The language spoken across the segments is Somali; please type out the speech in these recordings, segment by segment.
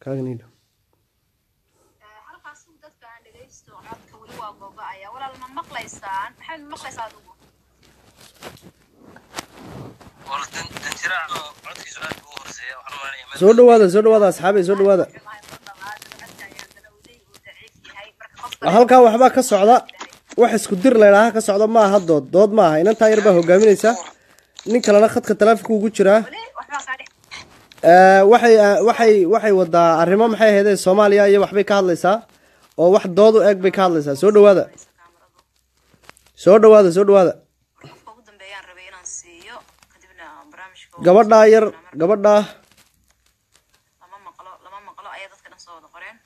kaaganiidho halkaas dadka aan dhegaysto codka weli waa gogo-aya walaal ma maqlaysaan maxaad ma maqlaysaa adigu soo dhawaada soo dhawaada asxaabay soo dhawaada halkaa waxbaa ka socda wax isku dir laydhaaha ka socda ma aha dood dood ma aha inantaa yar baa hogaaminaysa nin kalena khadka taleefonka ugu jiraa waxay waxay waxay wadaa arrimo maxay ahaydee soomaaliya iyo waxbay ka hadlaysaa oo wax dood u eg bay ka hadlaysaa soo dhawaada soo dhawaada soo dhawaada gabadhaa yar gabadhaa lama maqlo lama maqlo ayaa dadka dhan soo wada qoreen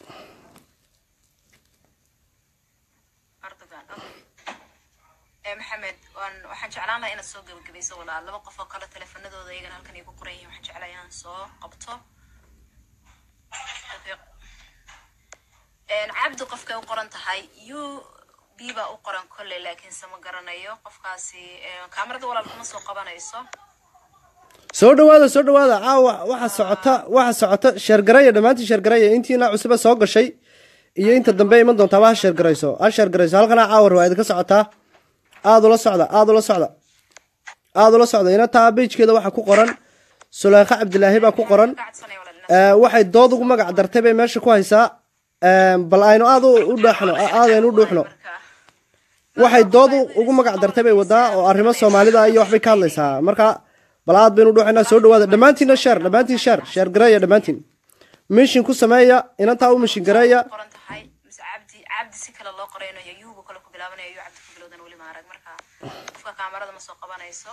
erdogan ee maxamed waan waxaan jeclaan lahaa inaad soo gebagabayso walaal laba qof oo kale teleefanadooda iyagana halkan ay ku qoran yihiin waxaan jeclaa inaan soo qabto cabdi qofkay u qoran tahay u b baa u qoran kolley laakiinse ma garanayo qofkaasi kaamarada walaal kuma soo qabanayso soo dhawaada soo dhawaada caawa waxa socota waxa socota sheergaraya dhammaantii sheergaraya intiina cusube soo gashay iyo inta dambe iman doontaaba ha sheergarayso ha sheergarayso halkana caawa riwaayad ka socotaa aada ula socda aada ula socda aada ula socda ina taa bejkeeda waxaa ku qoran sulaykha cabdilaahi baa ku qoran waxay dood ugu magac dartay bay meesha ku haysaa bal aynu aada u dhuuxno aadaynu u dhuuxno waxay dood ugu magac dartay bay wadaa oo arrimo soomaalida iyo waxbay ka hadlaysaa marka bal aad baynu dhuuxaynaa soo dhawaada dhammaantiinna sheer dhammaantiin sheer sheer gareeya dhammaantiin mishin ku sameeya inantaa u mishin gareeya qoran tahay mise cabdi cabdi si kale loo qoraynayo yuubu kale ku bilaabanayo yuu cabdi ku bilowdan weli ma arag marka qofka kaamarada ma soo qabanayso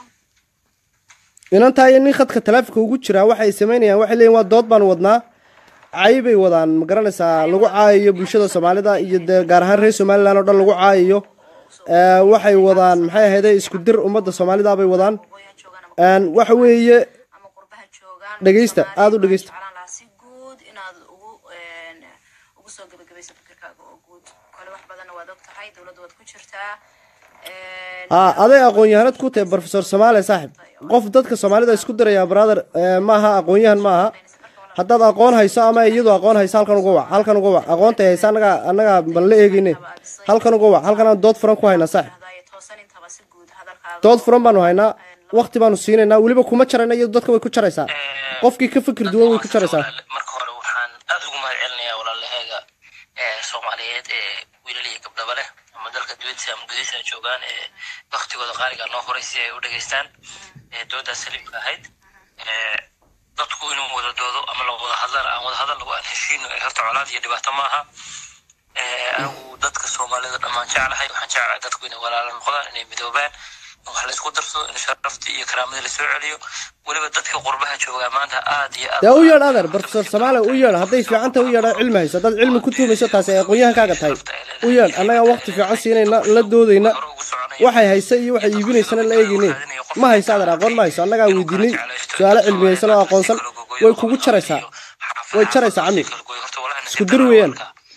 inantaa iyo nin khadka taleefonka ugu jiraa waxay samaynayaan waxay leeyihin waa dood baanu wadnaa cay bay wadaan ma garanaysaa lagu caayayo bulshada soomaalida iyo dee gaar ahaan reer somalilan oo dhan lagu caayayo waxay wadaan maxay ahayde isku dir ummadda soomaalida bay wadaan waqooyi ha joogaan ama waxa weeye ama qurbaha joogaan Dhegeysta, Soomaaliya aad u dhegeysta. waxaan jeclaan lahaa si guud inaad ugu een, ugu soo gebagabayso fikirkaaga oo guud kole wax badanna waad og tahay dowladda waad ku jirtaa Een, ha aday aqoon-yahanad ku tahay professor soomaaliya saaxib qof dadka soomaalida isku diraya brother maaha aqoon-yahan maaha haddaad aqoon hayso ama iyadu aqoon hayso halkan uga wac halkan uga wac aqoontay haysa anaga annaga ban la eegeyne halkan uga wac halkan aan dood furan ku haynaa saaxib hadaaye toosan intaba si guud hadalkaaga dood furan baanu haynaa waqti baanu siinaynaa weliba kuma jarayna iyadu dadka way ku jaraysaa qofkii ka fikir duwan way ku jaraysaa marka hore waxaan aad ugu mahad celinayaa walaalahayga ee soomaaliyeed ee wiilal iyo gabdhaba leh ama dalka dibadiisa ama gudihiisa joogaan ee waktigooda qaaliga noo horay si ay u dhageystaan ee doodaas saliimka ahayd ee dadku inuu wada doodo ama la wada hadlaan aan wada hadal lagu aan heshiino ee horta colaad iyo dhibaato maaha ee anigu dadka soomaalida dhammaan jeclahay waxaan jeclahay dadku inay walaalo noqdaan inay midoobaan in wax la isku darsado in sharaftii iyo karaamadii lasoo celiyo weliba dadka qurbaha joogaa maanta aad iyo aad dee u yeedh adeer professor soomaaliya u yeedh hadday fiicanta u yeedha cilmi hayso haddaad cilmi ku tuumayso taasi ay aqoon-yahankaaga tahay u yeedh annagaa waqti fiican siinayna la doodayna hore ugu soconaya waxay haysa iyo waxay iibinaysana la eegayne ma hayso adeer aqoon ma hayso annagaa weydiinay su-aalo cilmiyeysan oo aqoonsan way kugu jaraysaa way jaraysaa cami Isku dir weeyaan.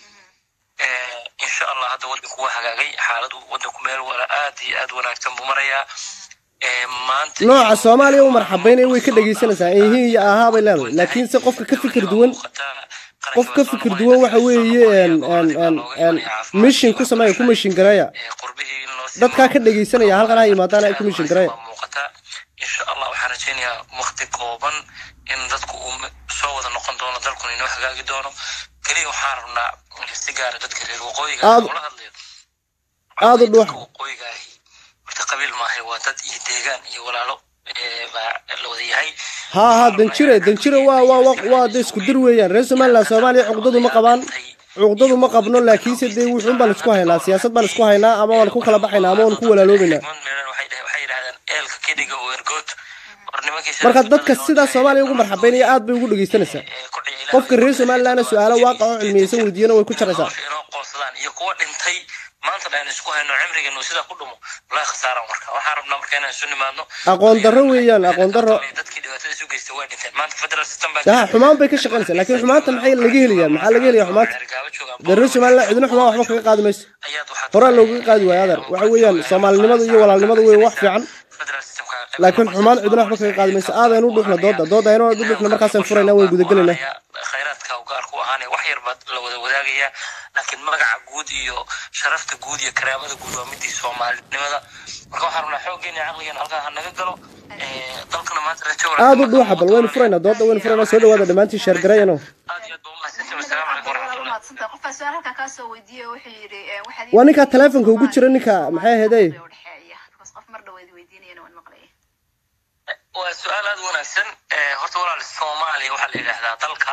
insha allah hadda wadanku waa hagaagay xaaladu wadanku meel wala aad iyo aad wanaagsan buu marayaa Ee, maanta nooca soomaaliya u marxabaynaya way ka dhegaysanaysaa ehiin iyo ahaa bay leedahay laakiinse qofka ka fikir duwan qof ka fikir duwan waxa weeye een- een- een- een mishin ku sameeya ku mishin gareeya dadkaa ka dhegaysanaya halkan ha yimaadaan ay ku mishin gareeya muuqata insha allah waxaan rajaynayaa waqti kooban in dadku uu m- soo wada noqon doono dalkuna inoo hagaagi doono keliya waxaan rabnaa si gaara dadka reer waqooyiga Aad- ula hadlayo aad u dhuux. Dadka waqooyiga ahi horta qabiil maahay waa dad iyo deegaan iyo walaalo ee, baa la wada yahay haa haa danjire danjire waa waa waa waa de isku dir weeyaan reer somaliland soomaaliya cuqdadu ma qabaan cuqdadu ma qabno laakiinse dee wuxuun baan isku haynaa siyaasad baan isku haynaa ama waan ku kala baxaynaa ama waan ku walaaloobaynaa Niman meelan waxay dhah- waxay yidhahdaan eelka kediga oo ergood war nimankii marka sharafta dadka badan oo sidaa dee- soomaaliya ugu marxabaynaya aad bay ugu dhegaysanaysaa ee, ku ciyaala- qofka reer somalilandna su-aalo waaqac oo cilmiyeysan weydiiyana way ku jaraysaa nolosha inoo qoonsadaan iyo kuwa dhintay maanta dhan isku hayno cimrigeenu sidaa ku dhumo walaahi khasaaran marka waxaan rabnaa marka inaan isu nimaadno aqoon darro weeyaan aqoon darro dadkii dhibaatada isu geystay way dhinteen maanta federal system baa daha xumaan bay ka shaqaynaysaa laakiin xumaanta maxay laga helayaa maxaa laga helayaa xumaanta Cergaabo joogaan dee reer somaliland cidina xumaan waxba kaga qaadi mayso ayaad waxaad horaa loogaga qaadi waayo adeer waxa weeyaan soomaalinimadu iyo walaalnimadu wey wax fiican federal systemka laakiin xumaan cidna waxba kaga qaadi mayso aad aynu u dhuuxna dooda dooda aynu u dhuuxna markaasaan furayna way gudagelayna khayraadka u gaar ku ahaanaya wax yar baad la wada wadaagayaa laakiin magaca guud iyo sharafta guud iyo karaamada guud waa midii soomaalinimada marka waxaan rabnaa xooggeena caqligeena halkaa ha naga galo dalkana maanta rajo aad u dhuuxa bal waynu furaynaa dooda waynu furaynaa soo dhawaada dhammaantiin sheergarayano aad iyo aad baa umahadsantahay wasalaamu calaykum waraxmatullah mahadsantahay qofkaa su-aal halkaa kaa soo weydiiyey wuxuu yidhi eh, waxaad ii waa ninkaa weydiisay taleefonka ugu jira ninka Soomaaliya maxay ahaydey u dhexeeya because qof mar dhaweyd weydiinayana waan maqlayay waa su-aal aada u wanaagsan Eh, horta walaal soomaaliya waxaa la yidhaahdaa dalka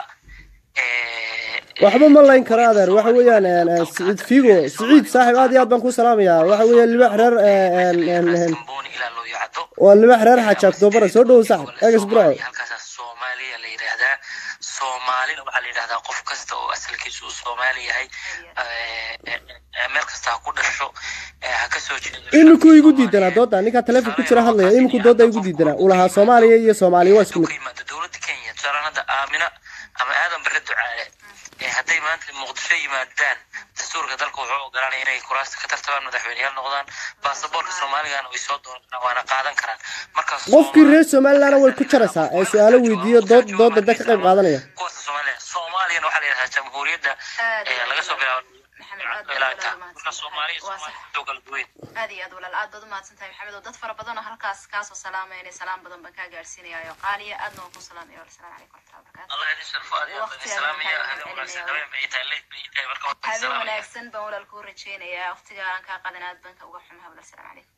eh, waxba ma layn karo adeer waxa weeyaan een, een, siciid figo siciid saaxib aad iyo aad baan ku salaamayaa waxa weeye libax reer een, een, een, Kamboni ilaa loo yacdo waa libax reer xaaji octobara soo dhowow saaxib egas bro halkaasaa soomaaliya la yidhaahdaa soomaalina waxaa la yidhahdaa qof kasta oo asalkiisu uu soomaali yahay Eh, eh, eh, meel kasta ha ku dhasho eh, ha ka soo jeedo iminku igu diidanaa dooda ninkaa taleefon ku jira hadlaya iminku dooda igu diidanaa uu lahaa soomaaliya iyo soomaaliya waa isku mid ka yimaado dowladda kenya tusaalaan hadda aamina ama aadan bare ducaale ee hadday maanta muqdisho yimaadaan dastuurka dalka wuxuu ogolaanaya inay kuraasta ka tartabaan madaxweyneyaal noqdaan baasaboorka soomaaligana way soo dooran karaan waana qaadan karaan markaas qofkii reer somalilandna way ku jaraysaa ee su-aalo weydiiyo dood dooda da ka qayb qaadanaya kuwaasa soomaaliya soomaaliyana waxaa la yidhahdaa jamhuuriyadda Aad iyo ee aad laga soo bilaabo Maxamed, aad ilaa baad inta walaal marka soomaaliya mahadsantahay. Waa sax. soomaaliya kala duwan aad iyo aad walaal aad baad umahadsan tahay maxamed oo dad fara badan oo halkaas kaasoo salaamayna salaam badan baan kaa gaarsiinayaa oo qaaliya aadna waan ku salaamaya wal salaamu calaykum waraxmatullahi wabarakaatu allah idin sharfo aad iyo aad baan idin salaamaya habeen wanaagsan habeen bay ii tahay late bay ii tahay marka waan idin habeen salaamaya wanaagsan baan walaal kuu rajeynayaa waqtiga aan kaa qadan aad baan ka uga xumaha walaal salaamu calaykum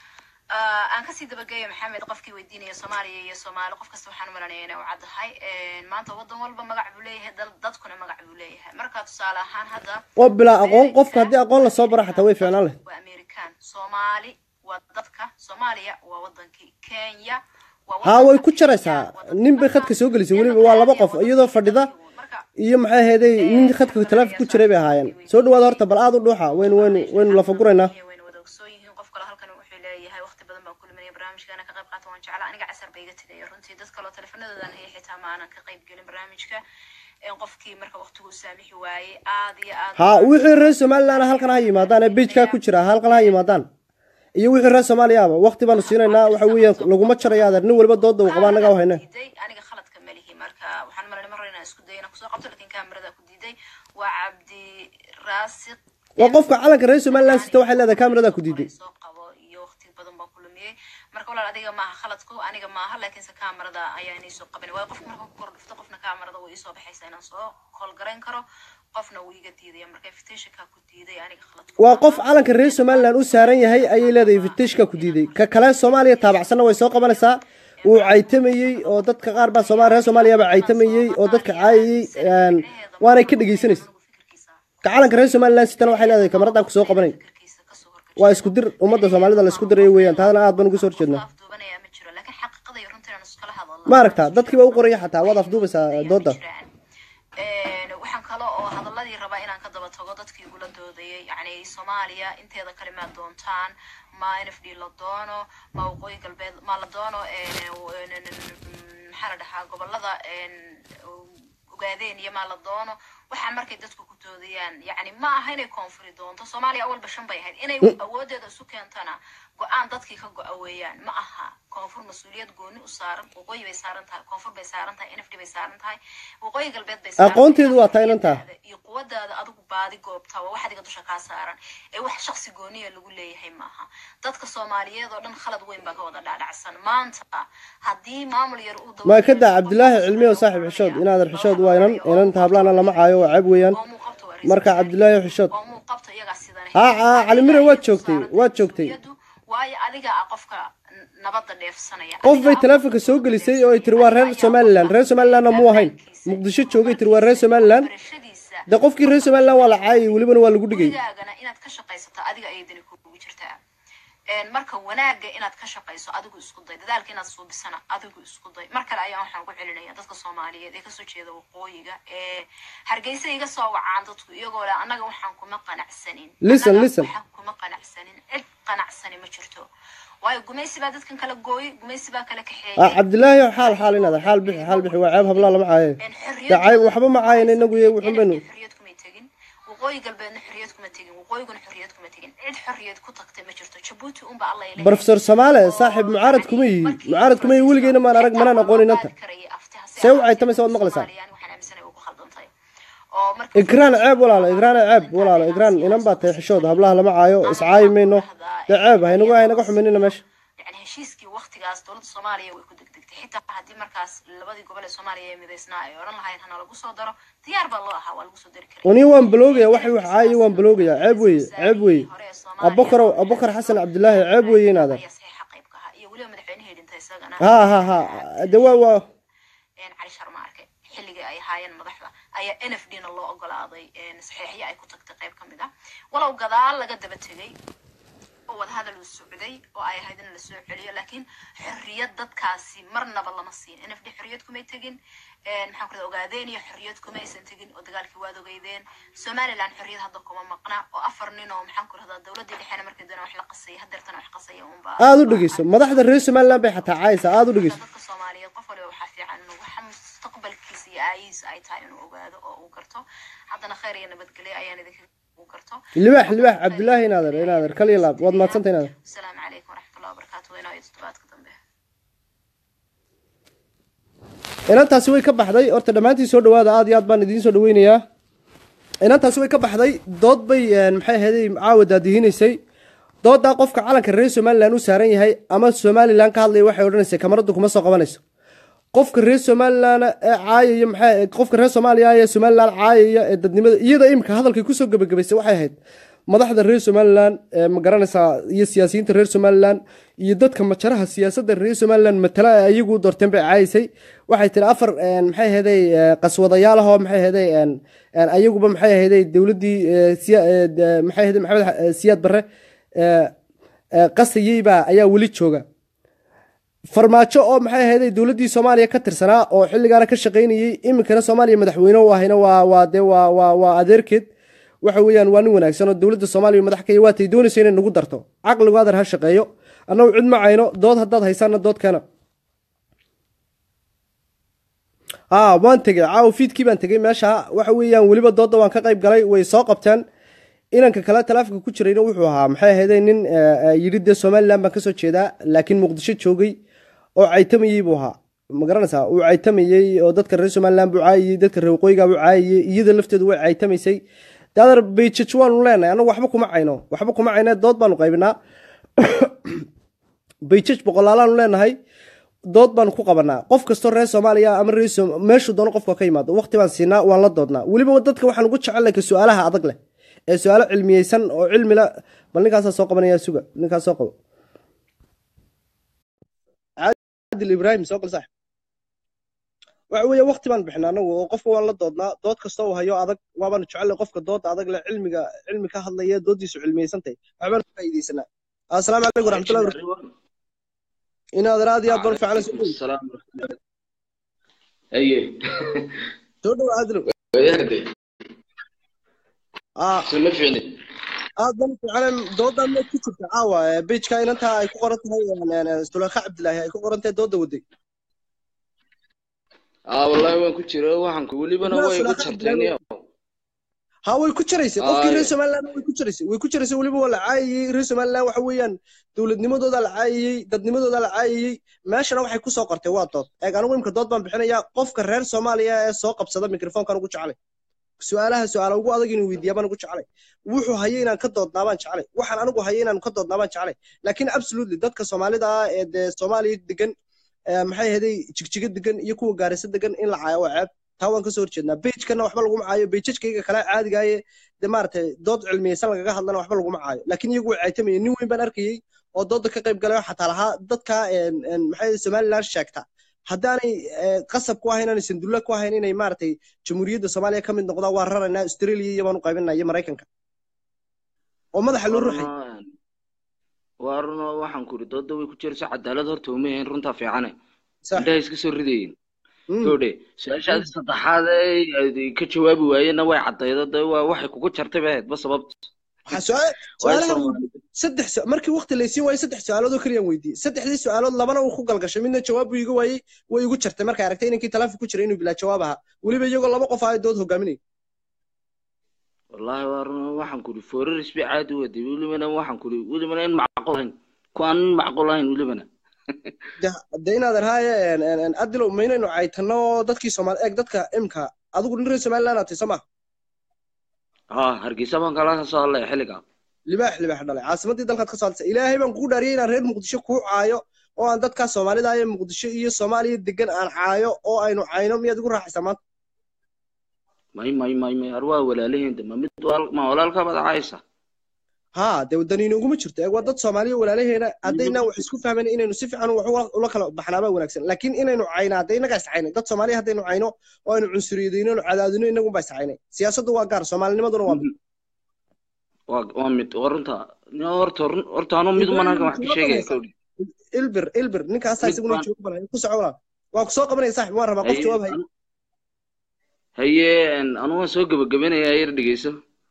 Ah, aan kasii dabageeyo maxamed qofkii weydiinaya soomaaliya iyo soomaali qof kasta waxaan malanaya inay u caddahay maanta wadan walba magac buu leeyahay dal- dadkuna magac buu leeyahay marka tusaale ahaan hadda oo bilaa aqoon qofka haddii aqoon lasoo bara xataa way fiicnaan leh waa american soomaali waa dadka soomaaliya waa wadankii kenya waa haa way wadanka ku jaraysaa Kenya, nin bay khadka soo gelisay weliba waa laba qof iyadoo fadhida marka iyo maxay ahaydey nin khadka taleefon ku jiray bay ahaayeen soo dhawaada horta bal aad u dhuuxa waynu waynu waynu lafaguraynaa wayna wada ogsoon yihiin qof kale halkan wuxuu leeyahay waqti badan baan ku luminaya barnaamijkaana ka qayb qaata waan jeclaa aniga casar ba iga tegaya runtii dad kaloo teleefanadoodan haya xitaa ma aanan ka qayb gelin barnaamijka in qofkii marka waqtigu saamixi waayey aad iyo aad haa wixii reer somaliland halkan ha yimaadaan ee bejkaa ku jira halkan ha yimaadaan iyo wixii reer soomaaliyaaba waqti baanu siinaynaa waxa weeyaan laguma jarayo adeer nin waliba dooda uu qabaa annaga u hayne diiday aniga khaladka ma lihi marka waxaan malayna mar inaan isku dayo inaan kusoo qabto lakin kaamirada ku diiday waa cabdi raasiq waa qofka calanka reer somaliland sita waxay leedahay kaamiradaa ku diiday soo qabo iyo waqti badan baan ku lumiyey marka walaal adiga maaha khaladku aniga maaha laakiinse kaamarada ayaa inay soo qaban waayo qofka marka ku kor dhufto qofna kaamarada way isoo baxaysaa inaan soo kolgarayn karo qofna wuu iga diidaya marka invitationka ku diiday aniga khaladku waa qof calanka reer somaliland u saaran yahay ayay leedahay invitashka ku diiday ka kale soomaaliya taabacsanna way soo qabanaysaa wuu caytamayey oo dadka qaar baa sooma reer soomaaliyaba caytamayey oo dadka caayayey een, waanay ka dhegeysanaysa ka calanka reer somaliland sitana waxay leedahay kamaradan kusoo qabanay fikirkiisa kasoo horkashay waa isku dir ummadda soomaalida la isku dirayo weeyaan taadana aad baan uga soo horjeednaa afduubanaya ma jiro laakiin xaqiiqada iyo runta inaan iskala hadalno ma aragtaa dadkiiba u qoraya xataa waad afduubaysaa dooda Een, waxaan kale oo hadaladii rabaa inaan ka daba tago dadkii igula doodayay yani soomaaliya inteeda kale maa doontaan ma n f d la doono ma waqooyi galbeed ma la doono een, een, maxaa la dhahaa gobolada een, ogaadeen iyo maa la doono waxaa markay dadku ku doodayaan yani ma aha inay koonfuri doonto soomaaliya awalba shan bay ahayd inay awoodeeda isu keentana go-aan dadkii ka go-a weeyaan ma aha koonfur mas-uuliyad gooni u saaran waqooyi bay saaran tahay koonfur bay saaran tahay n f d bay saaran tahay waqooyi galbeed bay saaran tahay. Aqoonteedu waa tahay inantaa. iyo quwadaada adigu baadi goobta waa wax adiga dusha kaa saaran ee wax shaksi gooniya lagu leeyahay maaha dadka soomaaliyeed oo dhan khalad weyn baa ka wada dhaadhacsan maanta haddii maamul yar uu ma ka daa cabdilaahi cilmi oo saaxiib xishood inaadan xishood waa inan inanta hablaana lama caayo waa ceeb weeyaan oo muuqabto waa marka cabdilaahi xishood oo muuqabto iyagaa sidan haa haa cali mire waad joogtay waad joogtay waayo adiga ah qofka n- nabadda dheefsanaya qof Adiga bay ah taleefonka soo gelisay oo ay tiri waa reer somaliland reer somalilandna muu ahayn muqdisho joogay tiri waa reer somaliland barashadiisa de qofkii reer somaliland waa la caayay welibana waa lagu dhigay gurigaagana inaad ka shaqaysato adiga ayay dani kugu jirtaa Een, marka wanaaga inaad ka shaqayso adigu isku day dadaalka inaad suubisana adigu isku day mar kale ayaan waxaan ku celinaya dadka soomaaliyeed ee kasoo jeeda waqooyiga ee hargeysa iga soo wacaan dadku iyagoo leh annaga waxaan kuma qanacsanin Listen, Annaga listen. waxaan kuma qanacsanin cid qanacsani ma jirto waayo gumaysi baa dadkan kala gooyey gumaysi baa kala ah kaxeeyey cabdilaahi xaal xaal inaada xaal bixi xaal bixi waa ceeb hablaa lama caaye Een, de cayb waxba ma caayan inagu iyo wuxun baynu xorriyad kumay tegin waqooyi galbeedna xorriyad kuma tegin waqooyiguna xorriyad kuma tegin cid xorriyad ku tagtay ma jirto jabuuti unba alla ilahay brofesor soomaale saaxiib mucaarad kuma yihi mucaarad kuma yihi weligeyna maan arag manaan aqoon inanta See u caytamaysa waad maqlaysaa? igraan ceeb walaalo igraan ceeb walaalo igraan inan baa tahay xishooda hablaha lama caayo iscaayi mayno dee ceeb haynagu haynaga xuminina meesha yani heshiiskii waktigaas dowladda soomaaliya way ku degdegtay xitaa haddii markaas labadii gobol ee soomaaliya ee midaysnaa ay odhan lahayn hana lagu soo daro diyaar baa loo ahaa waa lagu soo dari karay uni waan baloogaya waxay wax caayi waan baloogayaa ceeb weeye ceeb weeye abubakar abubakar xasan cabdilaahi ceeb weeye inaadan ayaa saxiixa qayb ka ahaa iyo weliba madaxweynihii dhintay isagana ha ha ha de waa waa een cali sharma arke xilligii ay ahaayeen madaxda ayaa n f d na loo ogolaaday een saxiixyo ay ku tagtay qayb ka mid ah walow gadaal laga daba tegay oo wadahadal uu socday oo ay ahayd in la soo celiyo laakiin xorriyad dadkaasi marnaba lama siin n f d xorriyad kumay tegin een maxaan ku ogaadeen iyo xorriyad kuma aysan tegin oo dagaalkii waad ogeydeen somaliland xorriyad hadda kuma maqna oo afar nin oo maxaan ku rahdaa dowladii dhexena markii doona wax la qasayay hadeertana wax qasaya unba aada u dhegeyso madaxda reer somaliland bay xataa caayisa aada u dhegeyso dadka soomaaliyeed qof waliba waxaa fiican inuu waxa mustaqbalkiisa iyo aayihiisa ay tahay inuu ogaado oo uu garto haddana khayr iyo nabadgelyo ayaan idinka uu garto libaax libaax cabdilaahi inaadan inaadan kaliya laab waad mahadsantay inaadan asalaamu calaykum waraxmatullahi wabarakaatu waynaa iyo toddobaadka dambe inantaasi way ka baxday horta dhammaantiin soo dhawaada aad iyo aad baan idiin soo dhaweynayaa inantaasi way ka baxday dood bay een, maxay ahaydey caawa daadihinaysay doodaa qofka calanka reer somalilan u saaran yahay ama somalilan ka hadlaya waxay odhanaysay kamaradu kuma soo qabanayso qofka reer somalilan ee caayaya maxay qofka reer soomaaliya ee somalilan caayaya ee dadnimada iyada imika hadalkay kusoo gebagabaysay waxay ahayd madaxda reer somalilan ee ma garanaysaa iyo siyaasiyiinta reer somalilan iyo dadka majaraha siyaasadda reer somalilan matala ee ayagu u doorteen bay caayaysay waxay tiri afar een, maxay ahaydey ee, qaswadayaal ahoo maxay ahaydey een, een, ayaguba maxay ahaydey dowladdii ee, siya- ee, de- maxay ahaydey maxamed xa- ee, siyaad barre ee, ee, qasayeyba ayaa weli jooga farmaajo oo maxay ahaydey dowladdii soomaaliya ka tirsanaa oo xilligaana ka shaqaynayey iminkana soomaaliya madaxweyne u ahayna waa waa dee waa waa waa adeerkeed waxa weeyaan waa nin wanaagsan oo dowladda soomaaliya madax ka waa tay doonaysa inay nagu darto caqligu adar ha shaqeeyo annagu cid ma cayno dood haddaad haysaana dood keena aa waan tegey caawa fiidkii baan tegey meesha waxa weeyaan weliba doodda waan ka qayb galay way soo qabteen inanka kale talaafinka ku jirayna wuxuu ahaa maxay ahaydey nin eh, eh, yidhi dee somalilan baan kasoo jeedaa laakiin muqdisho joogay oo caytamayey buu ahaa ma garanaysaa uu caytamayey oo dadka reer somalilan buu caayayey dadka reer waqooyiga buu caayayey iyada lafteedu way caytamaysay daadar bayjaj waanu leenahay annagu waxba kuma cayno waxba kuma cayne dood baanu qaybinaa bayjaj boqolaalaanu leenahay dood baanu ku qabanaa qof kastoo reer soomaaliya ama reer Som- meeshuu doono qofka ka yimaado waqti baan siinaa waan la doodnaa weliba dadka waxaan ugu jecel ka su-aalaha adag leh ee su-aalo cilmiyeysan oo cilmi la bal ninkaasaa soo qabanaya suga ninkaas soo qabo caadil ibraahim soo gal sax waxa weeye waqti baan bixinaa anagu oo qofka waan la doodnaa dood kasta uu hayo adag waabaanu jecellay qofka dooda adag leh cilmiga cilmi ka hadlaya doodiisu cilmiyeysantahay waxbaan ka faa'iideysanaa asalaamu calaykum waraxmatullahi wabarakatu inaad aad iyo aad baan fiican soo dhow السلام ورحمة الله أيه soo dhow caadilow وياك aa سنة فيني aad baan fiican doodan ma ku jirta caawa bejka inantaa ay ku qoran tahay suleyka cabdilaahi ay ku qoran tahay dooda waday آه والله وين كنت شيرو وحن كولي بنا لا، وين سلاح كنت عبد شرتني ha way ku jiraysay qofkii Aa, reer somaliland way ku jiraysay way ku jiraysay weliba waa la caayayey reer somaliland waxa weeyaan dowladnimadooda la caayayey dadnimadooda la caayayey meeshana waxay ku soo qortay waa dood eeg anigu imka dood baan bixinayaa qofka reer soomaaliya ee soo qabsada mikrofoonkan ugu jecelay su-aalaha su-aala ugu adag inuu weydiiyaa baan ugu jecelay wuxuu hayay inaan ka doodnaa baan jecelay waxaan anigu hayay inaan ka doodnaa baan jecelay laakiin absolutely dadka soomaalida ah ee dee soomaaliya degan ee maxay ahaday jigjiga degan iyo kuwa gaarisa degan in la caayo waa ceeb taa waan kasoo horjeednaa bejkana waxba laguma caayo bejajkayga kale caadigaaye de maaragtay dood cilmiyeysan lagaga hadlana waxba laguma caayo laakiin iyagu way caytamayeen nin weyn baan arkayey oo dooda ka qayb galay oo xataa lahaa dadka een, een, maxay ahayd somaliland sheegta haddaanay eh, qasab ku ahayn aanay sandulle ku ahayn inay maaragtay jamhuuriyadda soomaaliya ka mid noqdaan waa raraynaa australia iyo baan u qaybinaa iyo maraykanka oo madaxa loo ruxay وارنا وحن كوري ضد وين كنت شيرو عدالة هرت ومين رنتا في عنه sax عندها يسكت سردين Mm. تودي سؤال شاد صدحات كجواب وين نوع عدالة ده واحد كوكو شرط بعد بس سبب waxaa su-aal su-aalahan weydiiyey saddex su- markii waqti laysiin waayey saddex su-aalood oo keliyaan weydiiyey saddexdii su-aalood labana uu ku galgashay midna jawaab buu iga waayey way igu jartay markay aragtay inankii taleefon ku jiray inuu bilaa jawaab ahaa weliba iyagoo laba qof ah dood hogaaminay wallaahi waa run waxaan kuri fooraris bay caadi u waday welibana waxaan kuri welibana in macquul ahayn ku aan in macquul ahayn welibana de inaad arhaaye adilow maynaynu caytano dadkii soomaali eeg dadka imka adigu nin reer somaliland aad tahay soo ma haa hargeysa baan kala soo hadlaya xilligaa libaax libaax dhalay caasimadii dalkaad ka soo hadlaysa ilaahay baan kugu dhaariyay inaan reer muqdisho kuu caayo oo aan dadkaa soomaalida ee muqdisho iyo soomaaliya degan aan caayo oo aynu cayno miyaad igu raaxaysaa maanta may may may may ar waa walaalaheen de ma mid wal- ma walaalkaabaad caaysa haa dee wadaniina uguma jirto eeg waa dad soomaaliya walaalaheena haddaynaan wax isku fahmayna inaynu si fiican wax ula- ula kala baxnaabaa wanaagsan laakiin inaynu cayna hadda innagaa iscaynay dad soomaaliya haddaynu cayno oo aynu cunsuriyadayno aynu cadaadino innagunbaa iscaynay siyaasaddu waa gaar soomaalinimaduna waa mid waa waa mid waa runta Nin horta run- horta anuu mid uman halkan wax ka sheegaya kowdhi ilbir ilbir ninkaasaa Mid isaguna baan- jooga bala ku soco walaa waa ku soo qabanaya saaxib waan rabaa qof jawaab hay haye anuu waan soo gebagabeynaya yar dhegeyso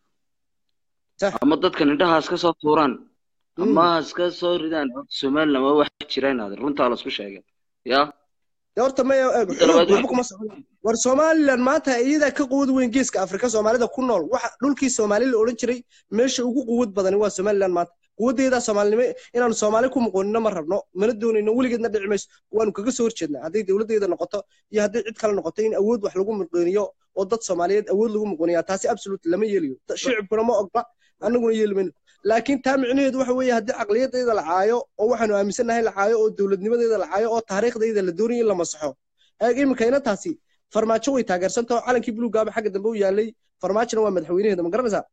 Sax. ama dadkan indhahaas ka soo tuuraan Mm. ama has ka soo ridaan horta somaliland waa wax jira inaad runtaa lasku sheegay ya dee horta maya eeg Midda labaad waxba wax- kuma socon war somaliland maanta iyadaa ka quwad weyn geeska afrika soomaalida ku nool waxa dhulkii soomaali la odhan jiray meesha ugu quwad badani waa somaliland maanta quwaddeedaa soomaalinimo inaanu soomaali ku muqoonino ma rabno mana doonayno weligeedna dhici mayso waanu kaga soo horjeednaa hadday dowladdeeda noqoto iyo hadday cid kale noqoto in awood wax lagu muqooniyo oo dad soomaaliyeed awood lagu muqooniyaa taasi absolute lama yeelayo Da- shicibkuna ma ogla annaguna yeeli mayno laakiin taa micnaheedu waxa weeye haddii caqliyadayda la caayo oo waxaanu aaminsannahay la caayo oo dowladnimadeeda la caayo oo taariikhdayda la doonayo in la masaxo eeg iminka inantaasi farmaajo way taageersantao calankii buluugaaba xagga dambe u yaalay farmaajona waa madaxweynaheeda ma garanaysaa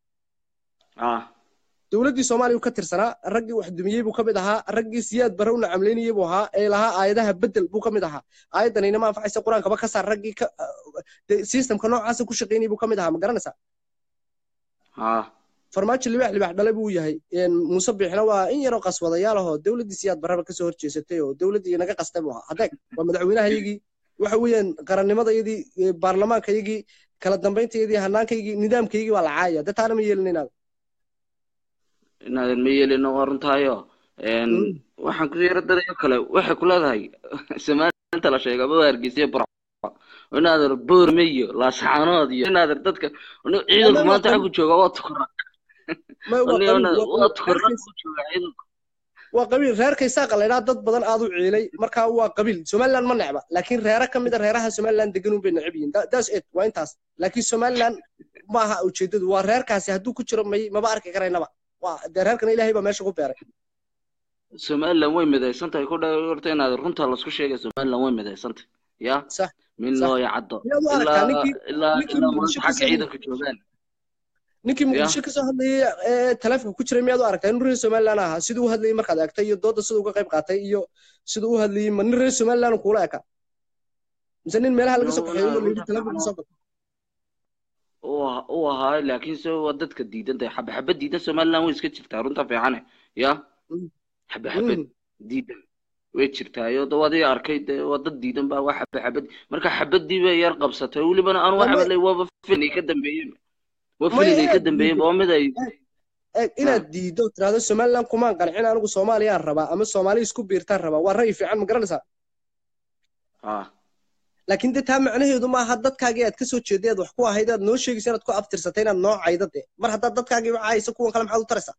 ah dowladdii soomaaliya uu ka tirsanaa raggii wax dumiyey buu ka mid ahaa raggii siyaad bare u nacamleynayey buu ahaa ee lahaa aayadaha bedel buu ka mid ahaa aayaddanayna ma anfacaysa qur-aankaba ka saar raggii ka dee systemka noocaasa ku shaqaynayay buu ka mid ahaa ma garanaysaa ah farmaajo libaax libaax dhale buu yahay een muuse biixna waa in yaroo qaswadayaal ahoo dowladdii siyaad baraba kasoo horjeesatay oo dowladdii naga qastay buu ahaa adeeg waa madaxweynahayagii waxa weeyaan qarannimadayadii ee baarlamaankayagii kala dambayntayadii hanaankaygii nidaamkaygii baa la caaya dee taana ma yeelin inaad inaadan ma yeelino waa runtaayo Mm. waxaan ku yara dadayo kale waxay ku leedahay somaliland la sheega ma waa hargeysa burco inaadan boorme iyo laasaxaanood iyo inaadan dadka ciidanku Ama maanta waa xaggu jooga waa tukura ma waa qabiil waa waa qabiil tukura reerkaysa ku jooga ciidanku waa qabiil reerka isaaqa la idhaha dad badan aad u ciilay marka waa qabiil somaliland ma necba laakiin reere ka mid a reeraha somaliland degan unbay necab yihiin Tha- that's it waa intaas laakiin somaliland maaha ujeedadu waa reerkaasi hadduu ku jiro may maba arki karaynaba waa dee reerkana ilaahay baa meesha ku beeray somaliland way midaysan tahay ku dha horta inaad runta lasku sheegay somaliland way midaysan tahay ya sax min sax loo yacaddo miyaad u aragtaa ilaa ninkii ilaa ninkii ilaa maanta muqdisho xagga kasoo ciidanka joogaan ninkii ya muqdisho kasoo hadlayay ee taleefonka ku jiray miyaad u aragtaa inuu reer somaliland ahaa siduu u hadlayay markaad eegtay iyo dooda siduu uga qayb qaatay iyo siduu u hadlayay ma nin reer somaliland kuula eka mise nin meelaha laga soo kaxeeyo Walaal, oo layidhi runta taleefonka fiican soo gal u u ahaa laakiin se waa dadka diidan tahay xaba xaba diidan somaliland way iska jirtaa runta fiicane ya Mm. xaba xabad Mm. diidan way jirtaayo de waad ii arkay de waa dad diidan baa waa xaba xabad marka xabadii bay yar qabsatay welibana aan Waa waxa may lay waaba filin ay ka dambeeyeen waa maya filin ay ka inaad dambeeyeen diiddo waa mid ay eeg eeg ha inaad diiddo tiraahdo somaliland kumaan qancin anigu soomaaliyaan rabaa ama soomaali isku biirtaan rabaa waa ra'yi fiican ma garanaysaa ha laakiin de taa macnaheedu maaha dadkaagii aad kasoo jeeday aad wax ku ahayd aad noo sheegaysa inaad ku abtirsatay inaad noo caydo de mar haddaad dadkaagii caayso kuwan kale maxaad u taraysaa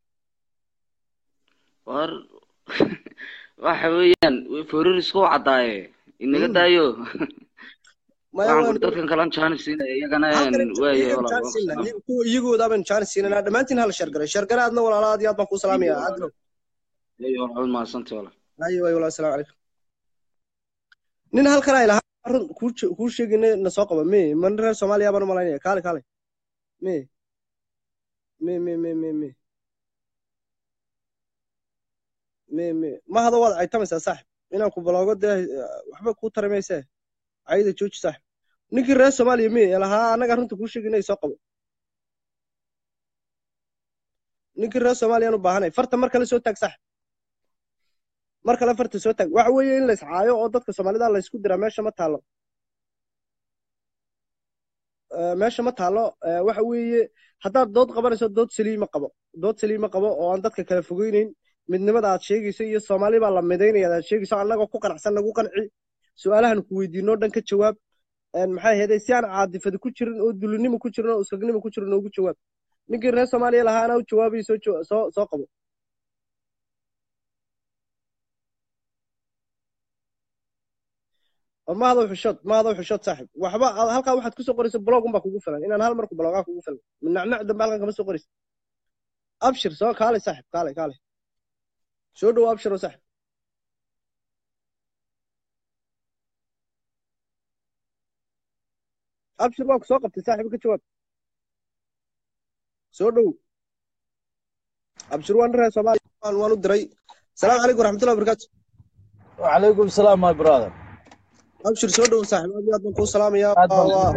war waxa weeyaan fororisku u caddaaye inaga Mm. daayo maya waxaan waan kuri dadkan kalan jaanis siinaya iyagana halkan waayahay iyagan walaal jaan waan siinaa salaam kuwa iyagooda baan jaan siinanaa dhammaantiin hala shargaray shargare aadna walaala aad iyo aad baan kuu salaamaya adro ayo walaal mahadsantay walaal ayo ayo walaal asalaamu calaykum nin halkan ay lahaa run kuu je- kuu sheegayna na soo qaba me ma nin reer soomaaliya baan u malaynaya kaale kaale me me me me me me me me ma hada waad caytamaysaa saaxib inaan ku baloogo dee waxba kuu tari maysee cayda jooji saaxib ninkii reer soomaaliya me ee lahaa annaga runta kuu sheegayna soo qabo ninkii reer soomaaliyaan u baahanay farta mar kale soo taag saaxib mar kale farta soo taag waxa weeye in la iscaayo oo dadka soomaalida la isku diraa meesha ma taalo Eh, meesha ma taalo Eh, waxa weeye haddaad dood qabanayso dood saliima qabo dood saliima qabo oo aan dadka kala fogeyneyn midnimada aad sheegayso iyo soomaali baa la midaynaya aad sheegayso annagoo ku qanacsan nagu qanci su-aalahan ku weydiinoo dhan ka jawaab een, maxay ahayd si aan caadifada ku jirin oo dulinimo ku jirin oo iskagnimo ku jirin ugu jawaab ninkii reer soomaaliya lahaa anaa u jawaabayo soo jawa- soo soo qabo oo ma hadow xushood ma hadow xushood saaxib waxba ad- halkaa waxaad kusoo qoraysa blog unbaa kugu filan inaan hal marku blogaa kugu filan nacnac dambe halkan kama soo qoraysa abshir soo kaale saaxib kaale kaale soo dhowo abshir oo saaxib abshir waa ku soo qabtay saaxiib ka jawaab soo dhow abshir waan reer soomaaliya waan waan u diray salaamu calaykum waraxmatullahi wabarakaatu وعليكم السلام ماي براذر abshir soo dhow saaxiib aad iyo aad baan kuu salaamayaa aad baan waa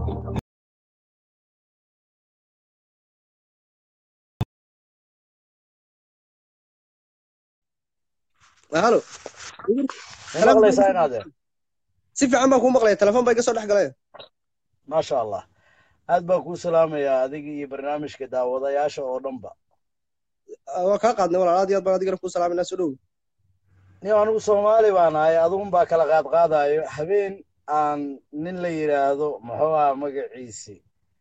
halo ma maqlaysaa in adeer si fiican baan kuu maqlaya telefoon bay ka soo dhex galeen maasha allah aad baan kuu salaamayaa adiga iyo barnaamijka daawadayaasha oo dhanba waa kaa qaadnay walaal aad iyo aad baan adigana kuu salaaminaa soo dhow nin anigu soomaali baan ahay adigun baa kala qaadqaadayo habeen aan nin la yidhaahdo muxuu aha magaciisi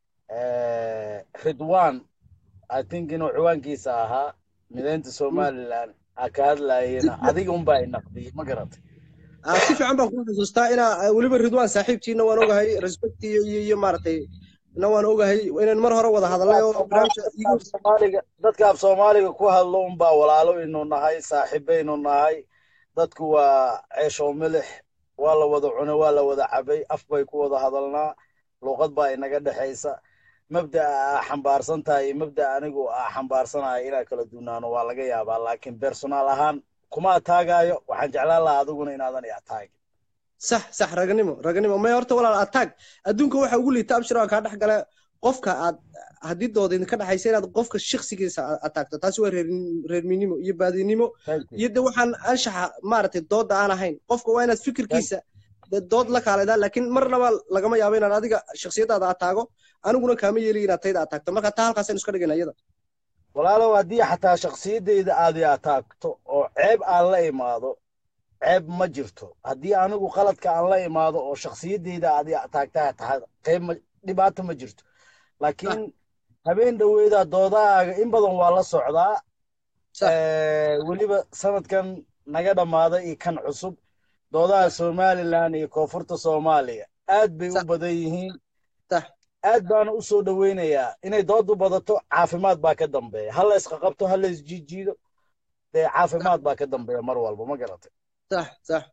ridwan i think inuu ciwaankiisa ahaa mideynta somaliland a ka hadlayena adiga unbaa inaqdiyey ma garatay Ah, si fiican baan kuu xusuustaa inaa ah, weliba ridwaan saaxiibtiina waan ogahay respect iyo iyo iyo maaragtay na waan ogahay inaan mar hore wada hadalnay oo barnaamijka igu soomaaliga dadka af soomaaliga ku hadlo unbaa walaalo inu nahay saaxiibaynu nahay dadku waa ceesho milix waa la wada cune waa la wada cabay af bay ku wada hadalnaa luuqad baa inaga dhexaysa mabda'a aa xambaarsan tahay iyo mabda'a anigu aa xambaarsanahay inaa kala duunaano waa laga yaabaa laakiin personaal ahaan kuma ataagaayo waxaan jeclaan lahaa adiguna inaadan i ataagin sax sax raganimo raganimo may horta walaal attack adduunka waxa ugu liita abshir aan kaa dhex gala qofka aad haddii dooda idinka dhexaysa inaad qofka shakhsigiisa aad attackto taasi waa reer reerminimo iyo baadinimo Thank you. iyo de waxaan anshaxa maaragtay dooda aan ahayn qofka waa inaad fikirkiisa de dood la kaaledaa laakiin marnaba lagama yaabo inaan adiga shakhsiyadaada ataago aniguna kaama yeeli inaad tayda ataagto marka taa halkaasaynu iska dhigayna iyada walaalow haddii xataa shakhsiyaddayda aad i ataagto oo ceeb aan la imaado ceeb ma jirto haddii anigu qaladka aan la imaado oo shakhsiyaddayda aad i ataagtaa tahay qeyb ma dhibaato ma jirto laakiin habeen dhoweeda doodahaaga in badan waa la socdaa Sax. Eh, weliba sanadkan naga dhammaaday iyo kan cusub doodaha somalilan iyo koonfurta soomaaliya aad bay u Sax. badan yihiin sax aad baana u soo dhoweynayaa inay doodu badato caafimaad baa ka dambeeya ha la isqaqabto ha la isjiijiido dee caafimaad baa ka dambeeya mar walba ma garatay sax sax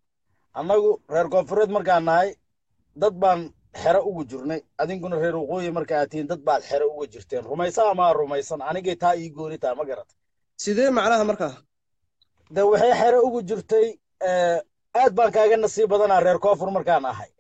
annagu reer koonfureed markaan nahay dad baan xero ugu jirnay adinkuna reer waqooyi marka aad tihiin dad baad xero uga jirteen rumaysa amaa rumaysan anigay taa ii gooni tahay ma garatay sidee macnaha markaa de waxay xero ugu jirtay eh, aad baan kaaga nasiib badanaa reer koonfur markaan ahay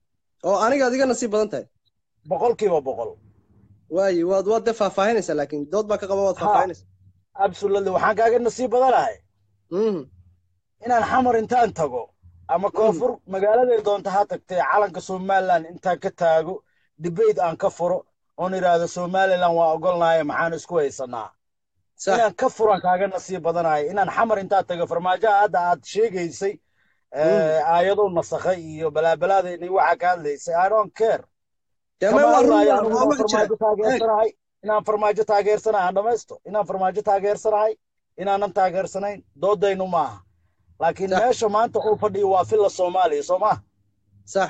oo aniga adiga nasiib badan tahay boqolkiiba boqol waayi waad waad dee faahfaahinaysaa laakiin dood baa ka qaba waad Ha. faahfaahinaysaa absolutely waxaan kaaga nasiib badanahay Mhm. inaan xamar intaan tago ama koonfur magaaladay doonta ha tagtee calanka somaliland intaan ka taago debate aan ka furo oon idhaahdo somaliland waa ogolnahay maxaan isku haysanaa sax inaan ka furan kaaga nasiib badanahay inaan xamar intaan tago farmaajaha hadda aad sheegaysay eh, aayado nasakhay iyo balaabalaadayni waxaa ka hadlaysay i don't care dee kama may waa run hadlaayo waa anigu waa inaan wax jira farmaajo taageersanahay inaan farmaajo taageersanahay aan dhamaysto inaan farmaajo taageersanahay inaanan taageersanayn doodaynu maaha laakiin Sax. meesha maanta uu fadhiyo waa filla soomaaliya soo maha sax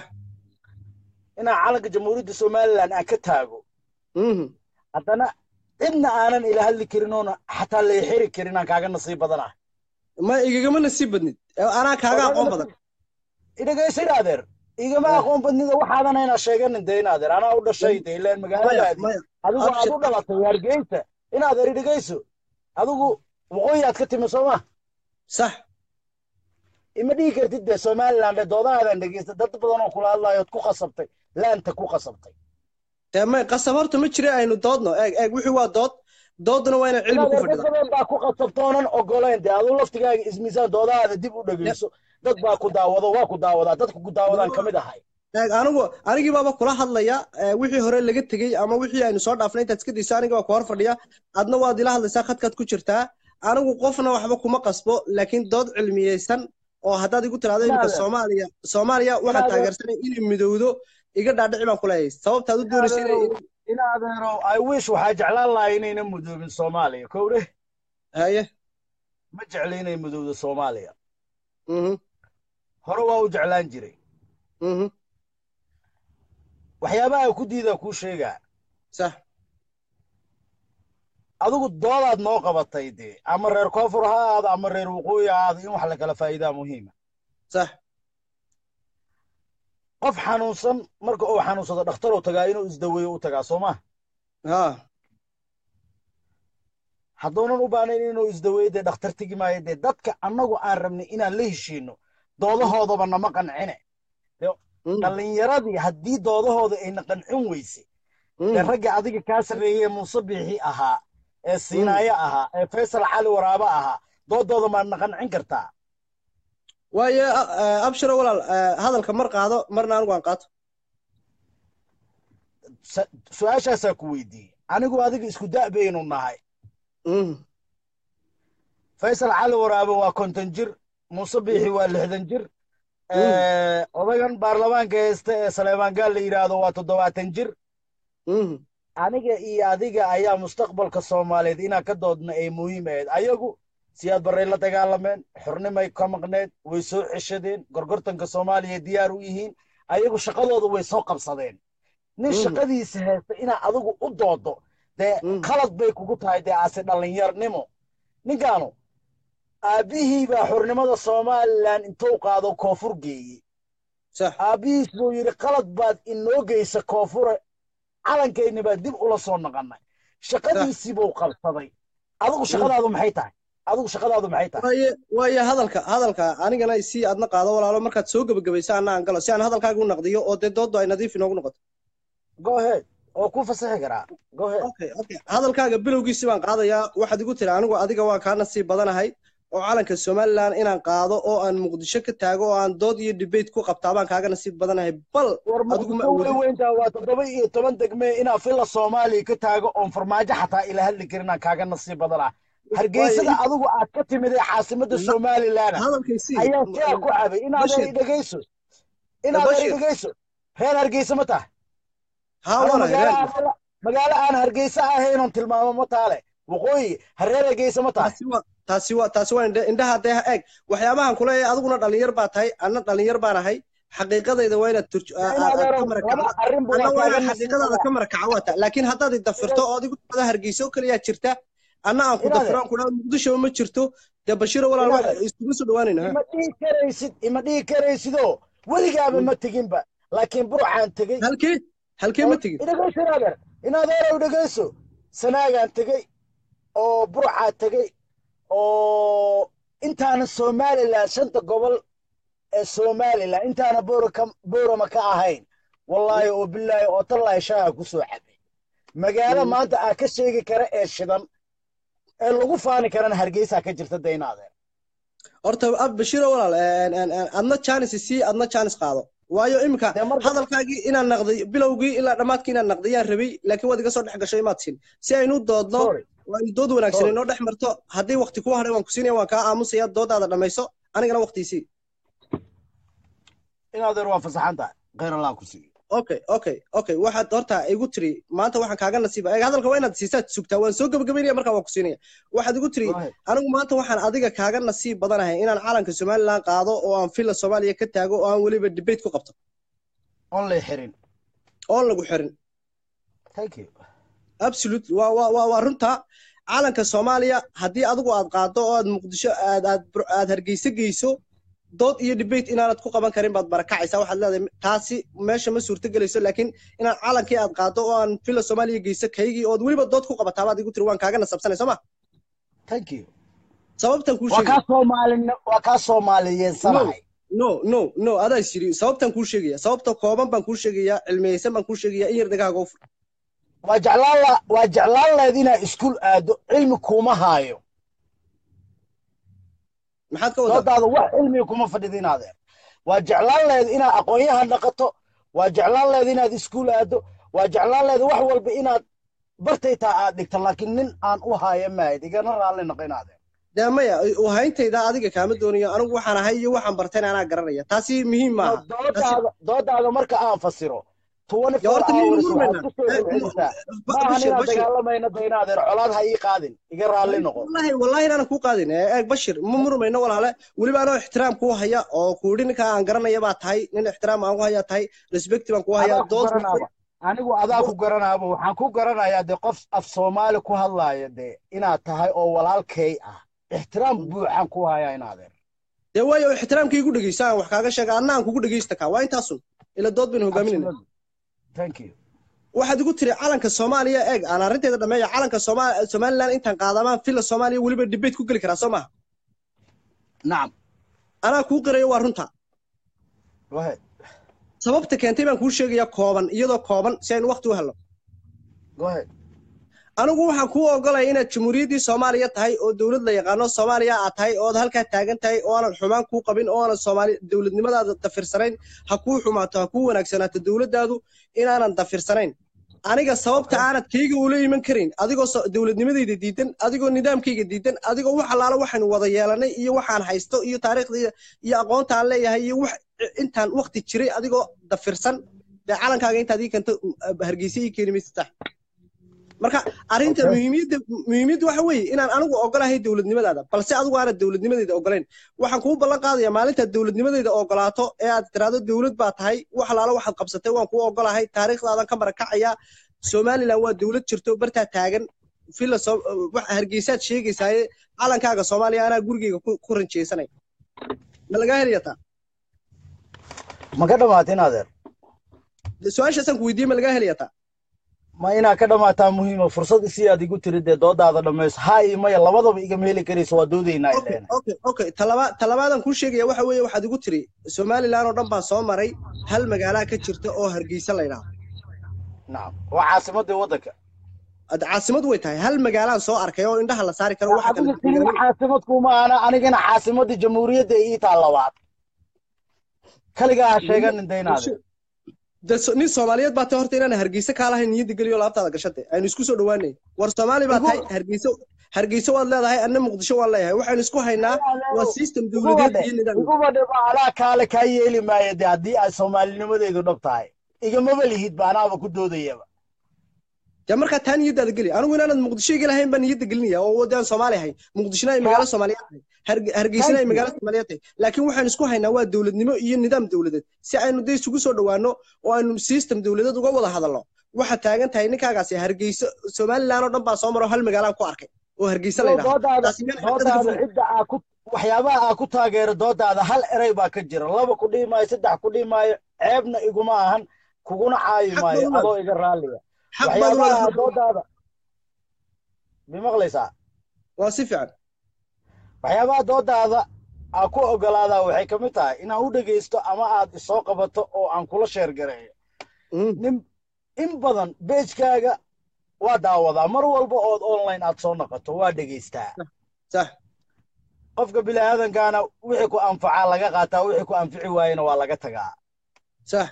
inaan calanka jamhuuriyadda somaliland aan ka taago Mhm. haddana cidna aanan ila hadli karin oona xataa la xiri karin aan kaaga nasiib badanahay ma igagama nasiib badnid ee anaa kaaga aqoon badan idhagaysa in adeer igama Eh. aqoon badnida waxaadan ayna sheeganin de in adeer anaa u dhashay de ilaan maya magaaladaadii maya adigu aad abshir u dhalatay hargeysa in adeer idhagayso adigu waqooyi aad ka timi soo ma sax ima dhihi kartid de somaliland ee doodahaadan dhegeysta dad badan oo kula hadlayood ku qasabtay laanta ku qasabtay dee may qasab horta ma jira aynu doodno eeg eeg wixii waa dood doodna waa inaan cilmi ku inaad dad fadhida badan baa ku qasabtoonan ogolayn de aduu laftigaaga ismiisaan doodahaada dib u dhegeyso dad baa ku daawado waa ku daawadaa dadka ku daawadaan ka mid ahay eeg anigu anigii baaba kula hadlaya ee, wixii hore laga tegey ama wixii aynu soo dhaafnay intaad iska dayso aniga baa ku hor fadhiya adna waad ila hadlaysaa khadkaad ku jirtaa anigu qofna waxba kuma qasbo laakiin dood cilmiyeysan oo haddaad igu tiraahdo iminka Inaadeer. soomaaliya soomaaliya waxaan Inaadeer. taageersanay inay midowdo iga dhaadhici baan ku leeyahay sababtaad u doonaysa inay in adeero i wish waxaa jeclaan lahaa inayna mudoobin soomaaliya kowdhe haye ma jecli inay mudowdo soomaaliya mhm hore waa u jeclaan jiray mhm waxyaabaha ku diidaa kuu sheegaa sax adigu doodaad noo qabatay dee ama reer koonfur ha ahaado ama reer waqooyi ha ahaado in wax la kala faa'iidaa muhiima sax qof xanuunsan marka uu xanuunsado dhakhtaruu tagaa inuu isdaweeyo u tagaa soo ma ha hadduunan u baahnayn inuu isdaweeyo dee dhakhtar tegi maayo dee dadka annagu aan rabnay inaan la heshiino doodahoodaba nama qancine Mm, dhallinyaradii haddii doodahooda ayna qancin weyse mm. ee ragga adiga kaa sarreeyey muuse biixi ahaa ee siinaayo ahaa ee faysal cali waraabo ahaa doodooda maadna qancin kartaa waayo a- abshiro walaal eh, hadalka mar qaado marna anigu aan qaato Sa- su-aashaasaa ku weydiiyey anigu adiga isku da' baynu nahay Mhm, faysal cali waraabe waa konton jir muuse biixi waa lixdan jir Eh, odagan baarlamaanka haysta ee saleemaan gaal la yidhaahdo waa toddobaatan jir mhm. aniga iyo adiga ayaa mustaqbalka soomaaliyeed inaan ka doodna ay muhiim ahayd ayagu siyaad barray la dagaalameen xornimay ka maqneed way soo ceshadeen gorgortanka soomaaliya diyaar u yihiin ayagu shaqadooda way soo qabsadeen nin Mhm. shaqadiisa haysta inaad adigu u doodo dee Mhm. khalad bay kugu tahay dee aase dhallinyarnimo ninkaanu aabbihii baa xornimada somalilan intuu qaado koonfur geeyey sax aabbihiis buu yidhi qalad baad inoo geysa koonfure calankayni baa dib ula soo noqonnay shaqadiisii buu qabsaday adigu shaqadaadu maxay tahay adigu shaqadaadu maxay tahay waaye waaye hadalka hadalka anigana si aadna qaado walaalo markaad soo gebagabaysa anna aan galo si aan hadalkaaga u naqdiyo oo dee dooddu ay nadiif inoogu noqoto go ahead oo ku fasaxi karaa go ahead okay okay hadalkaaga bilowgiisi baan qaadayaa waxaad igu tiri anigu adiga waa kaa nasiib badanahay oo calanka somalilan inaan qaado oo aan muqdisho ka taago oo aan dood iyo debate ku qabtaa baan kaaga nasiib badanahay bal war adigu ma muqdisho way awoodin weyntaa waa toddoba iyo toban degme inaa fila soomaaliya ka taago oon farmaajo xataa ila hadli karin aan kaaga nasiib badanaa hargeysada Waaye, adigu aad ka timid ee caasimadda Na- somalilan hadalkaysi ayaa sidaa ku cabay inaadan Bashir. idhegayso inaadan Bashir. idhegayso reer hargeysa ma tahay haa Aniga waana magaalo reer aan- magaalo aan hargeysa ahaynon tilmaamo ma taale waqooyi hareer hargeysa ma tahay taasi waa taasi waa taasi waa indhe- indhaha dee ha eeg waxyaabahan kuleeyahay adiguna dhalinyar baa tahay anna dhalinyar baan ahay xaqiiqadayda waa inaad turj- aa- In aa- aad adeero ka marakacdo laba arrin buu anna waa kaaga inaad xaqiiqadaada nasiibaya ka marakaca waa taa laakiin haddaad idafirto oo adigu ada hargeysa oo keliyaa jirta anna aan ku In adeer dafiro aan ku dhaho muqdisho ma jirto dee bashiro walaal in wax adeer isugu soo dhawaanayna ha ima dhihi karaysid ima dhihi karaysidoo weligaaba Mm. ma teginba laakiin burcaan tegey halkee halkee ma tegin idhegayso in adeer in adeerow dhegayso sanaagaan tegey oo burcaa tegey oo intaana somalilan shanta gobol ee somalilan intaana booraka boorama ka ahayn wallaahi oo bilaahi oo tallaahi shaaha ku soo cabay magaalo Mm. maanta aa ka sheegi kara ee shidan ee lagu faani karana hargeysaa ka jirta dayna adeer horta ab bashiro walaal een, een, een, adna jaanis sii adna jaanis qaado waayo iminka dee marka hadalkaagii inaan naqday bilowgii ilaa dhammaadkii inaan naqdiyaan rabay laakiin waad iga soo dhex gashay imaad siin si aynu u doodno sorry waa in dood wanaagsan sorry inoo dhex marto haddii waqti ku hadhay waan ku siinaya waan kaa aamusaya doodaada dhammayso anigana waqtiisii in adeer waa fasaxan tahay khayr allah ku siiyo okay okay okay waxaad horta igu tiri maanta waxaan kaaga nasiiba eeg hadalka waa inaad siisaad sugtaa waan soo gebagabaynaya markaa waan ku siinaya waxaad igu tiri go ahead anigu maanta waxaan adiga kaaga nasiib badanahay inaan calanka somalilan qaado oo aan fila soomaaliya ka taago oo aan weliba debate ku qabto on lay xirin oon lagu xirin thank you absolute waa waa waa waa runta calanka soomaaliya haddii adigu aad qaado oo aad muqdisho aad aad bur- aad hargeysa geyso dood iyo debate inaanad ku qaban karin baad barakacaysaa waxaad leedahay taasi meesha ma suurto gelayso laakiin inaad calankii aad qaado oo aan fila soomaaliya geyso kaygii ood weliba dood ku qabataa baad igu tiri waan kaaga nasabsanay soo ma thank you sababtan kuu waa sheegaya kaa soomaalin waa kaa no soomaaliyeensanahay no no no adaa is yidhi sababtan kuu sheegaya sababta kooban baan kuu sheegayaa cilmiyeysan baan kuu sheegayaa in yar dhegahaaga u fur waa jeclaan la waa jeclaan lahayd inaad iskuul aado cilmi kuma haayo maxaad ka wadaa doodaada wax cilmiga kuma fadhida inaadeer waa jeclaan lahayd inaad aqoonyahan dhaqato waa jeclaan lahayd inaad iskuul aado waa jeclaan lahayd wax walba inaad bartaytaa aad dhigto laakiin nin aan u haayo mahayd igana raalli noqo inaadeer dee maya uhayntayda adiga kaama doonayo anigu waxaan ahay iyo waxaan bartayna anaa garanaya taasi muhiim maaha doodaada doodaada marka aan fasiro twenty Ya four horta miyaynu hours murmaynaa? waxaad kusoo Eh, celcelisaa Ba- maahan Bashir, inaan Bashir. dagaalamayna de inaadeer colaad ha ii qaadin iga raalli noqo wallahi wallahi inaanan kuu qaadin ee eeg bashir ma murmayno walaale weliba anoo ixtiraam kuu haya oo kuudhi ninka aan garanaya baa tahay nin ixtiraam aan ku haya tahay respect baan kuu haya adaa ku dood garanaaba anigu adaa ku garanaaba waxaan ku garanayaa de qof af soomaali ku hadlaaya de inaad tahay oo walaalkay ah ixtiraam buuxaan ku hayaa inaadeer dee waayo ixtiraamka igu dhegeysa aan wax kaaga sheega adna aan kugu dhegeysta kaa waa intaasun ila dood baynu hogaaminayna Absolutely. thank you waxaad igu tiri calanka soomaaliya eeg aan arrinteeda dhameeya calanka Sooma- somalilan intaan qaadamaan fila soomaaliya weliba debate ku geli karaa soo maha nacam anaa kuu qirayo waa runta wahe sababta keentay baan kuu sheegaya kooban iyadoo kooban si aynu waqti u helno wahe anigu waxaan kuu ogolaya inaad jamhuuriyaddii soomaaliya tahay oo dowlad la yaqaano soomaaliya aad tahay ood halkaa taagan tahay oo aanan xumaan kuu qabin oo aanan soomaali dowladnimadaada dafirsanayn ha kuu xumaato ha kuu wanaagsanaato dowladdaadu inaanan dafirsanayn aniga sababta aanad kayga ula iman karin adigoo so- dowladnimadayda diidan adigoo nidaamkayga diidan adigoo wax allaala waxaynu wada yeelanay iyo waxaan haysto iyo taariikhda iyo aqoonta aan leeyahay iyo wax intaan waqti jiray adigoo dafirsan dee calankaaga intaad ii keento hargeysa ii keeni maysa tax marka arrinta Okay. muhiimiyadda muhiimiyadda waxa weeye inaan anigu ogolahay dowladnimadaada balse adigu aanad dowladnimadayda ogolayn waxaan kuu ballan qaadaya maalintaad dowladnimadayda ogolaato ee aad tiraahdo dowlad baa tahay wax alaala waxaad qabsatay waan kuu ogolahay taariikhdaadan ka marakacaya somalilan waa dowlad jirto bartaa taagan villa Som- wax hargeysaad sheegaysaaye calankaaga soomaaliya anaa gurigeyga ku ku ranjeysanay ma lagaa helaya taa ma ka dhamaata inaadeer su-aashaasaan ku weydiiyey ma lagaa helaya taa ma inaa ka dhamaataa muhiima fursad isii aad igu tiri dee doodaada dhammayso haa iyo maya labadaba igama heli karayso waa doodaynaa okay ileena okay okay talaba talabaadan kuu sheegaya waxa weeye waxaad igu tiri somalilan oo dhan baan soo maray hal magaalaa ka jirta oo hargeysa la yidhaahdo nacam waa caasimadii waddanka Ad- caasimad way tahay hal magaalaan soo arkay oo indhaha la saari karo waxa kale adiga tii caasimad kuma ana anigana caasimadii jamhuuriyadda ii taa labaad kaligaa ha sheeganin de inaadeer De so- nin soomaaliyeed baa tahay horta inaan hargeysa kaa lahayn niyadda geliyo laabtaada gashade aynu isku soo dhowaanay war soomaali baa tahay hargeysa hargeysa waad leedahay anna muqdisho waan leeyahay waxaynu isku haynaa waa system dowladeed iyo nidaam iguba dhiba alaa kaale kaa yeeli maayo de haddii ay soomaalinimadeedu dhab tahay igamaba lihid ba anaaba ku doodayaba dee markaa taa niyaddaada geli anigu inaanad muqdisho iga lahayn baan niyadda gelinaya oo wadaan soomaali ahay muqdishona ay magaalo soomaaliyeed tahay Harge- hargeysana ay magaalo soomaaliyeed tahay laakiin waxaynu isku haynaa waa dowladnimo iyo nidaam dowladeed si aynu dee isugu soo dhowaano oo aynu system dowladeed uga wada hadalno waxaad taagan tahay ninkaagaasi hargeyso somalilan oo dhan baa soo maro hal magaalaan ku arkay oo hargeysa la yidhaahdo doodaada taasi meel xaqiiqada ka doodaada fog cidda aa ku waxyaabaha aa ku taageero doodaada hal erey baa ka jira laba ku dhihi maayo saddex ku dhihi maayo ceebna iguma ahan kuguna caayi Xaq maayo baad u adoo iga raalliya xaq baad u waxyaabaha leedahay doodaada bimaqlaysaa waa si fiican waxyaabaha doodaada aa ku ogolaadaa waxay ka mid tahay inaan u dhegaysto ama aad isoo qabato oo aan kula sheergareeyo Mm, nin in badan beejkaaga waa daawadaa mar walba ood online aad soo noqoto waa dhegaystaa sax qofka bini'aadankaana wixii ku anfacaa laga qaataa wixii ku anfici waayena waa laga tagaa sax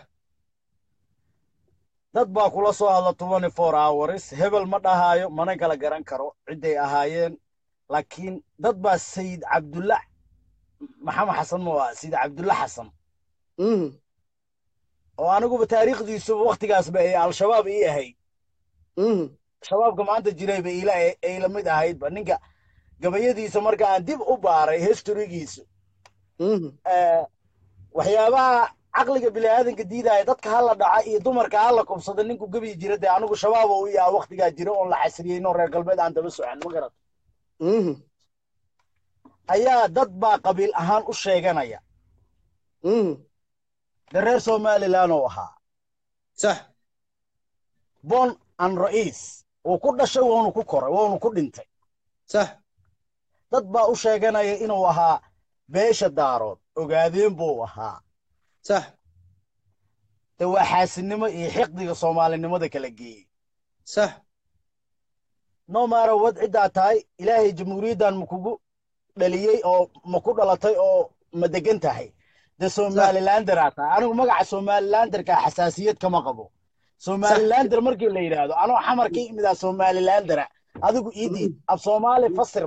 dad baa kula soo hadla twenty four hours hebel ma dhahaayo mana kala garan karo cidday ahaayeen laakiin dad baa sayid cabdulla maxamed xasan ma waa sayid cabdulla xasan Mhm, oo aniguba taariikhdiisuba wakhtigaasba ay al-shabaab ii ahayd mhm, shabaabka maanta jirayba ila ay la mid ahaydba ninka gabayadiisa marka aan dib u baaray historygiisu mhm. eh, waxyaabaha caqliga bini'aadanka diidaya dadka hala dhaca iyo dumarka hala kubsada ninku gebiyi jira dee anigu shabaab uu yaa wakhtigaa jira oon la xasriyeyno reer galbeed aan daba socon ma garat Mhm, ayaa dad baa qabiil ahaan u sheeganaya mhm. dee reer somalilan oo ahaa sax bon an ra'iis uu ku dhashay woonu ku koray woonu ku dhintay sax dad baa u sheeganaya inuu ahaa beesha daarood ogaadeen buu ahaa sax dee waa xaasidnimo iyo xiqdiga soomaalinimada kala geeyey sax no maara wad ciddaa tahay ilaahay jamhuuriyaddan ma kugu dhaliyey oo ma ku dhalatay oo ma degan tahay dee somalilanderaa tahay anigu magaca somalilanderka xasaasiyad kama qabo somalilander markii la yidhaahdo anoo xamar ka imidaa somalilandera adigu iidiid af soomaali fasir bal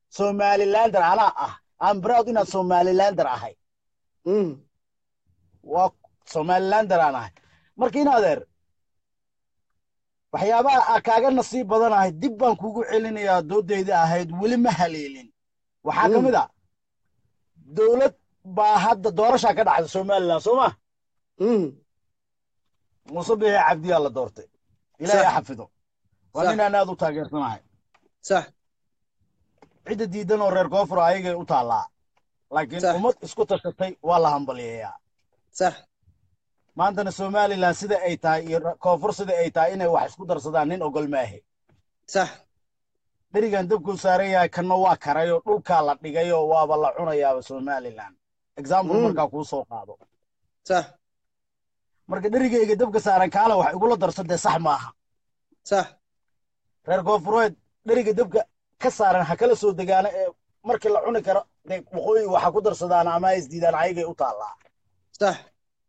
somalilander anaa ah am proud inaad somalilander ahay Mm. waa somalilander aan ahay marka in adeer waxyaabaha aa kaaga nasiib badanahay dib baan kugu celinayaa doodayda ahayd weli ma haleelin waxaa ka Mm. mid a dowlad baa hadda doorashaa ka dhacda somalilan soo ma Mm. muuse bixi cabdiyaa la doortay ilaahay Sax. ha xafido waa Sax. ninaan aad u taageersanahay sax cidda diidan oo reer koonfur ayagay u taallaa laakiin Sax. ummad isku tashatay waa la hambaliyeeyaa sax maantana somalilan sida ay tahay iyo koonfur sida ay tahay inay wax isku darsadaan nin ogol maahe sax dherigan dabkuu saaran yahay kanna waa karayoo dhulkaa la dhigayoo waaba la cunayaaba somalilan example Mm. markaa kuu soo qaado sax marka dherigayga dabka saaran kaala wax igula darso dee sax maaha sax reer koonfureed dheriga dabka ka saaran ha kala soo degaana ee markii la cuni karo dee waqooyi waxa ku darsadaan ama ha isdiidaan ayagay u taallaa sax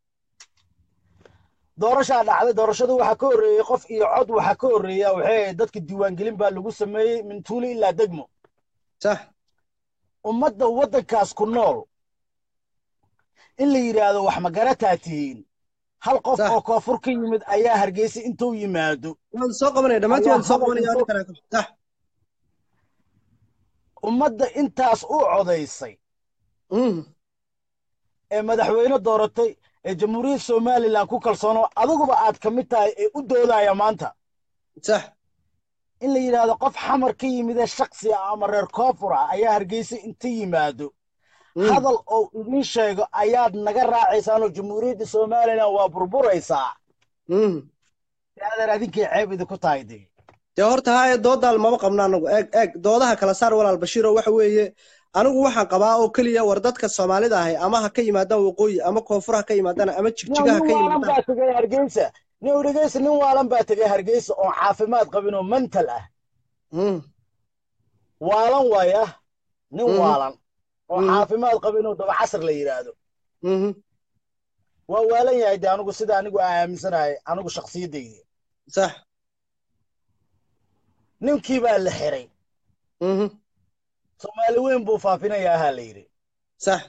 doorashaa dhacday doorashada waxaa ka horreeyey qof iyo cod waxaa ka horreeya waxay ahayd dadka diiwaangelin baa lagu sameeyey min tuuli ilaa degmo sax ummadda waddankaas ku nool in la yidhaahdo wax magarataa tihiin hal qof Sax. oo koonfur ka yimid ayaa hargeysa intuu yimaado waan soo qabanaya dhammaantiin waan soo Ayaa qabanaya hadalka arrin kale sax ummadda intaas u codaysay Mm. ee madaxweyne dooratay ee jamhuuriyadda somalilan ku kalsoono adiguba aad ka mid tahay ee u doodaya maanta sax in la yidhaahdo qof xamar ka yimid ee shaksi ah ama reer koonfur ah ayaa hargeysa inta yimaado Mm. hadal oo idin sheego ayaad naga raacaysaanoo jamhuuriyadda somalilan waa burburaysaa Mm. adeer adinkay ceeb idinku tahay dee dee horta haa ee doodaal maba qabno anagu eeg eeg doodaha kala saar walaal bashiiro waxa weeye anigu waxaan qabaa oo keliya war dadka soomaalida ahay ama ha ka yimaadaan waqooyi ama koonfur ha ka yimaadaan ama jigjiga ha ka nin waalan yimaadaan baa tegay hargeysa nin dhegeysa nin waalan baa tegay hargeysa oon caafimaad qabin oo mental ah Mm. waalan waaya nin Mhm. waalan oo Mhm. caafimaad qabin oo daba casar la yidhaahdo Mhm. waa waalan yahay de anigu sida anigu aan aaminsanahay anigu shakhsiyaddayda sax ninkii baa la xiray Mhm. soomaali weyn buu faafinayaa ahaa la yidhi sax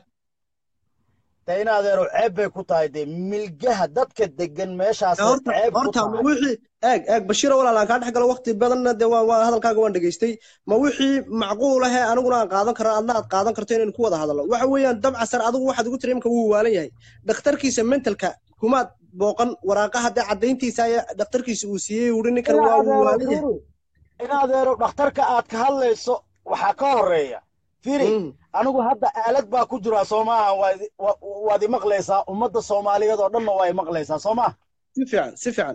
dee in adeero ceeb bay ku tahay dee milgaha dadka degan meeshaas horta ceeb ku horta ma tahay wixii eeg eeg bashiiro walaal aan kaa dhex galo waqti badanna dee waa waa hadalkaaga waan dhegaystay ma wixii macquul ahee aniguna aan qaadan karo adna aad qaadan karto inaynu ku wada hadalno waxa weeyaan dabcasar adigu waxaad igu tiri imka wuu waalan yahay dhakhtarkiisa mentalka kumaad booqan waraaqaha dee caddayntiisa ayaa dhakhtarkiisa uu siiyey wuhi ninkan in waa wuu adeero waalan yahay fiiri in adeero dhakhtarka aad ka hadlayso waxaa ka horeeya fiiri Mm. anigu hadda aalad baa ku jira soomaaha waad wa- waad imaqlaysaa ummadda soomaaliyeed oo dhanna waa imaqlaysaa soo ma si fiican si fiican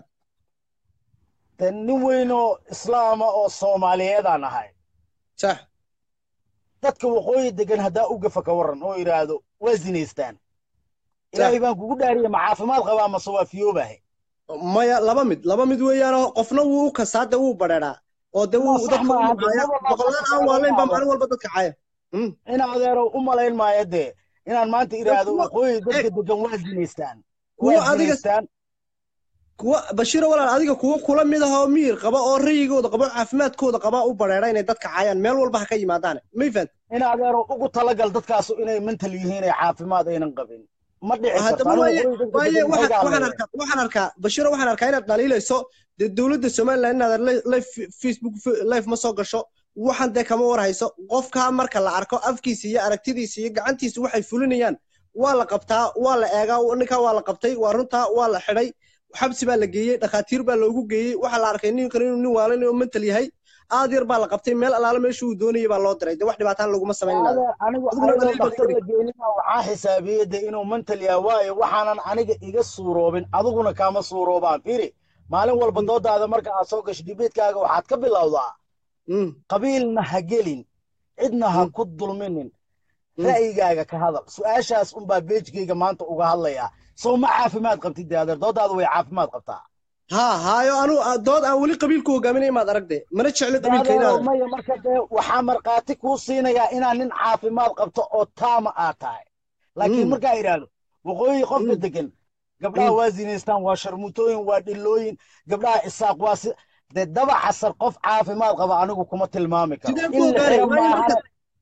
dee nin weyn oo islaama oo soomaaliyeedaan ahay sax dadka waqooyi degan haddaa u gafa ka warran oo yidhaahdo waa zinaystaan ilaahay baan kugu dhaariye ma caafimaad qabaa mase waa fiyoobahay maya laba mid laba mid weeyaanoo qofna wuu u kasaa dee wuu badheedhaa oo dee wuu sax dadka maaha, u caaya dee boqolaan aan waalayn baa maalin walba dadka caaya Mm. in adeero u malayn maayo dee inaan maanta idhaahdo kuwa- waqooyi dadka degan waa zinaystaan kuwa waa adiga zinaystaan kuwa bashiiro walaal adiga kuwa kula mid ahoo miyir qaba oo rayigooda qaba oo caafimaadkooda qaba u badheedha inay dadka caayaan meel walba ha ka yimaadaane may fahant in adeero ugu talagal dadkaasu inay mental yihiin ee caafimaad aynan qabin ma dhici karto haddaba anigu waaye waqooyi dadka waaye degan waxaan waxay ka waxaan hadlayaan. arkaa waxaan arkaa bashiiro waxaan arkaa inaad dhaliilayso dee dowladda somaliland inaad li- live facebook live ma soo gasho waxaan dee kama warhayso qofkaa marka la arko afkiisa iyo aragtidiisa iyo gacantiisa waxay fulinayaan waa la qabtaa waa la eegaa ninkaa waa la qabtay waa runtaa waa la xidhay xabsi baa la geeyey dhakhaatiir baa loogu geeyey waxaa la arkay ninkan inuu nin waalan oo mental yahay aad yar baa la qabtay meel alaala meesha uu doonayay baa loo diray dee wax dhibaataan laguma samaynayo Adeer, anigu Adiguna ayadoo dhaliil baad dhakhtar ka la geenina waxaa xisaabiyey de inuu mental yahay waayo waxaanan aniga iga suuroobin adiguna kaama suuroobaan firi maalin walba doodaada marka aad soo gasho dibeedkaaga waxaad ka bilowdaa Mm, qabiilna ha gelin cidna ha Mm. ku dulminin Mm. ra'yigaaga ka hadal su-aashaas unbaa beejkayga maanta uga hadlayaa soo ma caafimaad qabtid de adeer doodaada way caafimaad qabtaa haa haayo anu dood aan weli qabiilku hogaaminay maad aragde mana jecli qabiilka adeero inaad maya marka dee waxaa markhaati kuu siinayaa inaa nin caafimaad qabto oo taama aad tahay laakiin Mm. markaa idhaahdo waqooyi qofka Mm. degan gabdhaha Mm. waa zinaystaan waa sharmuutooyin waa dhilooyin gabdhaha isaaq waa si dee daba casar qof caafimaad qaba anigu kuma tilmaami karo sideen in ku la ogaanay xiro waayo maahane marka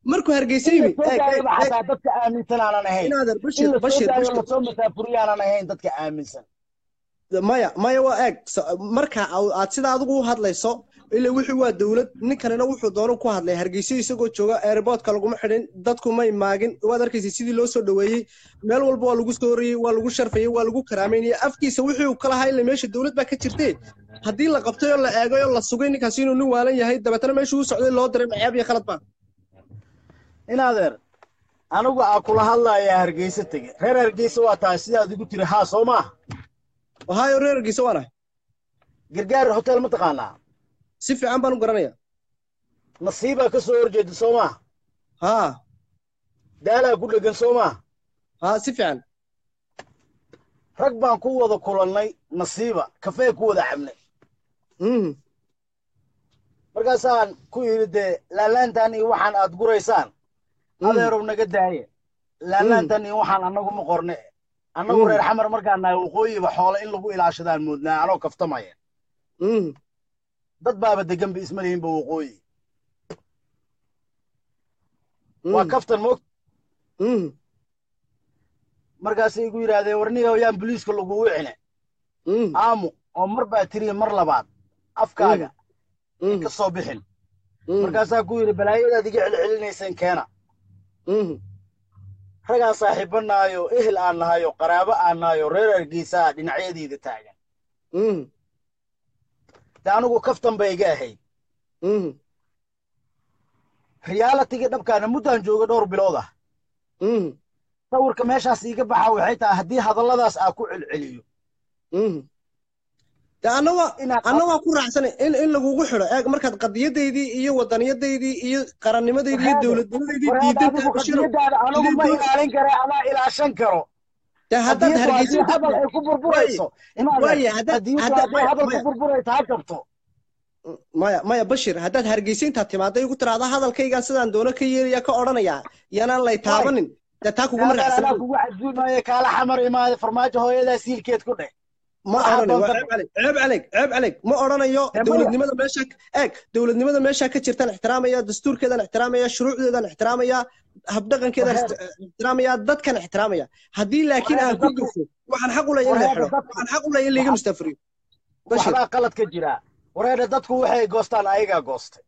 markuu hargeysa in la yimi soo eeg eeg daayaba eeg xataa dadka aaminsan aanan ahayn inaadan in bashir la soo bashir daayo bashir lasoo masaafuriyo aanan ahayn dadka aaminsan maya maya waa eeg so- marka au- aad sida adigu u hadlayso ila wixii waa dowlad ninkanina wuxuu doonu ku hadlay hargeysa isagoo jooga airportka laguma xidhin dadku may maagin waad arkaysa sidii loo soo dhoweeyey meel walba waa lagu soo riyey waa lagu sharfayey waa lagu karaameynayey afkiisa wixii uu ka lahaa ila meesha dowlad baa ka jirtee haddii la qabtay oo la eegay oo la sugay ninkaasi inuu nin waalan yahay dabeetana meeshuu u socday loo diray maceeb iyo khalad baa in adeer anigu aa kula hadlayaa hargeysa tege reer hargeysa waa tahay sidaad igu tiri haa soo maaha ohaayo reer hargeysa waanahay gargaar hotel ma taqaanaa si fiican baan u garanaya nasiibaa ka soo horjeeda soo maaha haa daalaa ku dhegan soo maaha haa si fiican rag baan ku wada kulannay nasiiba kafee ku wada cabnay mhm markaasaan ku yidhi dee laalaantan iyo waxaan aad guraysaan Mm. adeerow naga daaye laalaantan iyo waxaan annagu ma qorne annagu Mm. reer xamar markaan nahay waqooyiba xoole in lagu ilaashadaan moodnaa anoo kaftamaya mhm dad baaba degan ba isma lihinba waqooyi waa mhm kaftan moog mhm markaasay igu yidhaahdeen warniga yaan boliiska lagugu cine mhm aamu oo mar baa tiriya mar labaad afkaaga mhm ka soo bixin mhm markaasaa ku yidhi balaayadaad iga celcelinayseen keena mhm ragaan saaxiibanaayo ehel aan nahayo qaraabo aan nahayo reer hargeysaa dhinacyadiida taagan mhm de anigu kaftan bay iga ahayd mhm realitiga dhabkaana muddaan jooga dhowr bilood ah mhm sawirka meeshaas iiga baxa waxay tahay haddii hadalladaas aa ku celceliyo mhm de anna waa inaad anna waa ku raacsanay in in lagugu xidho eeg markaad qadiyadaydii iyo wadaniyadaydii iyo qarannimadeydii iyo Warhaade, dowladnimadaydii warhaade diidan adigu tahay bashiro qadiyadaada anigu ma sidii ilaalin kare amaa ilaashan karo de haddaad qadiyaddu haddii hargeysa hadal ay ku burburayso inaad waaye haddaad qadiyaddu haddaad hadday maya hadal ku maya burburayso ha kabto maya maya bashir haddaad hargeysa intaad timaada igu tiraahda hadalkaygaa sidaan doono ka yeelaya ka odhanaya yaanaan lay taabanin dee taa kuguma aadaan anaa raacsanin kugu casuumaayo kaala xamar imaade farmaajo hooyadaa siilkeed ku dheh ma waxaa odhanayo waa doonta ceeb calig ceeb calig ceeb calig ma odhanayo Dee maya. dowladnimada meesha eeg dowladnimada meesha ka jirtaan ixtiraamaya dastuurkeedan ixtiraamaya shuruucdeedan ixtiraamaya habdhaqankeedan Warhaade. ixtiraamaya dadkan ixtiraamaya haddii laakiin aan Warhaade, ku dadku- gafo waxaan xaq u leeyahay in la Warhaade, xidho dadku- waxaan xaq u leeyahay in laiga waxaa- mustafriyo bashir waxbaa qalad ka jira wareedha dadku waxay goostaan ayagaa goostay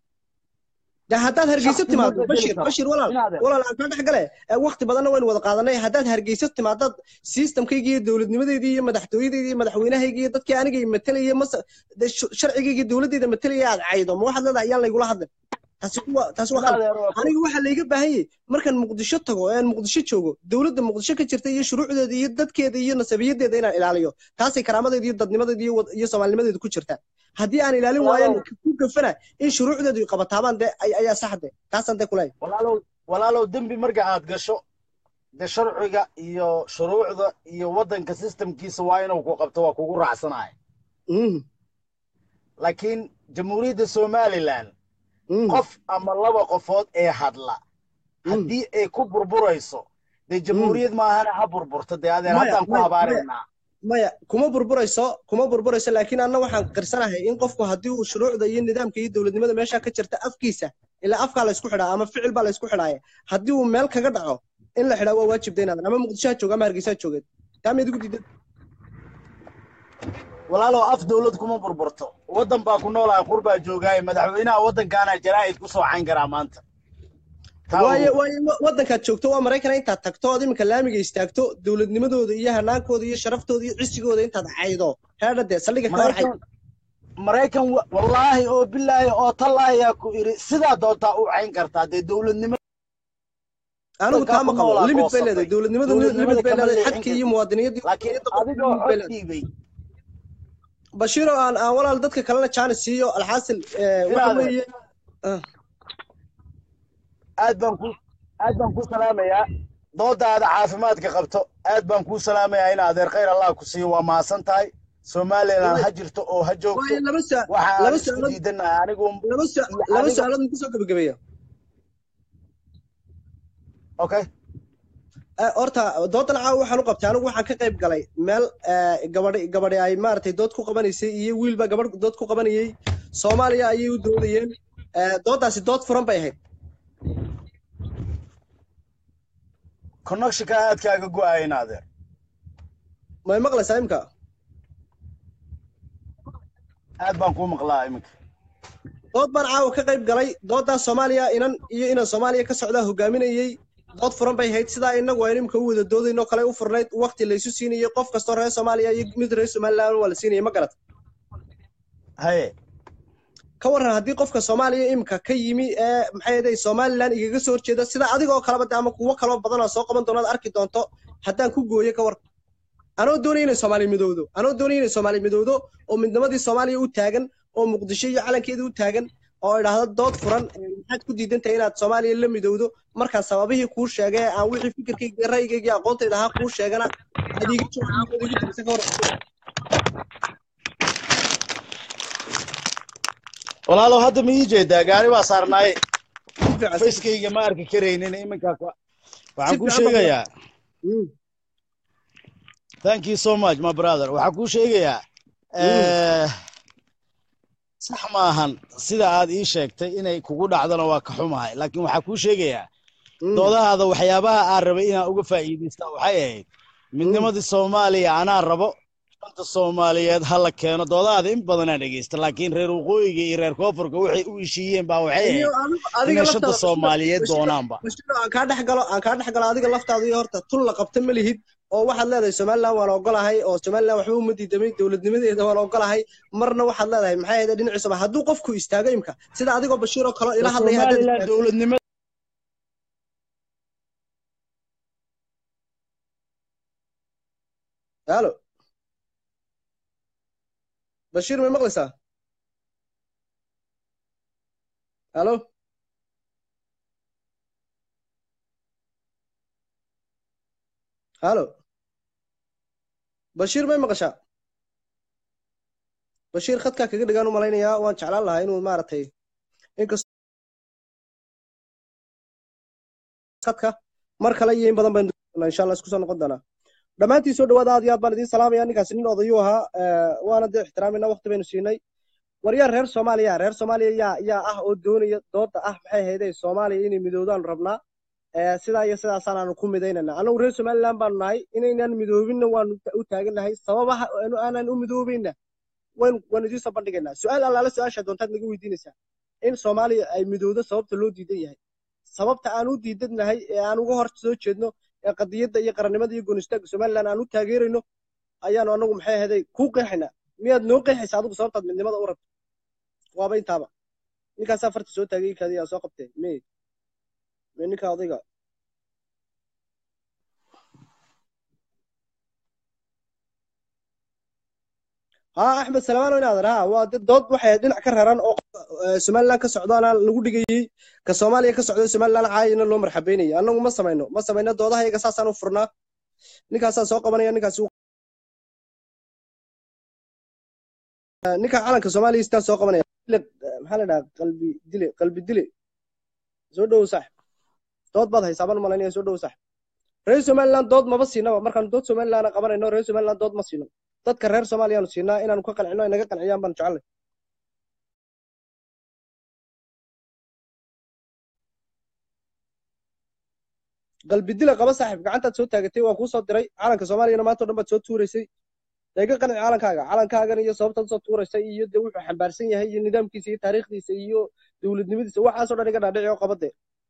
de haddaad hargeysa Shakhsi timaado ma bedeli bashir karo. bashir walaal Inaad- walaal aan kaa dhex gale ee waqti badanna waynu wada qaadanay haddaad hargeysa timaadad systemkayga iyo dowladnimadeydii iyo madaxtooyadeydii iyo madaxweynahayga iyo dadkii anigay matalayay mase de sh- sharcigayga iyo dowladdeeda matalaya aad caydo ma waxaad leedahay ayaan laygula hadlin taasi waa taasi waa qalad Inaad eero- aniga waxaa layga baahan yahay markaan muqdisho tago ee aan muqdisho joogo dowladda muqdisho ka jirta iyo shuruucdeeda iyo dadkeeda iyo nasabiyadeeda inaan ilaaliyo taasay karaamadeeda iyo dadnimadeeda iyo wad- iyo soomaalinimadeeda ku jirta haddii aan ilaalin waayan ku gafana in shuruucdeedu ay qabataabaan dee ay- ayaa saxde taasaan dee kuleeyahay walaalow walaalow dembi marka aad gasho de sharciga iyo shuruucda iyo waddanka systemkiisa waa inuu ku qabto waa kugu raacsanaya Mhm, laakiin jamhuuriyadda somalilan mhm. qof ama laba qofood ee hadla haddii ay ku burburayso dee jamhuuriyad maahana ha burburto dee adeer Maya, haddaan ku maya, habaaraynaa maya kuma burburayso kuma burburayso laakiin anna waxaan qirsanahay in qofku haddii uu shuruucda iyo nidaamka iyo dowladnimada meesha ka jirta afkiisa ilaa afkaa laysku xidhaa ama ficil baa laysku xidhaaya haddii uu meel kaga dhaco in la xidhaa waa waajib daynaadan ama muqdisho ha jooga ama hargeysa ha joogeed taa miyaad igu diidan walaalow af dowlad kuma burburto waddan baa ku noolahay qur baa joogaaye madaxweynaha waddankaana jaraa'id ku soo cayn karaa maanta Taa waaye ogow. waaye wa- waddankaad joogto waa maraykana intaad tagto ood iminka laamiga istaagto dowladnimadooda iyo hanaankooda iyo sharaftooda iyo cisigooda intaad caydo heedha dee saldhiga ka hor cay maraykan maraykan wa- wallaahi oo bilaahi oo tallaahi yaa ku idhi sidaa doontaa u cayn kartaa dee dowladnimo anigu taa ma ku qabo noolaa limit bay goosatay. leedahay dowladnimadu Dowladnimada limit bay kama leedahay leexin xadkii karto. iyo muwaadiniyadii laakiin waddaniyadda adigoo limit bay cod leedahay. dhiibay bashiiro aan aan walaal dadka kalena jaanis siiyo alxaasil eh, waxa Inaad- weeye ah, aad baan ku aad baan ku salaamayaa doodaada caafimaadka qabto aad baan kuu salaamayaa in adeer khayr allah ku siiyo waa mahadsan tahay somalilan ha jirto oo ha joogto waaye laba sa- waxa aan laba isku su'aalood diidanahay anigu laba sa- iyo laba adiga- su'aalood ku soo gabagabeeya okay Eh, horta doodan caawa waxaan u qabtay anigu waxaan ka qayb galay meel eh, gabadhi gabadhi ay maaragtay dood ku qabanaysay iyo wiilba gabadh dood ku qabanayay soomaaliya ayay u doodayeen Eh, doodaasi dood furan bay ahayd connectionka aadkaaga go-ayn adeer may maqlaysaa imka aad baan kuu maqlaa iminka dood baan caawa ka qayb galay dooddaa soomaaliya inan iyo inan soomaaliya ka socdaa hogaaminayey dood furan bay hayd sidaa inagu aynu imka u wada doodaynoo kale u furnayd waqti laysu siinayey qof kastoo reer soomaaliya iyo mid reer somaliland waa la siinayay ma garat haye ka warran haddii qofka soomaaliya imika ka yimi ee maxay ahayd somaliland igaga soo horjeeda sida adigoo kaleba de ama kuwo kaloo badanoo soo qaban doonaad arki doonto haddaan ku gooyo ka war anoo doonaya inay soomaaliya midowdo anoo doonaya inay soomaaliya midowdo oo midnimadii soomaaliya u taagan oo muqdisho iyo calankeeda u taagan oo idhaahdo dood furan ee maxaad ku diidan tahay inaad soomaaliya la midowdo markaan sababihii kuu sheegay aan wixii fikirkayga iyo ra'yigayga iyo aqoontayda ahaa kuu sheegana aad iiga jawaabtay iiga jawaabtay ka war walaalow hadda ma ii jeedaa gaari baa saarnaaye si fiican si facekayga ma arki karaynin iminkaa ku- waxaan Si kuu fiican baa- sheegayaa Mm. thank you so much my brother waxaan kuu sheegayaa eh, sax maahan sida aad ii sheegtay inay kugu dhacdona waa ka xumahay laakiin waxaan kuu sheegayaa Mm. doodahaada waxyaabaha aan rabay inaan uga faa'iidaysta waxay ahayd midnimadii soomaaliya anaa rabo shanta soomaaliyeed ha la keeno doodahaada in badanaa dhegeysta laakiin reer waqooyiga iyo reer koonfurka waxay u heshiiyeen baa waxay Iyo ahayd adiga- adiga inay shanta laftaada- soomaaliyeed Bashir- doonaanba Bashir, aan kaa dhex galo aan kaa dhex galo adiga laftaada iyo horta tun la qabta ma lihid oo waxaad leedahay somaliland waan ogolahay oo somaliland waxba uma diidamay dowladnimadeeda waan ogolahay marna waxaad leedahay maxay ahayd dhinaciisaba hadduu qofku istaago imka sida adigoo bashiir oo kale ila hadlaya haddaad somaliland istaagto- dowladnimada halo bashiir may maqlaysaa halo halo bashiir may maqashaa bashiir khadkaa kaga dhigaan u malaynayaa waan jeclaan lahaa inuu maaragtay inkastoo khadka mar kale iyo in badan baynu doonaa insha allah isku soo noqon doonaa dhammaantiin soo dhawaada aad iyo aad baan idiin salaamaya ninkaasi nin odayuu ahaa eh, waana dee ixtiraamayna waqti baynu siinay waryaa reer soomaaliya reer soomaaliya yaa yaa ah oo doonaya dooda ah maxay ahaydee soomaaliya inay midoodaan rabnaa Eh, sidaa iyo sidaasaan aanu ku midaynana annagu reer somaliland baanu nahay inaynaan midoobinna waanu u taagannahay sababaha aanu aanan u midoobayna waynu waanu idiin soo bandhigaynaa su-aal allaale su-aasha doontaad naga weydiinaysaa in soomaaliya ay midowdo sababta loo diidan yahay sababta aan u diidannahay ee aan uga hor soo jeedno ee qadiyadda iyo qarannimada iyo goonistaagga somaliland aan u taageerayno ayaanu annagu maxay ahaday kuu qeexaynaa miyaad noo qeexaysaa adigu sababtaad midnimada u rabto waaba intaaba ninkaasaa farta soo taagay kaadi aa soo qabteen me me ninka odayga ها احمد سلمان وين هذا ها waa dad dood waxay dhinac ka raran oo eh, somaliland ka socdaana lagu dhigayay ka soomaaliya ka socda somaliland caayina loo marxabeynayay annagu ma samayno ma samayno doodaha iyaga saasaan u furnaa ninkaasaa soo qabanaya ninkaasi uu- Eh, ninka calanka soomaaliya istaa soo qabanaya Dile- eh, maxaa la dhahaa qalbi dile qalbi dile soo dhowow sax dood baad haysaa baan u malaynaya soo dhowow sax reer somaliland dood maba siinaba markaan dood somaliland qabanayno reer somaliland dood ma siino dadka reer soomaaliyaanu siinaa inaanu ka qancino ay naga qanciyaan baan jecelnay qalbi dila qaba saaxiib gacantaad soo taagatay waa kuu soo diray calanka soomaaliyana maanta o dhan baad soo tuuraysay dee ka qanci calankaaga calankaagan iyo sababtaad usoo tuuraysay iyo dee wuxuu xambaarsan yahay iyo nidaamkiisa iyo taariikhdiisa iyo dowladnimadiisa waxaasoo dhan iga dhaadhici oo qabade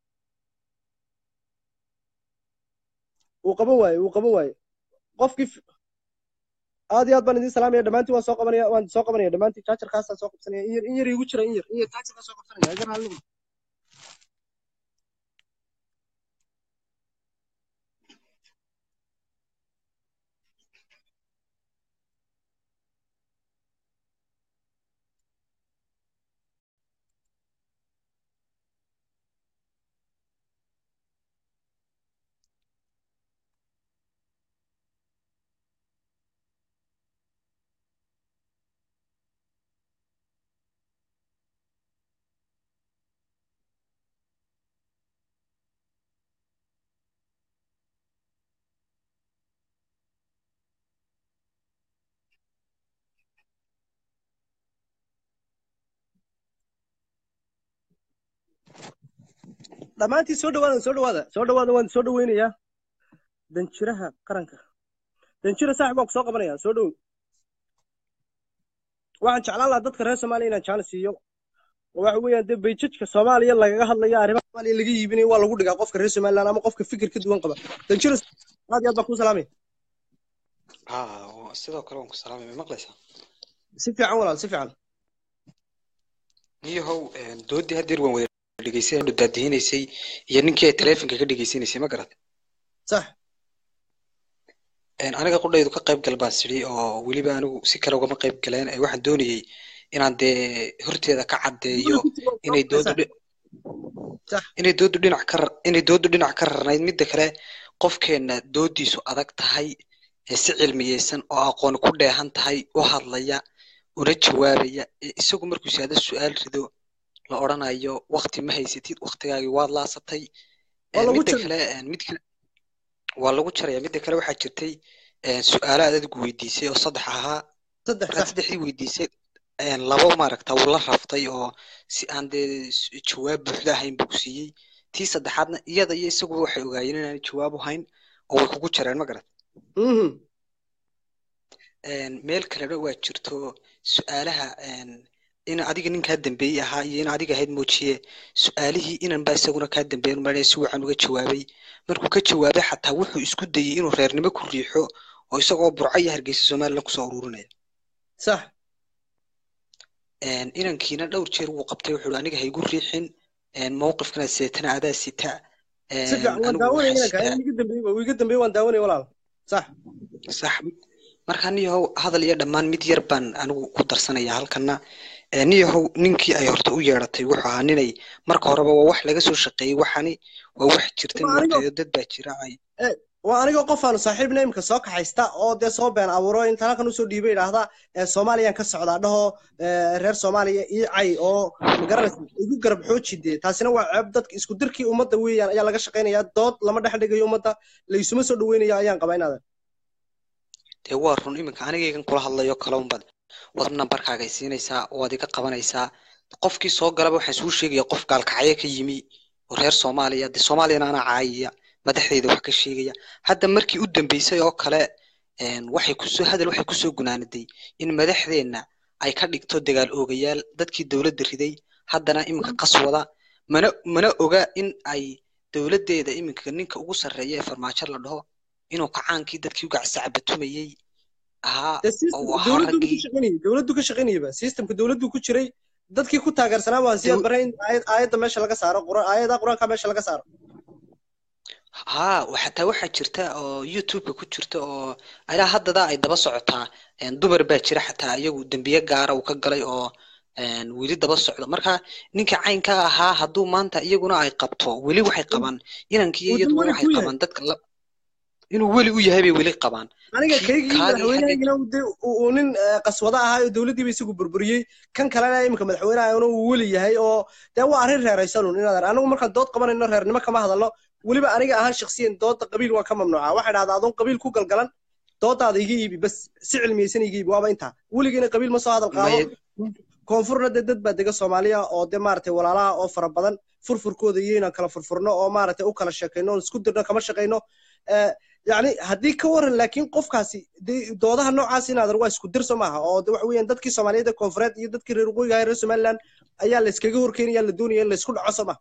wuu qaban waaye wuu qaban waaye qofkii f- aad iyo aad baan idiin salaamaya dhammaantiin waan soo qabanaya waan soo qabanaya dhammaantiin jaajarkaasaan soo qabsanaya in yar in yar iigu jira in yar in yar jaajarkaa soo qabsanaya iga raalli noqo. dhammaantiin soo dhawaada soo dhawaada soo dhawaada waan soo dhaweynayaa danjiraha qaranka danjira saaxib waan ku soo qabanaya soo dhow waxaan jeclaan lahaa dadka reer soomaaliya inaan jecel siiyo oo waxa weeyaan dee bayjajka soomaaliya lagaga hadlayo arrimaha soomaaliya laga iibinayo waa lagu dhigaa qofka reer somaliland ama qofka fikir ka duwan qaba danjira aad iyo aad baan kuu salaamaya haa sidoo kale waan ku salaamay ma maqlaysaa si fiican walaal si fiican niyahow doodii haddeer waan wada dhegeysay daadihinaysay iyo ninkii ay taleefonka ka dhegeysanaysay ma garat sax aniga qudhaydu ka qayb gal baan sidhi oo weliba anigu si kale ugama qayb galeen ee waxaan doonayey inaan dee horteeda ka caddeeyo inay doodu dhi- sax inay doodu dhinac ka rar- inay doodu dhinac ka rarnayd midda kale qofkeenna doodiisu adag tahay ee si cilmiyeysan oo aqoon ku dheehan tahay u hadlaya una jawaabaya ee isagu markuu saada su-aal rido la odhanayo wakti ma haysatid waktigaagii waad laasatay Waa Een, lagu midda jaray. kale een, mid kale waa lagu jaraya midda kale waxaa jirtay een, su-aalo aad adigu weydiisay oo saddex ahaa saddex markaad sax saddexdii weydiisay een, labo maaragta wuu la raftay oo si aan dee s- jawaab buuxda ahayn buu ku siiyey tii saddexaadna iyada iyo isaguba waxay ogaayeen inaanay jawaab u hayn oo way kugu jareen ma garat mhm een, meel kalena waa jirto su-aalaha een, in adiga nin kaa dambeeyey ahaa iyo in adiga ahayd moojiye su-aalihii inan baa isaguna kaa dambeeyan umalaya si wacan uga jawaabay markuu ka jawaabay xataa wuxuu isku dayey inuu reernimo ku riixo oo isagoo burco iyo hargeysa somaliland kusoo ururinaya sax een, inankiina dhowr jeer wuu qabtay wuxuu ihi aniga haygu riixin een, mowqifkana seetana adaa sita si een, fiican waan anigu daawanaya waxaan inanka sitaa in iga dambeeyey waa iga dambeeyey waan daawanaya walaal sax sax marka niyahow hadal iyo dhammaan mid yar baan anigu ku darsanaya halkana Ee, niyahow ninkii ay horta u yeedhatay wuxuu ahaa ninay marka horeba waa wax laga soo shaqeeyey waxani waa wax jirta Waa anigoo- moogtayo dad baa jira ay waa anigoo qof aanu saaxiibna imika soo kaxaysta oo dee soo been abuuro inta halkan usoo dhiibay idhaahda ee soomaaliyaan ka socdaa dhaho ee, reer soomaaliya ii cay oo magaranaysa igu garab xooji dee taasina waa ceeb dadka isku dirkii ummadda weeyaan ayaa laga shaqaynayaa dood lama dhex dhigayo ummadda laysuma soo dhaweynayo ayaan qabaa inaadan dee waa run iminka anigaygan kula hadlayo kale unbad wad nambarkaaga siinaysaa waad iga qabanaysaa qofkii soo galaba waxaan suu sheegaya qof gaalkacyo ka yimi oo reer soomaaliya dee soomaaliyana anaa caayaya madaxdeeda wax ka sheegaya hadda markii u dambeysay oo kale een, waxay kusoo hadal waxay kusoo gunaanaday in madaxdeenna ay ka dhigto dagaal oogayaal dadkii dowladda riday haddana iminka qaswada mana mana oga in ay dowladdeeda iminka ninka ugu sarreeya ee farmaajo la dhaho inuu kacaankii dadkii u gacsacabatumayey ahaa dee oo system uu ahaa dowladdu ka raggii shaqaynayay dowladdu ka shaqaynayaba systemka dowladdu ku jiray dadkii ku taageersanaa waan siyaad Dow- bare in aayad aayadda meesha laga saaro qura- aayadaha qur-aanka meesha laga saaro haa wa- xataa waxaa jirta oo youtube-ka ku jirta oo ilaa haddada ay daba socotaa een, dumar baa jira xataa iyagu dembiye gaara uu ka galay oo een, weli daba socdo marka ninka caynka ahaa hadduu maanta iyaguna ay qabto weli waxay qabaan inankii uu iyaduba weli waxay ku yahay qabaan dadka la inuu weli u yahay bay weli qabaan aniga kii kaygii kaagii xagga madaxweynahaygina uu dee uu uu nin eh, qaswada ahaa oo dowladdiiba isagu burburiyey kan kalena imika madaxweynahayana uu weli yahay oo dee waa arrin reeraysanun inaad anigu markaan dood qabanayno reernimo kama hadalno weliba aniga ahaan shakhsiyan dooda qabiil waan ka mamnuuca waxay dhahdaa adoon qabiil ku galgalan doodaada iga iibi bas si cilmiyeysan iga iibi waaba intaa weligiina qabiil ma soo hadal qaado maya koonfurna dee dad baa dega soomaaliya oo dee maaragtay walaalaha oo fara badan furfurkooda iyo inaan kala furfurno oo maaragtay u kala sheekayno oon isku dirno kama shaqayno Eh, yacni haddii ka waran laakiin qofkaasi dee doodaha noocaas inaadan waa isku dirso maaha oo de waxa weeyaan dadkii soomaaliyeed ee koonfureed iyo dadkii reer waqooyiga ahaa reer somaliland ayaa la iskaga horkeynaya la doonaya in la isku dhaco soo maha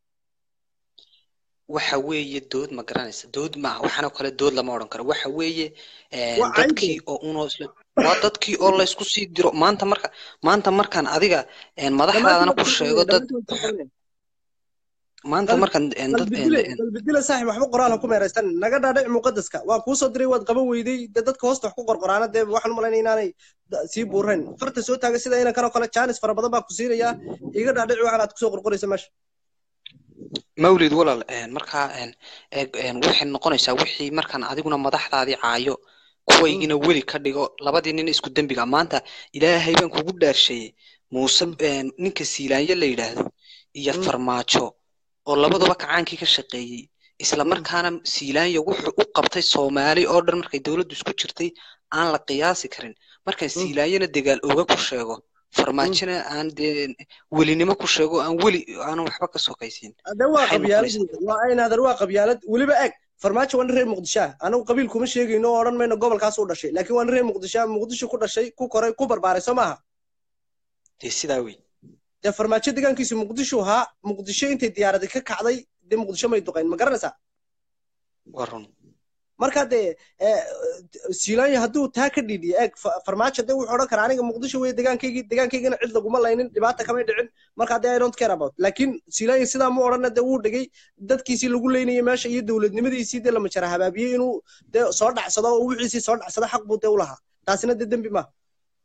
waxa weeye dood ma garanaysa dood maaha waxaanoo kale dood lama odhan karo waxa weeye een, waa cayde dadkii oo unoo isla waa dadkii oo laysku sii diro maanta marka maanta markaan adiga een, dhammaantiin madaxdaadana waa ku soo sheego qabanaya dad dhammaantiin waa soo qabanaya maanta qalbi markaan een, dad qalbi een, dile een, qalbi dile saaxib waxba qoraal ha ku meeraystan naga dhaadhic muqadaska waan kuu soo diray waad qaban weyday dee dadka hoosta wax ku qorqoraana dee waxaan u malaynaya inaanay da- sii buurayn farta soo taaga sida inankan oo kale jaanis fara badan baa ku siinayaa iga dhaadhic waxan aad kusoo qorqoraysa meesha mawlid walaal een, markaa een, eeg, een, waxay noqonaysaa wixii markaan adiguna madaxdaadii caayo kuwaygina weli ka dhigo labadii nin isku dembiga maanta ilaahay baan kugu dhaarsheeyey muuse een, ninka siilaanyo la yidhaahdo iyo farmaajo oo labaduba kacaankii ka shaqeeyey isla markaana siilaanyo wuxuu u qabtay soomaali oo dhan markay dowladdu isku jirtay aan la qiyaasi karin markaan siilaanyona dagaal oga ku sheego farmaajona aan dee welinimo ku sheego aan weli aanan waxba ka sokaysiin de waa maxay noqonaysaa qabyaalad waa inaadan waa qabyaalad weliba eg farmaajo waa nin reer muqdisho ah anagu qabiil kuma sheegayno oo odhan mayno gobolkaas u dhashay laakiin waa nin reer muqdisho ah muqdisho ku dhashay ku koray ku barbaaray soo maaha dee sidaa wey dee farmaajo deegaankiisu muqdisho ahaa muqdisho intay diyaaradi ka kacday dee muqdisho may duqayn ma garanaysaa waa run marka dee siilaanya hadduu taa ka dhiidhiyo eeg fa- farmaajo dee wuxuu odhan karaa aniga muqdisho wey degaankaygii degaankaygana cid laguma laynin dhibaata kamay dhicin marka dee i don't care about laakiin siilaanya sidaa mu odhanna dee wuu dhigay dadkiisii lagu leynayay meesha iyo dowladnimadiisii dee lama jara habaabiyey inuu dee soo dhacsado oo wixiisii soo dhacsado xaq buu dee u lahaa taasina dee dembi maaha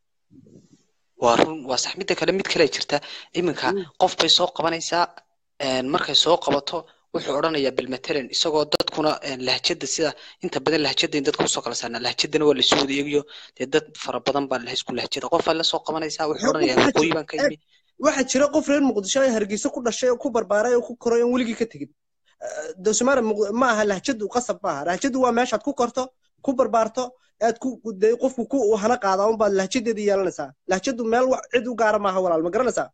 waa run waa sax midda kale mid kale jirta iminka qof bay soo qabanaysaa een, markay soo qabato wuxuu odhanayaa bilmatalan isagoo dadkuna een, lahjada sida inta badan lahjada in dadka usoo kala saarnaa lahjadana waa lasoo wada eegayo dee dad fara badan baa la isku lahjada qof baa la soo qabanaysaa wuxuu Waxaa odhanayaa jira- waqooyi baan ka imi waxaa jira qof reer muqdisho ee hargeysa ku dhashay oo ku barbaaray oo ku koray oon weligii ka tegin dosmaara ma aha lahjadu qasab maaha lahjadu waa meeshaad ku korto ku barbaarto aad ku dee qofku ku hana qaada unbaad lahjadeeda yeelanaysaa lahjadu meel wax cid u gaara maaha walaal ma garanaysaa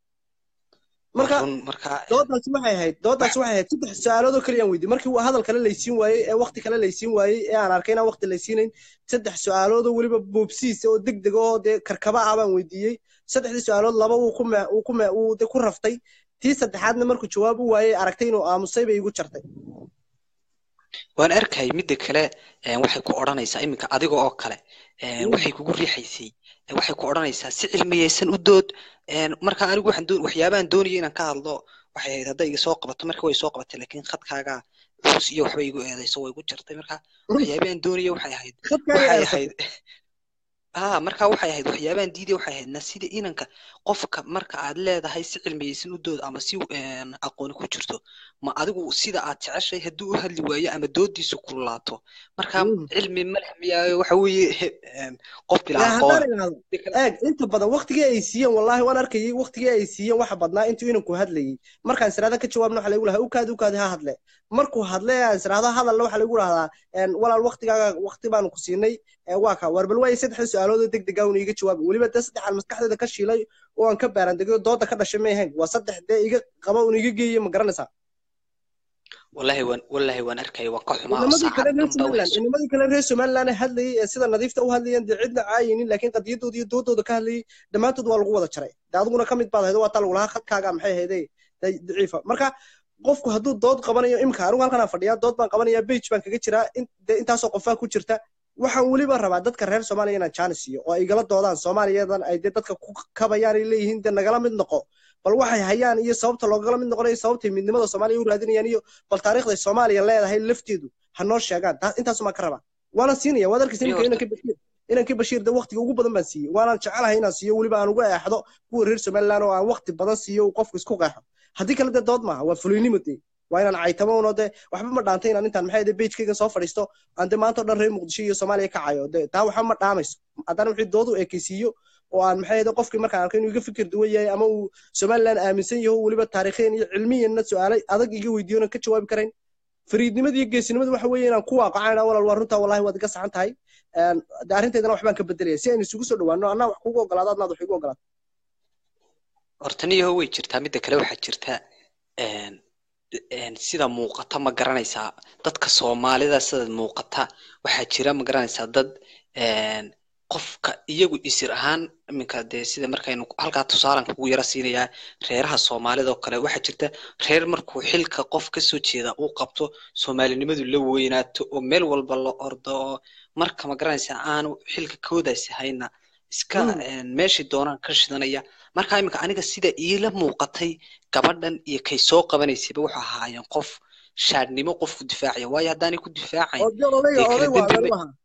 Waa marka run marka doodaasi waxay ahayd doodaasi waxay ahayd saddex su-aaloodoo kale aan weydiiyey markii hadal kale laysiin waayey ee waqti kale laysiin waayey ee aan arkay inaan waqti laysiinayn saddex su-aaloodoo weliba boobsiis oo deg deg oo dee karkaba ah baan weydiiyey saddexdii su-aalood laba uu ku me uu ku me uu de ku raftay tii saddexaadna markuu jawaab u waayey aragtay inuu aamusay bay igu jartay waan arkay midda kale een, waxay ku odhanaysaa iminka adiga oo kale een, Mm. waxay kugu riixaysay ee, waxay ku odhanaysaa si cilmiyeysan u dood een, marka anigu waxaan doon waxyaabahan doonaya inaan ka hadlo waxay ahayd hadday iga soo qabato marka way soo qabatay laakiin khadkaaga culus iyo waxba igu eedayso way igu jartay marka waxyaabahan doonaya waxay ahayd khadkaaga waxay eersatay ahayd aa marka waxay ahayd waxyaabahan diiday waxay ahayd na sida inanka qofka marka aad leedahay si cilmiyeysan u dood ama si een, aqooni ku jirto ma adigu sida aad jeceshay hadduu u hadli waayo ama doodiisu kululaato marka Mm. cilmi ma leh miyaayo waxa weeye een, qof bila yaa aqoon haddaan idhaahdo eeg inta badan waqtigii ay siiyeen wallaahi waan arkayay waqtigii ay siiyeen waxa badnaa intuu inanku hadlayay markaan israada ka jawaabna waxa lagu lahaa ukaadi ukaadi ha hadle markuu hadle aan israado hadalna waxa lagu dhahdaa een, walaal waqtigaaga waqti baanu ku siinay ee, waa ka war bal waaye saddexda su-aalood oo deg deg ah uuna iga jawaabi weliba dee saddex aan maskaxdeeda ka shiilay oo aan ka baarandegay oo dooda ka dhashay may ahayn waa saddex dee iga qaba uuna iga geeyey ma garanaysaa wallahi waan wallahi waan arkaya waan ka xumaa oo inamadii kale saacad reer dhanba somaliland waxay inamadii kale reer somaliland hadlayay ee sida nadiifta u hadlayeen dee cidna caayinin laakiin qadiyadooda iyo doodooda ka hadlayay dhammaantood waa lagu wada jaray de adiguna ka mid baad ahayd waa taa lagu lahaa khadkaaga maxay ahayde da- daciifa marka qofku hadduu dood qabanayo imika anigu halkan aan fadhiyaa dood baan qabanaya bage baan kaga jiraa in- dee intaasoo qofaa ku jirta waxaan weliba rabaa dadka reer soomaaliya inaan jaanis siiyo oo ay igala doodaan soomaaliyadan ay dee dadka ku kabayaan ay leeyihiin dee nagala mid noqo bal waxay hayaan iyo sababta loogala mid noqonayo sababtay midnimada soomaaliya u raadinayaan iyo bal taariikhday soomaaliya leedahay lafteedu ha noo sheegaan taa intaasumaa ka rabaa waana siinaya waad arkaysa Iyo imika horta- inankii bashiir inankii bashiir de waqtiga ugu badan baan siiyey waanaan jecelahay inaan siiyo weliba aan uga eexdo kuwa reer somaliland oo aan waqti badan siiyo uu qofku isku qeexo haddii kale dee dood maaha waa fuliynimo dee waa inaan caytamo uno dee waxba ma dhaantay inaan intaan maxay bejkayga soo fadhiisto aan dee maanta o dhan reer muqdisho iyo soomaaliya ka cayo dee taa waxba ma dhaamayso haddana wixii doodu ekeysiiyo oo aan maxay ahayd qofkii markaan arkay inuu iga fikir duwan yahay ama uu somaliland aaminsan yaho weliba taariikhiyan iyo cilmiyanna su-aalay adag iga weydiiyo ka jawaabi karayn fariidnimada iyo geesinimada waxa weeye inaan ku waaqacayna walaal waa runtaa wallahi waad iga saxan tahay Een, de arrinteydana waxbaan ka bedelaya si aynu isugu soo dhawaano annaa wax kugu ogolaado adnaad wax igu ogolaato horta niyaho way jirtaa midda kale waxaa jirta een, een, sida muuqata ma garanaysaa dadka soomaalida sida muuqata waxaa jira ma garanaysaa dad een, qofka iyagu isir ahaan iminka dee sida markaynu halkaa tusaalan kugu yara siinayaa reeraha soomaalida oo kale waxaa jirta reer markuu xilka qof kasoo jeeda uu qabto soomaalinimadu la weynaato oo meel walba la ordo oo marka ma garanaysaa aanu xilka koodaasi hayna iska Mm. een, meeshii doonaan ka shidanaya marka iminka aniga sida iila muuqatay gabadhan iyo kay soo qabanaysayba wuxuu ahaayeen qof shaadhnimo qofku difaacaya waayo haddaanay ku difaacayn oo dee odayga dee kala odaygu dembi adeer u ma ahaa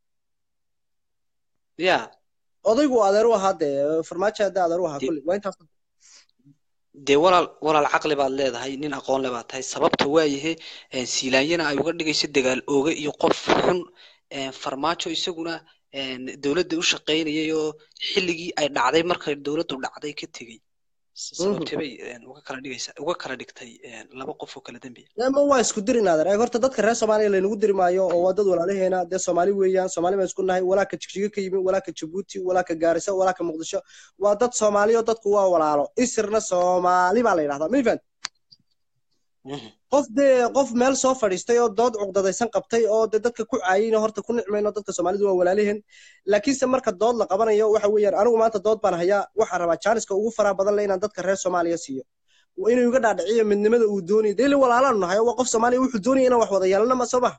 ya odaygu adeer u ahaa dee farmaajo hadda adeer u ahaa dee kulli waa intaas dee walaal walaal caqli baad leedahay nin aqoon le baad tahay sababta waayahe een, siilaanyana ay uga dhigayso dagaal ooge iyo qof xun een, farmaajo isaguna een, dowladda u shaqaynayay oo xilligii ay dhacday markay dowladdu dhacday ka tegey S- sababtee bay een, uga kala dhigaysa uga kala dhigtay een, laba qof oo kala dembiya ama waa isku dirin adeer eeg horta dadka reer soomaaliya laynagu diri maayo oo waa dad walaalaheena dee soomaali weeyaan soomaali baan isku nahay walaa ka jigjiga ka yimi walaa ka jabuuti walaa ka gaariso walaa ka muqdisho waa dad soomaali oo dadku waa walaalo isirna soomaali baa la yidhahdaa ma ifaan Mhm. qof dee qof meel soo fadhiistay oo dood cuqdadaysan qabtay oo dee dadka ku caayina horta ku nicmayno dadka soomaalidu waa walaaliheen laakiinse marka dood la qabanayo waxa weeyaan anigu maanta dood baan hayaa waxaan rabaa jaaniska ugu faraha badan le inaan dadka reer soomaaliya siiyo waa inuu iga dhaadhiciyo midnimada uu doonayo dee li walaalaanu nahay waa qof soomaaliya wuxuu doonaya inaan wax wada yeelano ma soo maha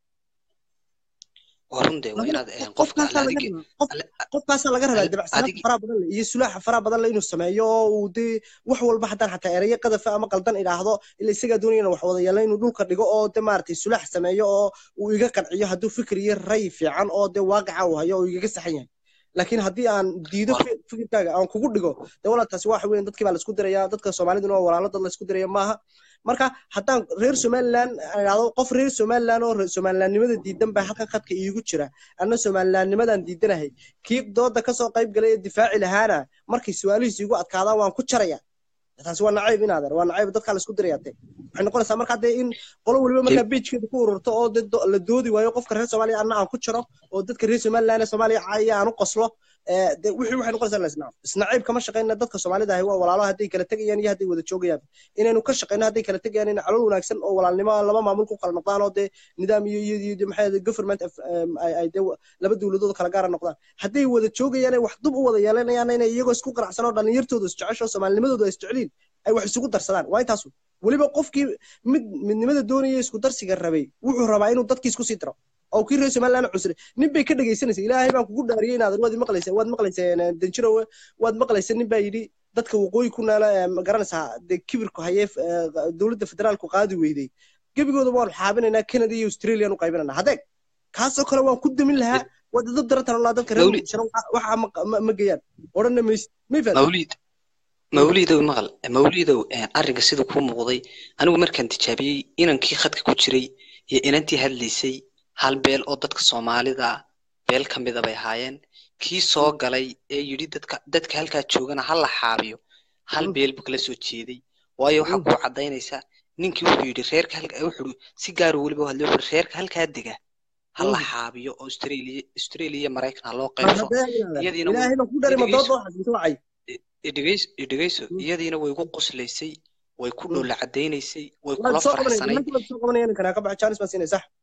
waa run dee waa inaad eh, qofka alle qofkaasaa laga adigi rabaa qof alle qofkaasaa laga rabaa alle dabacsanaanta adigi faraha badan le iyo sulaaxa faraha badan le inuu sameeyo oo uu dee wax walba haddaan xataa erayo qadafa ama qaldan idhaahdo ila isagaa doonaya inaan wax wada yeelno inuu dhulka dhigo oo dee maaragtay sulaax sameeyo oo uu iga qanciyo hadduu fikir iyo ray fiican oo dee waaqica uu hayo oo igaga saxan yahay laakiin haddii aan diido waa fi- fikirkaaga aan kugu dhigo dee walaal taasi waxa weeyaan dadkii baa laisku diraya dadka soomaaliduna waa walaalo dad laisku diraya maaha marka haddaan reer somaliland aan idhaahdo qof reer somaliland oo reer somalilandnimada diidan baa halkan khadka iigu jira anna somalilandnimadaan diidanahay kii dooda kasoo qayb galay ee difaaci lahaana markay su-aalihiisu igu adkaadaan waan ku jaraya taasi waa nacayb inaadeer waa nacayb dadkaa laisku diraya de waxay noqonaysaa markaa dee in qolo weliba markaa beijkeeda ku ururto oo dee do- la doodi waayo qofka reer soomaaliya anna aan ku jaro oo dadka reer somaliland ee soomaaliya caaya aan u qoslo ee, dee wixii waxay noqonaysaa la isnaab isnaciib kama shaqayna dadka soomaalida ahi waa walaalo hadday kala tegayaan iyo hadday wada joogayaan inaynu ka shaqayno hadday kala tegayaan in calool wanaagsan oo walaalnimo laba maamul ku kala noqdaan oo dee nidaam iyo iyo iyo maxay ahayd government of- em, ay ay dee laba dowladood kala gaara noqdaan hadday wada joogayaan ay wax dub u wada yeelanayaan inay iyagoo isku qanacsan oo dhallinyartooda isjecesho soomaalinimadooda ay isjeceliin ay wax isugu darsadaan waa intaasu weliba qofkii mid midnimada doonaya isku darsiga rabay wuxuu rabaa inuu dadkii isku sii diro oo kii reer somaliland cusre nin bay ka dhegaysanaysa ilaahay baan kugu dhaariyey inaad waad maqlaysa waad maqlaysa danjirowe waad maqlaysa nin baa yidhi dadka waqooyi ku naala ee, ma garanaysaa dee kibirku hayee ee, dowladda federaalku qaadi weyday gebigooda waan xaabinaynaa canada iyo australian u qaybinanaa hadeeg kaasoo kale waan ku damin lahaa waa dad darantan olaa dadka reer Mawlid. muqdishona waxa- waxa ma- ma- ma geeyaan odhanna maysid may fahamtay mawliid mawliidow maqal mawliidow eh, arrinka sida kuu muuqday anigu markaan tijaabiyey inankii khadka ku jiray iyo inantii hadlaysay hal beel oo dadka soomaalida beel ka mida bay ahaayeen kii soo galay ee yidhi dadka dadka halkaa joogana ha la xaabiyo hal Mm. beel buu kala soo jeeday waayo waxaa Mm. kuu caddaynaysa ninkii wuxuu yidhi reerka halka wuxuu si gaar weliba u hadlay wuxuu yidhi reerka halkaa dega ha la Mm. xaabiyo oo australia australia iyo maraykan ha loo Ma qaybso haddee inaadan iyadiina way ilaahay baan ku dharay ma dhegeyso dood waxaas inta wacay idhegeyso idhegeyso Mm. iyadiina way ku qoslaysay way ku Mm. dhoola cadaynaysay way waad kula soo qabanaya faraxsanayd nimanka waad soo qabanaya ninkan ka baxa jaanis baan siinay sax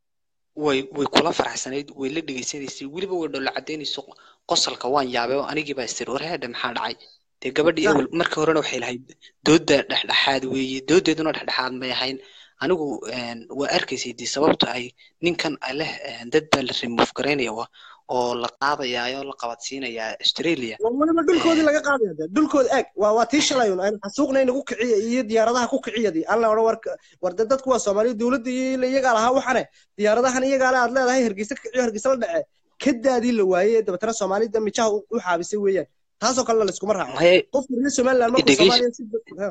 way way kula faraxsanayd way la dhegeysanaysay weliba way dhoola cadaynayso qosalka waan yaabay oo anigii baa istir war heedhe maxaa dhacay dee gabadhii sax ewel markii horena waxay lahayd doodda dhexdhexaad weeye doodeeduna dhexdhexaad may ahayn anigu een, waa arkaysay dee sababta ay ninkan leh een, dad baa la remove garaynaya wa- oo la qaadayaayo la qabadsiinayaa australia waa weliba dhulkoodii Een, laga qaadaya dee dhulkooda eeg waa waa tii shalay un aynu xasuuqna inagu kiciya iyo diyaaradaha ku kiciyadii aan la odhan war war dee dadku waa soomaaliya dowladda iyo ila iyagaa lahaa waxane diyaaradahan iyagaa le aad leedahay hargeysa ka kiciyo hargeysa la dhece kadaadii la waayey dabeetana soomaalida mijaha u u xaabisay weeyaan taasoo kalena layskuma raaco maya qofka reer somaliland markuu dhegeyso soomaaliya si ha,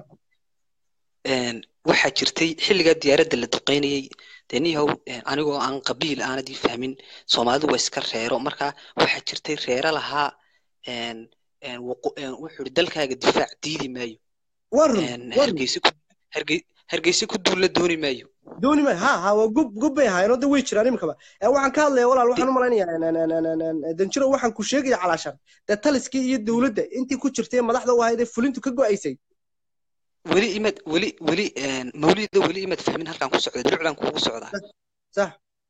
een, waxaa jirtay xilligaa diyaaradda la duqeynayay dee niyahow een, anigoo aan qabiil aanad ii fahmin soomaalidu waa iska reero marka waxaa jirtay reero lahaa een, een, waqo- een, wuxuu yidhi dalkaaga difaac diidi maayo waa run een, waa run hargeysa ku hargey hargeysa ku duulla dooni maayo dooni ma ha ha waa gub gub bay ahaayeen oo de way jiraan imikaba ee waxaan ka hadlaya walaal waxaan u malaynayaa danjiro waxaan ku sheegaya calaashan dee taliskii iyo dowladda intii ku jirtay madaxda u ahayd ee fulintu ka go'aysay weli imad weli weli een, mawlida weli imad fahmin halkaan ku socda dulucdan kuugu socdaa sax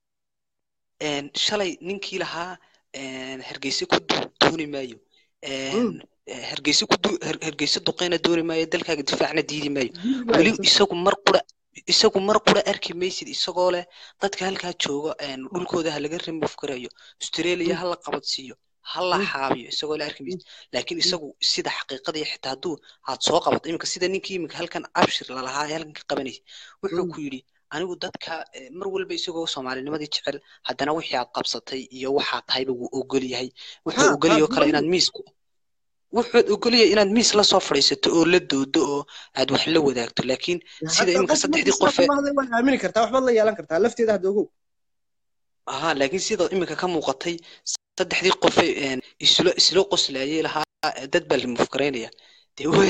een, shalay ninkii lahaa een, hargeysa ku du- dooni maayo een, eh, hargeysa ku du- Har- hargeysa duqeyna dooni maayo dalkaaga difaacna diidi maayo weli isagu mar qura isagu mar qura arki maysid isagoo leh dadka halkaa jooga een, dhulkooda ha laga remove garayo australia ha la qabadsiiyo ha la Mm. xaabiyo isagoo le arki maysid laakiin isagu sida xaqiiqada iyo xitaa hadduu aad soo qabato iminka sida ninkii iminka halkan abshir lalahaa ee halkan ka qabanaysa wuxuu Mm. ku yidhi anigu dadka eh, mar walba isagoo soomaalinimadii jecel haddana wixii aad qabsatay iyo waxaad tahayba wuu ogol yahay wuxuu Ha, ogol ha, yahay oo kale dumarku- inaad miisku wuxuu ogol yahay inaad miis la soo fadhiisato oo la doodo oo aad wax la wadaagto laakiin sida Hadda iminka qofka saddexdii markuu qof sidaa ee kuma hadlay waa aamini kartaa waxbaad la yeelan kartaa lafteeda hadda ogow aha laakiin sida iminka ka muuqatay saddexdii qof ee een, isla isla qoslayay lahaa eh, dad baa la mufkaraynaya dee wey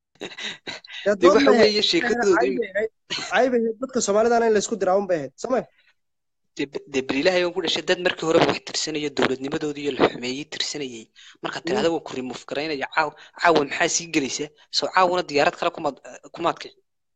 dee dee dood waxa bay weeye ahayd sheekadoodu cayb bay ahayd cayb bay ahayd dadka soomaalidana in laysku diraa un bay ahayd soma dee berilahay aan ku dhashay dad markii horeba wax tirsanayo dowladnimadoodii iyo la xumeeyey tirsanayay marka tirada waan ku remove garaynaya caaw caawa maxaa sii gelaysa soo caawana diyaarad kale kumaad kumaad kici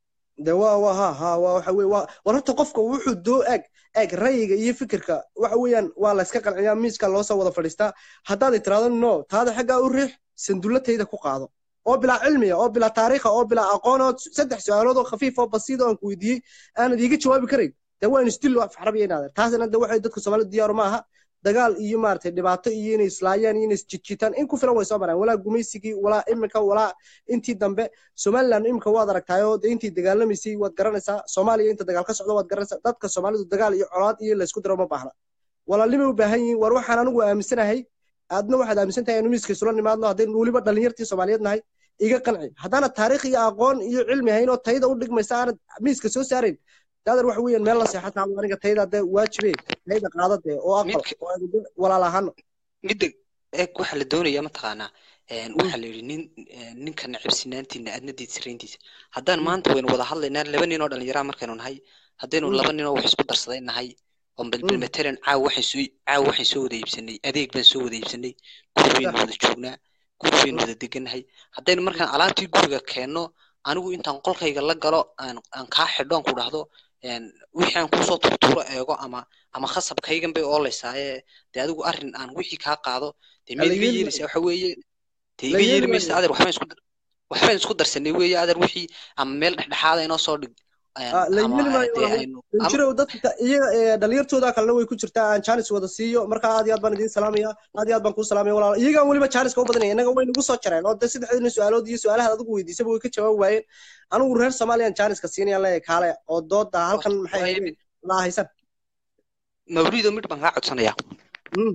de waa waa ha ha waa waxa weye waa war horta qofka wuxuu doo eg eg rayiga iyo fikirka waxa weeyaan waa la iska qanciyaa miiska loo soo wada fadhiistaa haddaad tiraahdo no taada xaggaa u riix sandulatayda ku qaado oo bilaa cilmiya oo bilaa taariikha oo bilaa aqoon oo saddex su-aalood oo khafiif oo basiid oo aan ku weydiiyey aanad iiga jawaabi karayn de waa instil af xarabiya inaad taasina de waxay dadka soomaalidu diyaaru ma aha dagaal iyo maaragtay dhibaato iyo inay islaayaan iyo inay isjijitaan in ku filan way soo maraan walaa gumaysigii walaa iminka walaa intii dambe somaliland iminka waad aragtaayoo de intii dagaalamaysay waad garanaysaa soomaaliya inta dagaal ka socdo waad garanaysaa dadka soomaalidu dagaal iyo colaad iyo laysku diro ma baahna walaalnimay u baahan yihiin war waxaan anigu aaminsanahay aadna waxaad aaminsan tahay inu miiska isula nimaadno haddaynu weliba dhalinyartii soomaaliyeed nahay iga qanci haddaanad taariikh iyo aqoon iyo cilmi hayn oo tayda u dhigmaysa aanad miiska soo saarayn daadar waxa weeyaan meel la seexataa aniga tayda dee waajibe tayda qaadade oo aqbal Midka- oo aynu dee walaal ahaano midda eeg waxaa la doonayaa mataqaanaa een, waxaa la yidhi nin een, ninka nacabsinaantiina aadna diidsarayntiisa haddaan maanta waynu wada hadlaynaa laba nin oo dhallinyaraa markaynu nahay haddaynu Mm. laba nin oo wax isku darsaday nahay oo balbal Mm. matalan caawa waxaan soo caawa waxaan soo wada iibsanay adeeg baan soo wada iibsanay guri baynu Sax. wada joognaa guri baynu wada degannahay haddaynu markaan alaabtii guriga keenno anigu intaan qolkayga la galo aan aan kaa xidho aan ku dhahdo een, wixii aan kusoo turtuuro eego ama ama khasabkaygan bay ooleysaaye dee adigu arrin aan wixii kaa qaado dee Ala miyaad iga yeeli yeelaysaa waxa weeye dee La iga yeeli yeeli maysa maayo. adeer waxbaan isku dar- waxbaan isku darsanay weeye adeer wixii ama meel dhexdhexaada inoo soo dhig een, Ah, la ama yeeli maayo dee walaal. aynu ama danjirow dadka iyaga ee dhalinyartooda kalena way ku jirtaa aan jaanis wada siiyo marka aad iyo aad baan idiin salaamaya aad iyo aad baan kuu salaamaya walaal iyagaan weliba jaaniska u badanaya innaga way nagu soo jareen oo de saddexdiina su-aalood iyo su-aalahaad adigu weydiisaba way ka jawaabi waayeen anigu reer soomaaliyaan jaaniska siinayaan leeyahay kaale oo dooda halkan maxay waaye ahayd mid la haysan mawlido mid baan kaa codsanayaa Mhm.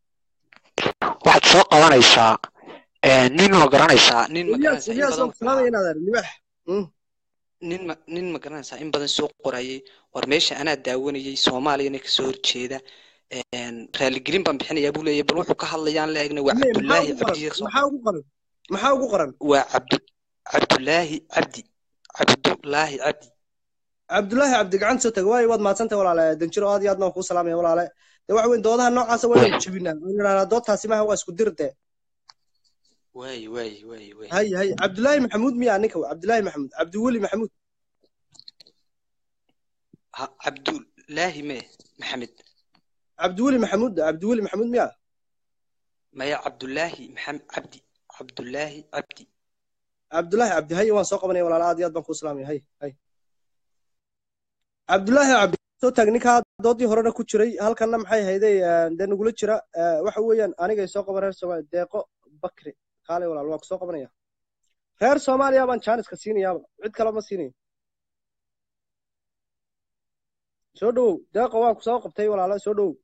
waxaad soo qabanaysaa een, nin ma garanaysaa nin ma Ilyas garanaysaa in Ilyas badan waan ku salaamaya inaad libax Mhm. nin ma nin ma garanaysaa in badan soo qorayay war meesha anaa daawanayay soomaaliyana kasoo horjeeda een, raaligelin baan bixinayaa buu leeyahay bal wuxuu ka hadlayaan la eegna waa Ile, maxaa cabdulaahi ugu qoran cabdi sheekh maxaa ugu qoran maxaa ugu qoran waa cabdu cabdulaahi cabdi cabdulaahi cabdi cabdulaahi cabdi gacan soo taga waayo waad mahadsantahay walaale danjiro aad iyo aad baan kuu salaamaya walaale de waxa weyn doodaha noocaasa waynu jebinaa waynu idhahnaa doodtaasi maha waa isku dirde waay waay waay waay hay hay cabdulaahi maxamuud miya ninka cabdulaahi maxamuud cabdiweli maxamuud ha cabdulaahi me maxamed cabdiweli maxamuud cabdiweli maxamuud miya maya cabdulaahi maxamed cabdi cabdulaahi cabdi cabdulaahi cabdi hay waan soo qabanaya walaale aad iyo aad baan kuu salaamaya hay hay cabdulaahi cabdi soo taag ninkaa doodii horena ku jiray halkanna maxay hayday dee nagula jira eh, waxa weeyaan anigay soo qaban reer soomaaliya deeqo bakri kaale walaal waan ku soo qabanaya reer soomaaliya baan jaaniska siinayaaba cid kale ma siinayo soo dhowow deeqo waan ku soo qabtay walaalo soo dhowow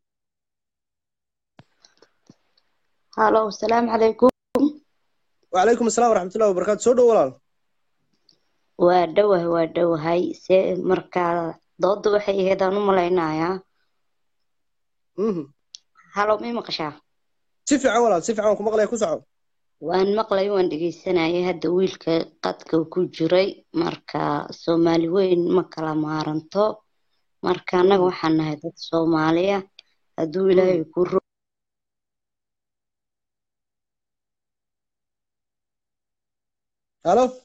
halo asalaamu calaykum وعليكم السلام ورحمة الله وبركاته سو دhow walaal waa dhowahay waa dhowahay se markaa dooda waxay ahayd aan u malaynayaa Mhm. halo may maqashaa si fiican walaal si fiican waan ku maqlaya ku soco waan maqlay waan dhegeysanayay hadda wiilka qadka ku jiray marka soomaali weyn ma kala maaranto marka annaga waxaan nahay dad soomaaliya hadduu ilaahay ku ro halo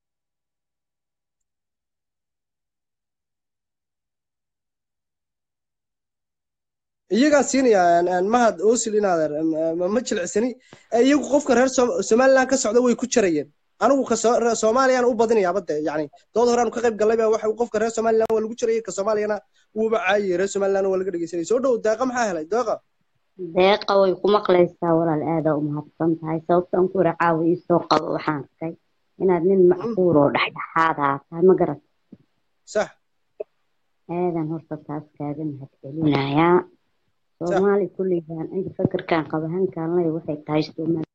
iyagaa siinaya aan- aan mahad osil inaadeer ma ma jilicsani Eh, iyagu qofka reer Som- somaliland ka socda way ku jarayeen anigu ka soo- reer soomaaliyaan u badinayaaba de yani dood hore aan ka qayb galay baa waxa uu qofka reer somaliland waa lagu jarayay ka soomaaliyana wuuba caayay reer somaliland waa laga dhegeysanayay soo dhow deeqa maxaa helay deeqa deeqa way ku maqlaysaa walaal aadaa u mahadsan tahay sababtaan ku ira caawa ii soo qabo waxaan arkay inaad nin macquul oo dhexdhexaad aa tahay ma garat sax aadan horta taas kaaga mahadcelinayaa soomaali kulligaan inta fakarkan qaba hankaan leh waxay tahay soomaali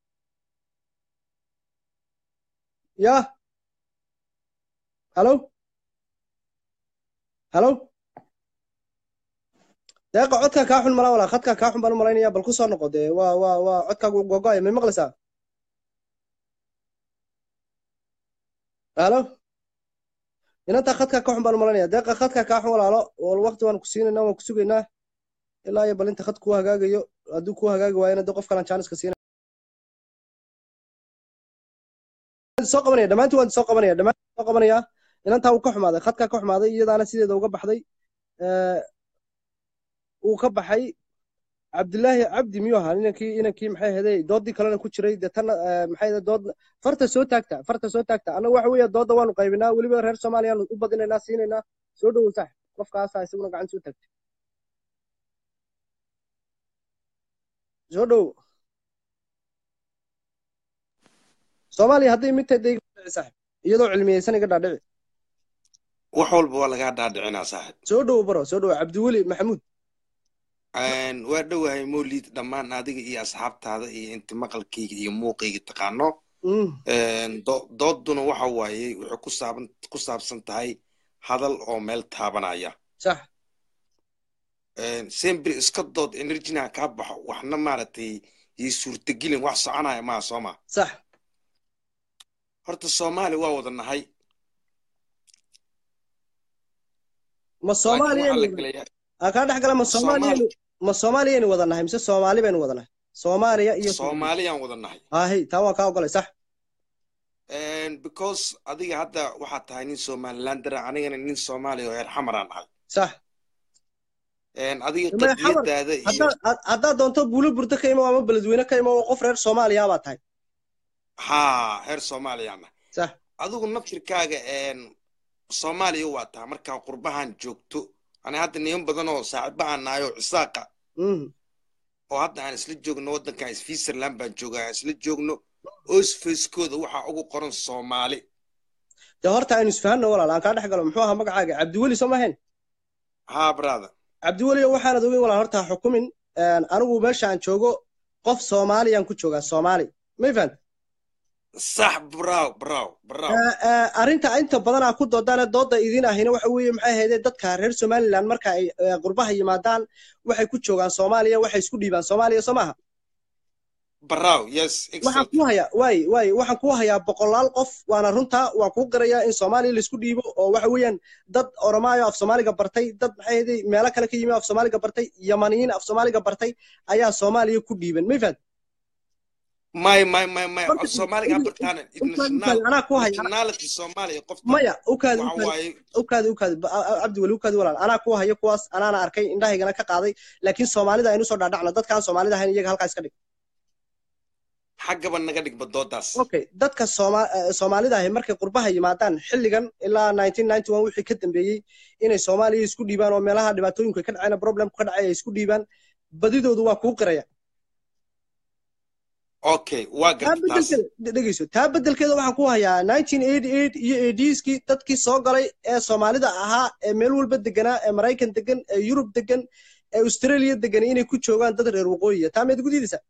ya halo halo deeqa codkaa kaa xun malaa walaa khadkaa kaa xun baan u malaynaya bal ku soo noqo dee waa waa waa codkaagu gogo'aya may maqlaysaa halo inantaa khadkaa ka xun baan u malaynaya deeqa khadkaa kaa xun walaalo wal waqti waan ku siinaynaa waan ku sugaynaa ilaa iyo bal inta khad kuu hagaagayo hadduu kuu hagaagi waayana de qof kalaan jaaniska siina soo qabanaya dhammaantiin waan soo qabanaya dhammaantiin soo qabanaya inantaa uu ka xumaaday khadkaa ka xumaaday iyadaana sideeda uga baxday Eh, uu ka baxay cabdilaahi cabdi miyuu ahaa inankii inankii maxay ahaydey doodii kalena ku jiray dee tanna eh, maxay ahayd dood farta soo taagta farta soo taagta annaga waxa weeye doodda waanu qaybinaa weliba reer soomaaliyaanu u badinaynaa siinaynaa soo dhowow saaxib qofkaasaa isaguna gacan soo taagta soo dhowow soomaaliya hadday mid tahay dee iga dhaadhici saaxib iyadoo cilmiyeysan iga dhaadhici wax walba waa lagaa dhaadhicinaa saaxib soo dhowow baro soo dhowow cabdiweli maxamuud Een, waa dhowahay mowlid dhammaan adiga iyo asxaabtaada iyo inta maqalkayga iyo muuqayga taqaano Mm, Een, do- dooduna waxa waaye waxay ku saaban ku saabsan tahay hadal oo meel taabanaya sax Een, sembri iska dood enerjina kaa baxo waxna maaragtay iyo suurtagelin wax soconaya maa soo ma sax horta soomaali waa wada nahay ma laakiin waxaa la soomaaliya gelayaa aa kaa dhex gala ma soomaali soomaaliyaynu ma soomaaliyaynu wada nahay mise soomaali baynu wada nahay soomaaliya iyo soomaaliyaan wada nahay ahi taa waan kaa ogolay sax Een, because adiga hadda waxaad tahay nin somalilander ah anigana nin soomaaliya oo reer xamaraan ahay sax Een, adiga Maya xamar qadiyadaada iyo haddaad had- haddaad doonto buulo burdo ka imo ama beledweyne ka imo oo qof reer soomaaliya baa tahay haa reer soomaaliyaan ah sax adigu naftirkaaga een, soomaaliya waa tahay markaa qurbahan joogto ani hadda niman badan oo saaxiibahan nahay oo cisaaqa Mhm. oo hadda aan isla joogno waddankan switzerland baan joogaa aan isla joogno osfacekooda waxaa ugu qoran soomaali dee horta aynu isfahanno walaal aan kaa dhex galo muxuu ahaa magacaaga cabdiweli soo mahayn haa brother cabdiweli waxaanad ogeyn walaal horta ha xukumin Een, anigu meesha aan joogo qof soomaaliyaan ku joogaa soomaali may fahant sax braw braw braw arrinta inta badanaa ku doodaan dooda idin ahina waxa weeye maxay ahayd dadka reer somaliland marka ay eh, qurbaha yimaadaan waxay ku joogaan soomaaliya waxay isku dhiibaan soomaaliya soo maaha braw yes waxaan exactly ku hayaa waay waay waxaan ku hayaa boqolaal qof waana runta waan kuu garayaa in soomaaliya laisku dhiibo oo waxa weeyaan dad oromaayo af soomaaliga bartay dad maxay ahayd meelo kale ka yimi af soomaaliga bartay yamaniyiin af soomaaliga bartay ayaa soomaaliya ku dhiiban may fahad may may may may Marka- soomaaliga habartaan international anaa ku haya nationality soomaaliya qofta maya ukaadi waxa ukaadi waaye ukaadi ukaadi ba- a- a- cabdi weli ukaadi walaal anaa ku haya kuwaas anaana arkay indhahaygana ka qaaday laakiin soomaalida aynu soo dhaadhacno dadkaan soomaalida ahayn iyaga halkaa iska dhig xaggaba naga dhigba doodaas okay dadka Sooma- eh, soomaalida ahi markay qurbaha yimaadaan xilligan ilaa 1991 wixii ka dambeeyey inay soomaaliya isku dhiibaan oo meelaha dhibaatooyinku ay ka dhaceen problemku ka dhacay ay isku dhiibaan badidoodu waa kuu qiraya okay waa taa garta taas bedelkeeda dhegeyso taa bedelkeeda waxaan ku hayaa 1988 iyo 80skii dadkii soo galay ee soomaalida ahaa ee meel walba deganaa ee maraykan degan ee yurub degan ee australia degan inay ku joogaan dad reer waqooyiya taa meed ugu diidaysaa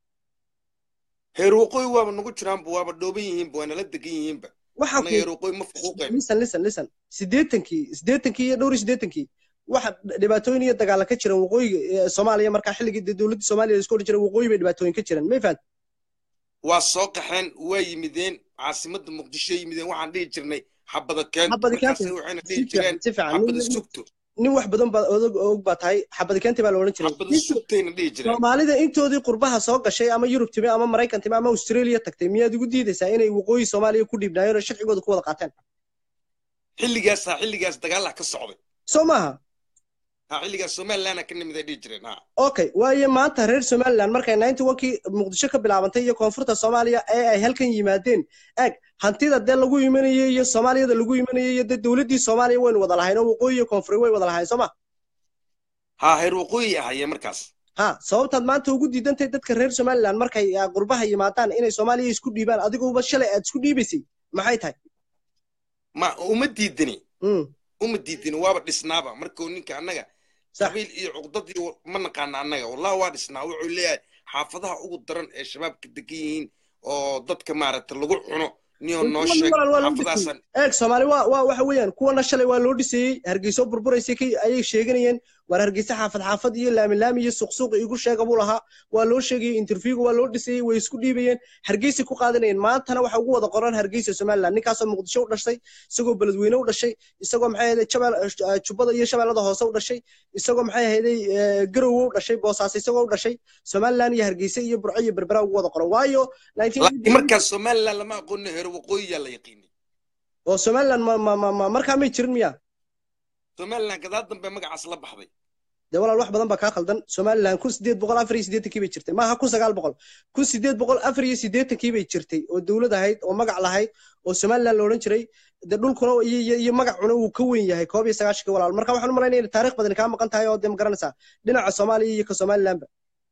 heer waqooyi waaba nagu jiraanba waaba dhooban yihiinba waa nala degan yihiinba waxaan annaga heer waqooyi ma fuquuqayno listen listen listen sideetankii sideetankii iyo dhowr iyo sideetankii waxa dhibaatooyin iyo dagaala ka jiran waqooyiga ee soomaaliya markaa xilligii dee dowladda soomaaliya la isku odhan jiray waqooyi bay dhibaatooyin ka jiran may fahant waa soo qaxeen waa yimideen caasimadda muqdisho yimideen waxaan dhihi jirnay xabada keento xabadi markaasay keenta waxayna si dhihi fiican jireen si fiican xabada nin sugto nin wax badan baa og og baa tahay xabadi keenta baa la odhan jiray xabada sugtayna dhihi jireen soomaalida intoodii qurbaha soo gashay ama yurub timi ama maraykan timi ama australia tagtay miyaad igu diidaysaa inay waqooyi soomaaliya ku dhiibnaayeen oo sharcigooda ku wada qaateen xilligaasaa xilligaas dagaalaha ka socday soo maaha ha xilligaas somalilandna ka nimid ay dhihi jireen ha okay waayo maanta reer somaliland markay 91kii muqdisho ka bilaabantay iyo koonfurta soomaaliya ee ay halkan yimaadeen eeg hantida dee lagu imanayay iyo soomaaliyada lagu imanayay iyo dee dowladdii soomaaliya waynu wada lahayn oo waqooyi iyo koonfuri way wada lahayn soo ma ha heer waqooyi ahayee markaas ha sababtaad maanta ugu diidantahay dadka reer somaliland markay ah, qurbaha yimaadaan inay soomaaliya isku dhiibaan adiguba shalay aad isku dhiibaysay maxay tahay ma uma diidani Mm, uma diidani waaba dhisnaaba markuu ninka annaga sax qabiil iyo cuqdadii ma naqaana annaga wallahi waa dhisnaa wuxuu leeyahay xaafadaha ugu daran ee shabaabka degan yihiin oo dadka maaragta lagu cuno niyoo noo kuwana sheeg walaal waa loo dhisayey xaafadahaasaan eeg soomaali waa waa waxa weeyaan kuwana shalay waa loo dhisayey hargeyso burburaysay kay ayay sheeganayeen waar hargeysa xaafad xaafad iyo laami laami iyo suqsuuq igu sheega buu lahaa waa loo sheegayey interviewga waa loo dhisayey way isku dhiibayeen hargeysay ku qaadanayeen maantana waxa ugu wada qoran hargeysa somaliland ninkaasoo muqdisho u dhashay isagoo beledweyne u dhashay isagoo maxay ahayd jabal eh, jubbada iyo shabeellada hoose u dhashay isagoo maxay ahayd garowe u dhashay boosaaso isagoo u dhashay somaliland iyo hargeysa iyo burco iyo berbera ugu wada qoran waayo 19 laakiin markaas somaliland lama aqoonin heer waqooyiyaa la yaqiinay oo somaliland ma ma ma ma markaa may jirin miya somaliland gadaal dambe magacaas la baxday dee walaal wax badan baa kaa khaldan somaliland kun sideed boqol afar iyo siddeetankii bay jirtay maaha kun sagaal boqol kun sideed boqol afar iyo siddeetankii bay jirtay oo dowlad ahayd oo magac lahayd oo somaliland la odhan jiray dee dhulkuna iyo iyo iyo magacuna uu ka weyn yahay koob iyo sagaashankii walaal marka waxaan u malaynaya in taariikh badani kaa maqan tahay oo dee ma garanaysaa dhinaca soomaaliya iyo ka somalilandba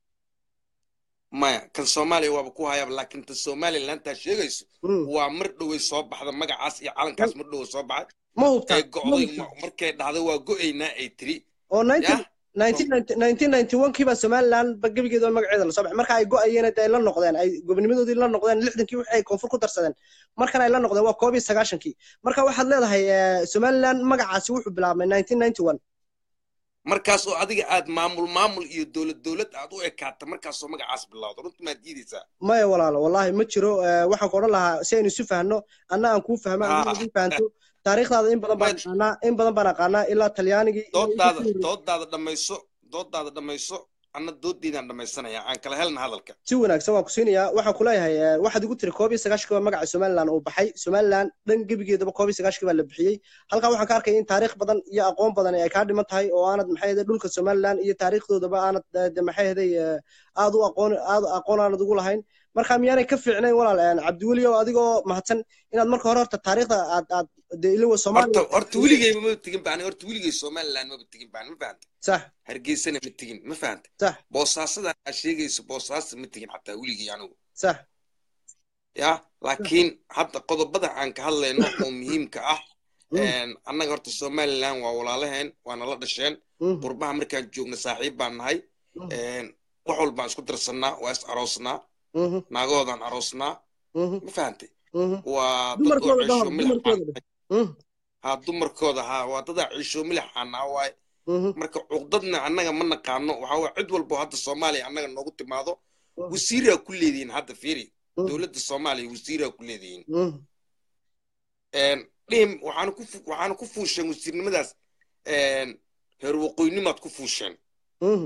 maya kan soomaaliya waaba ku hayaaba laakiin tan somaliland taa sheegayso Mm. waa mar dhoway soo baxda magacaas iyo calankaas mar dhowa soo baxay ma hubtaa ee go'day ma- markay dhahday waa go'aynaa ay tiri oo yah 1991kii baa somaliland ba gebigeeda magaceeda lasoo baxay marka ay go'ayeen ay la noqdeen ay gobonimadoodii la noqdeen lixdankii wixii ay koonfur ku darsadeen markan ay la noqdeen waa koob iyo sagaashankii marka waxaad leedahay eh, somaliland magacaasi wuxuu bilaabmay 1991 markaas oo adiga aad maamul maamul iyo dowlad dowlad aad u ekaata markaasoo magacaas bilowda runtii maad diidaysaa maya walaalo wallahi ma jiro eh, waxaan ku odhan lahaa si aynu isu fahno anna aan kuu fahmo Ah. adina idin fahanto taariikhdaada in badan baan Ma- aqaanaa in badan baan aqaanaa ilaa talyaanigii iyo doodaada intii ka horreysay. doodaada dhammayso doodaada dhammayso anna dooddeydaan dhammaysanaya aan kala helna hadalka si wanaagsan waan ku siinayaa waxaan ku leeyahay eh, waxaad igu tiri koob iyo sagaashkii baa magaca somaliland uu baxay somaliland dhan gebigeedaba koob iyo sagaashkii baa la bixiyey halkaa waxaan ka arkaya in taariikh badan iyo aqoon badan ay kaa dhiman tahay oo aanad maxay ahayd dhulka somaliland iyo taariikhdoodaba aanad eh, de maxay ahaday aad u aqoon aad aqoon aanad ugu lahayn marka miyaanay ka fiicnayn walaal eh, cabdiweli oo adigoo mahadsan inaad marka hore horta taariikhda aad aad de iliwa horta soomaaliya horta weligay maba tegin baan horta weligay somaliland maba tegin baan ma fahanta sax hargeysana ma tegin ma fahanta sax boosaasadan aa sheegayso boosaasa ma tegin xataa weligay anigu sax ya laakiin hadda qodobada aan ka hadlayno oo muhiimka ah Mm. een, annaga horta somaliland waa walaalaheen waana la dhasheen Mhm, qurbaha markaan joogna saaxiib baan nahay mhm, een, wax walbaan isku darsannaa waa is aroosnaa mhm, naagahoodaan aroosnaa mhm, ma fahantay mhm. waa dad oo dumarkooda ciisho dhahor milix dumarkooda aan dheh Mhm, ha dumarkooda ha waa dadaa ciisho milix aan naha waaye mhm, marka cuqdadna annaga ma naqaano waxaa waye cid walbo hadda soomaaliya annaga noogu timaado mhm, wasiiraa ku leedihiin hadda fiiri mhm, dowladda soomaaliya wasiiraa ku leedihiin mhm. een, dhihim waxaana ku fu- waxaana ku fuusheen wasiirnimadaas een, heer waqooynimaad ku fuusheen Mhm.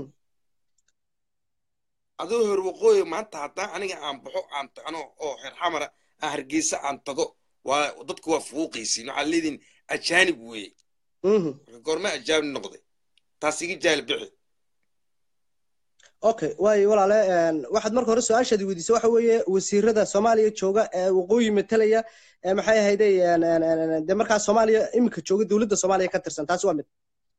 adoo heer waqooyi maanta haddaan aniga aan baxo aan ta- ano oo heer xamara aan hargeysa aan tago waa dadku waa fuuqaysiin waxaad leedihin ajaanib weeye Mhm. marka goorma ajaanib noqday taas iga jaahil bixi okay waayo walaale een, waxaad marka hore su-aashaadi weydiisay waxa weeye wasiirada soomaaliya jooga ee waqooyi matalaya ee maxay ahayday een, een, een, een, dee markaa soomaaliya iminka jooga dowladda soomaaliya ka tirsan taasi waa mid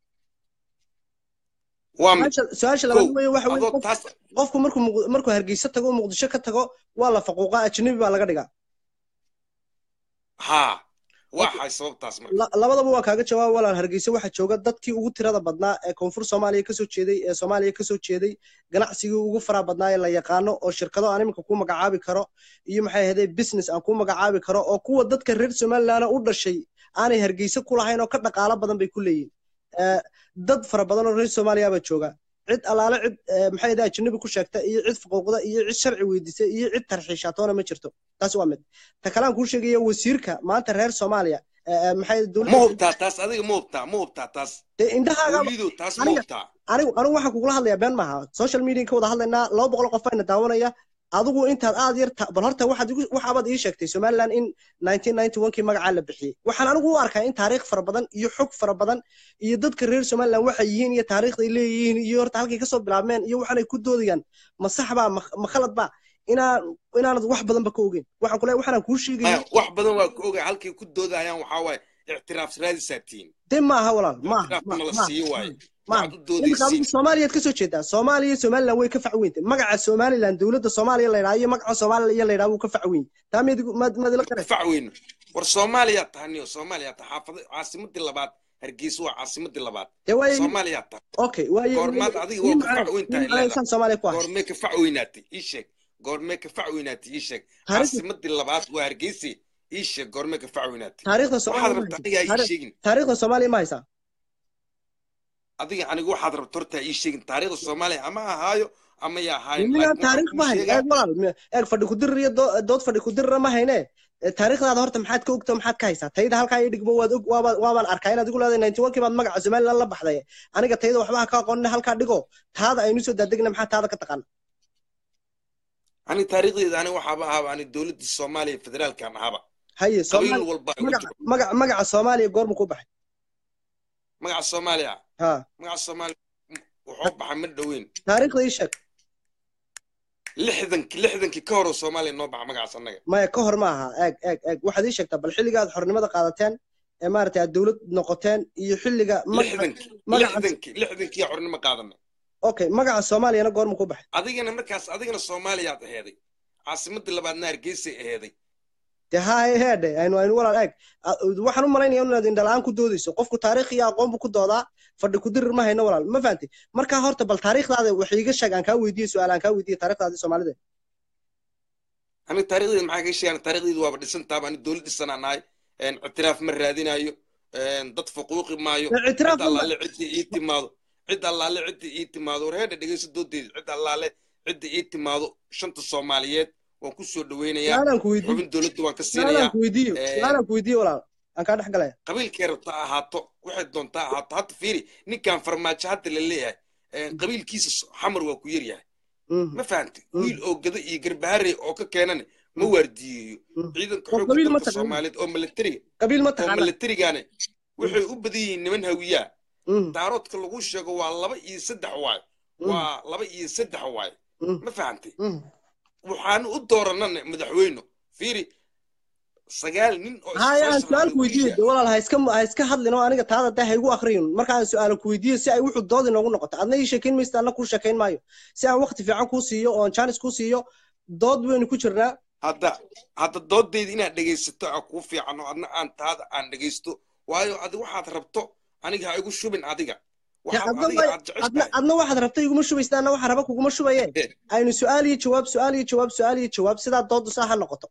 waa mid su-aasha su-aasha kow labaad weeye waxa weeye adoo qof- taas qofku markuu Muq- markuu hargeysa tago muqdisho ka tago waa la faquuqaa ajnabi baa laga dhigaa haa waa xay sababtaas marka La- labadaba waan kaaga jawaab walaal hargeysa waxaa jooga dadkii ugu tirada badnaa ee koonfur soomaaliya kasoo jeeday ee soomaaliya kasoo jeeday ganacsigii ugu faraha badnaa ee la yaqaano oo shirkado aan iminka ku magacaabi karo iyo maxay ahaydee business aan ku magacaabi karo oo kuwa dadka reer somaliland u dhashay aanay hargeysa ku lahayn oo ka dhaqaalo badan bay ku leeyihin Eh, dad fara badan oo reer soomaaliya baa jooga cid alaale cid eh, maxay ahayd ajnabi ku sheegta iyo cid faquuqda iyo cid sharci weydiisa iyo cid tarxiishaatoona ma jirto taas waa mid ta kale aan kuu sheegaya wasiirka maanta reer soomaaliya eh, eh, maxay ma dowladda hubtaa taas adiga ma hubtaa ma hubtaa taas dee indhahaaga welido taas ma aniga hubtaa anigu anigu waxaan kugula hadlayaa been maaha social media ka wada hadlaynaa laba boqol qof ayna daawanaya adigu intaad aad yar ta- bal horta waxaad igu waxaabaad ii sheegtay somaliland in 1991kii magacaa la bixiyey waxaan anigu u arkaa in taariikh fara badan iyo xog fara badan iyo dadka reer somaliland waxay yihiin iyo taariikhday leeyihiin iyo horta halkay kasoo bilaabmeen iyo waxaanay ku doodayaan ma sax baa ma ma khalad baa inaan inaanad wax badanba ka ogeyn waxaan kule waxaan kuu sheegaya Maya, wax badan waa ka ogaa halkay ku doodayaan waxaa waaye ictiraaf raadisaa tihiin de maaha walaal maaha ictiraafkana la maaha siiyo waaye maaha waxaad u iminka adigu doodaysiin soomaaliyaad kasoo jeedaa soomaaliya iyo somaliland way ka fac weynta magaca somaliland dowladda soomaaliya la yidhaha iyo magaca soomaaliya la yidhaha wuu ka fac weyn taa mid maad ila ka qare fac weyno war soomaaliyaa tahaniyo soomaaliyaa tahay xaafada caasimadii labaad hargeysa waa caasimadii labaad dee waaye soomaaliyaa tahay okay waaye goormaad adiga ii waa ka macnaa fac weyn ii tahay macnaa leedahay insaan soomaaliya ku ahay goormee ka fac weynaatay ii sheeg goormee ka fac weynaatay ii sheeg taariikhda caasimadii labaad waa hargeysa ii sheeg goormee ka fac weynaatay taariikhda waxaad soomaaliya ma rabtaa haysaa anigaa ii Taari- sheegin taariikhda soomaaliya ma haysaa adiga aniga waxaad rabta hortaa ii sheegin taariikhda soomaaliya ama ahaayo ama ya ahaayin miyaa laakiin waxaan taariikh kuu ma hayn sheegaa eeg walaal mi- eeg fadhi kudirir iyo doo- dood fadhi kudirira ma hayne Eh, taariikhdaada horta maxaad ka ogta maxaad ka haysaa tayda halkaa ii dhigmo waad og waaba waabaan arkaa inaad igu leedahay ninety one-kii baad magaca somaliland la baxday aniga tayda waxba ha ka aqoonina halkaa dhigo taada aynu soo daadegna maxaa taada ka taqaana ani taariikhdeeda ani waxaaba ahaba ani dowladda soomaaliya federaalkan ahaba haye qabiil soomaali walba ay u magaca jiro magaca magaca soomaaliya goormu ku baxay magaca soomaaliya ha magaca soomaaliya wuxuu baxay ma dhoweyn taariikhda ii sheeg lixdankii lixdankii ka hor oo soomaaliya noo baxa magacaas annaga maya ka hor ma aha eeg eeg eeg waxaad ii sheegtaa bal xilliga aad xornimada qaadateen ee maaragtay aad dowlad noqoteen iyo xilliga magaca lixdankii magaca lixdankii lixdankii yaa xornimo qaadanay okay magaca soomaaliyana goormu ku baxay adigana markaas adigana soomaaliyaad aheeday caasimadii labaadna hargeysay aheeday dee haa heedhe aynu aynu walaal eeg A- waxaan u malaynaya inaad indhalaan ku doodayso qofku taariikh iyo aqoon buu ku doodaa fadhi ku dirir ma hayno walaal ma fahantay markaa horta bal taariikhdaada wax iiga sheeg aan kaa weydiiye su-aal aan kaa weydiiye taariikhdaadii soomaalida aniga taarikhdeeda maxaa kaga sheegaan taarikhdeedu waaba dhisantaaba ani dowlad dhisanaa nahay een, ictiraaf ma raadinayo een, dad fuquuqi maayo Dee ictiraaf cid allaale ciddii ii timaado cid allaale ciddii ii timaado war heedha dhegeyso doodeeda cid allaale ciddii ii timaado shanta soomaaliyeed waan ku soo dhaweynayaa su-aalaan ku weydiiye xubin dowladda waan ka su-aalaan siinayaa ku weydiiyo Ee, su-aalaan ku weydiiye walaal aan kaa dhex galaya qabiilkay rabta ha ahaato waxay doontaa ha ahaato hadda fiiri ninkan farmaajo hadda la leeyahay een, qabiilkiisa s- xamar waa ku yaryahay Mhm. ma fahantay Mm. wiil oo gado iyo garbaharey oo ka keenane ma waardiyeeyo Mm. ciidanka oo xoogga qabiil ma dalka taqaana soomaaliyeed oo milatariga qabiil ma oo taqaana milatarigane waxay u badan yihiin niman hawiyaa Mhm. daaroodka lagu sheego waa laba iyo saddex waayo Mhm. waa laba iyo saddex waayo Mhm. ma fahantay Mhm. waxaanu u dooranana madaxweyne fiiri sagaal nin oo haya aan isfashan su-aal ku weydiiye de walaal ha iska ha iska hadlin oo aniga taada dee ha igu akriyin marka aan su-aalo ku weydiiye si ay wuxuu dood inoogu noqoto adna ii sheekayn maysta adna kuu sheekayn maayo si aan waqti fiican kuu siiyo oo jaanis kuu siiyo dood waynu ku jirnaa hadda hadda doodayda inaad dhegaysato aa kuu fiican oo adna aan taada aan dhegaysto waayo adi waxaad rabto aniga ha igu shubin adiga dee waxaad adna adiga way- aad adna jeceshahay adna waxaad rabta iguma shubaysta adna waxaa raba kuguma shubaye aynu su-aal iyo jawaab su-aal iyo jawaab su-aal iyo jawaab sidaa doodu saa ha noqoto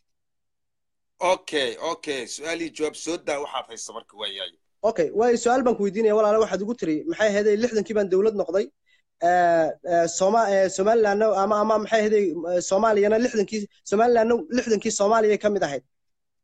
okay okay su-aalii jawaab soo daa waxaad haysa marka waayahay okay waayo su-aal baan ku weydiinaya walaale waxaad igu tiri maxay ahaydey lixdankii baan dowlad noqday Eh, eh, Soma eh, somalilandna ama ama maxay ahaydey eh, soomaaliyana lixdankii somalilandna lixdankii soomaaliya ka mid ahayd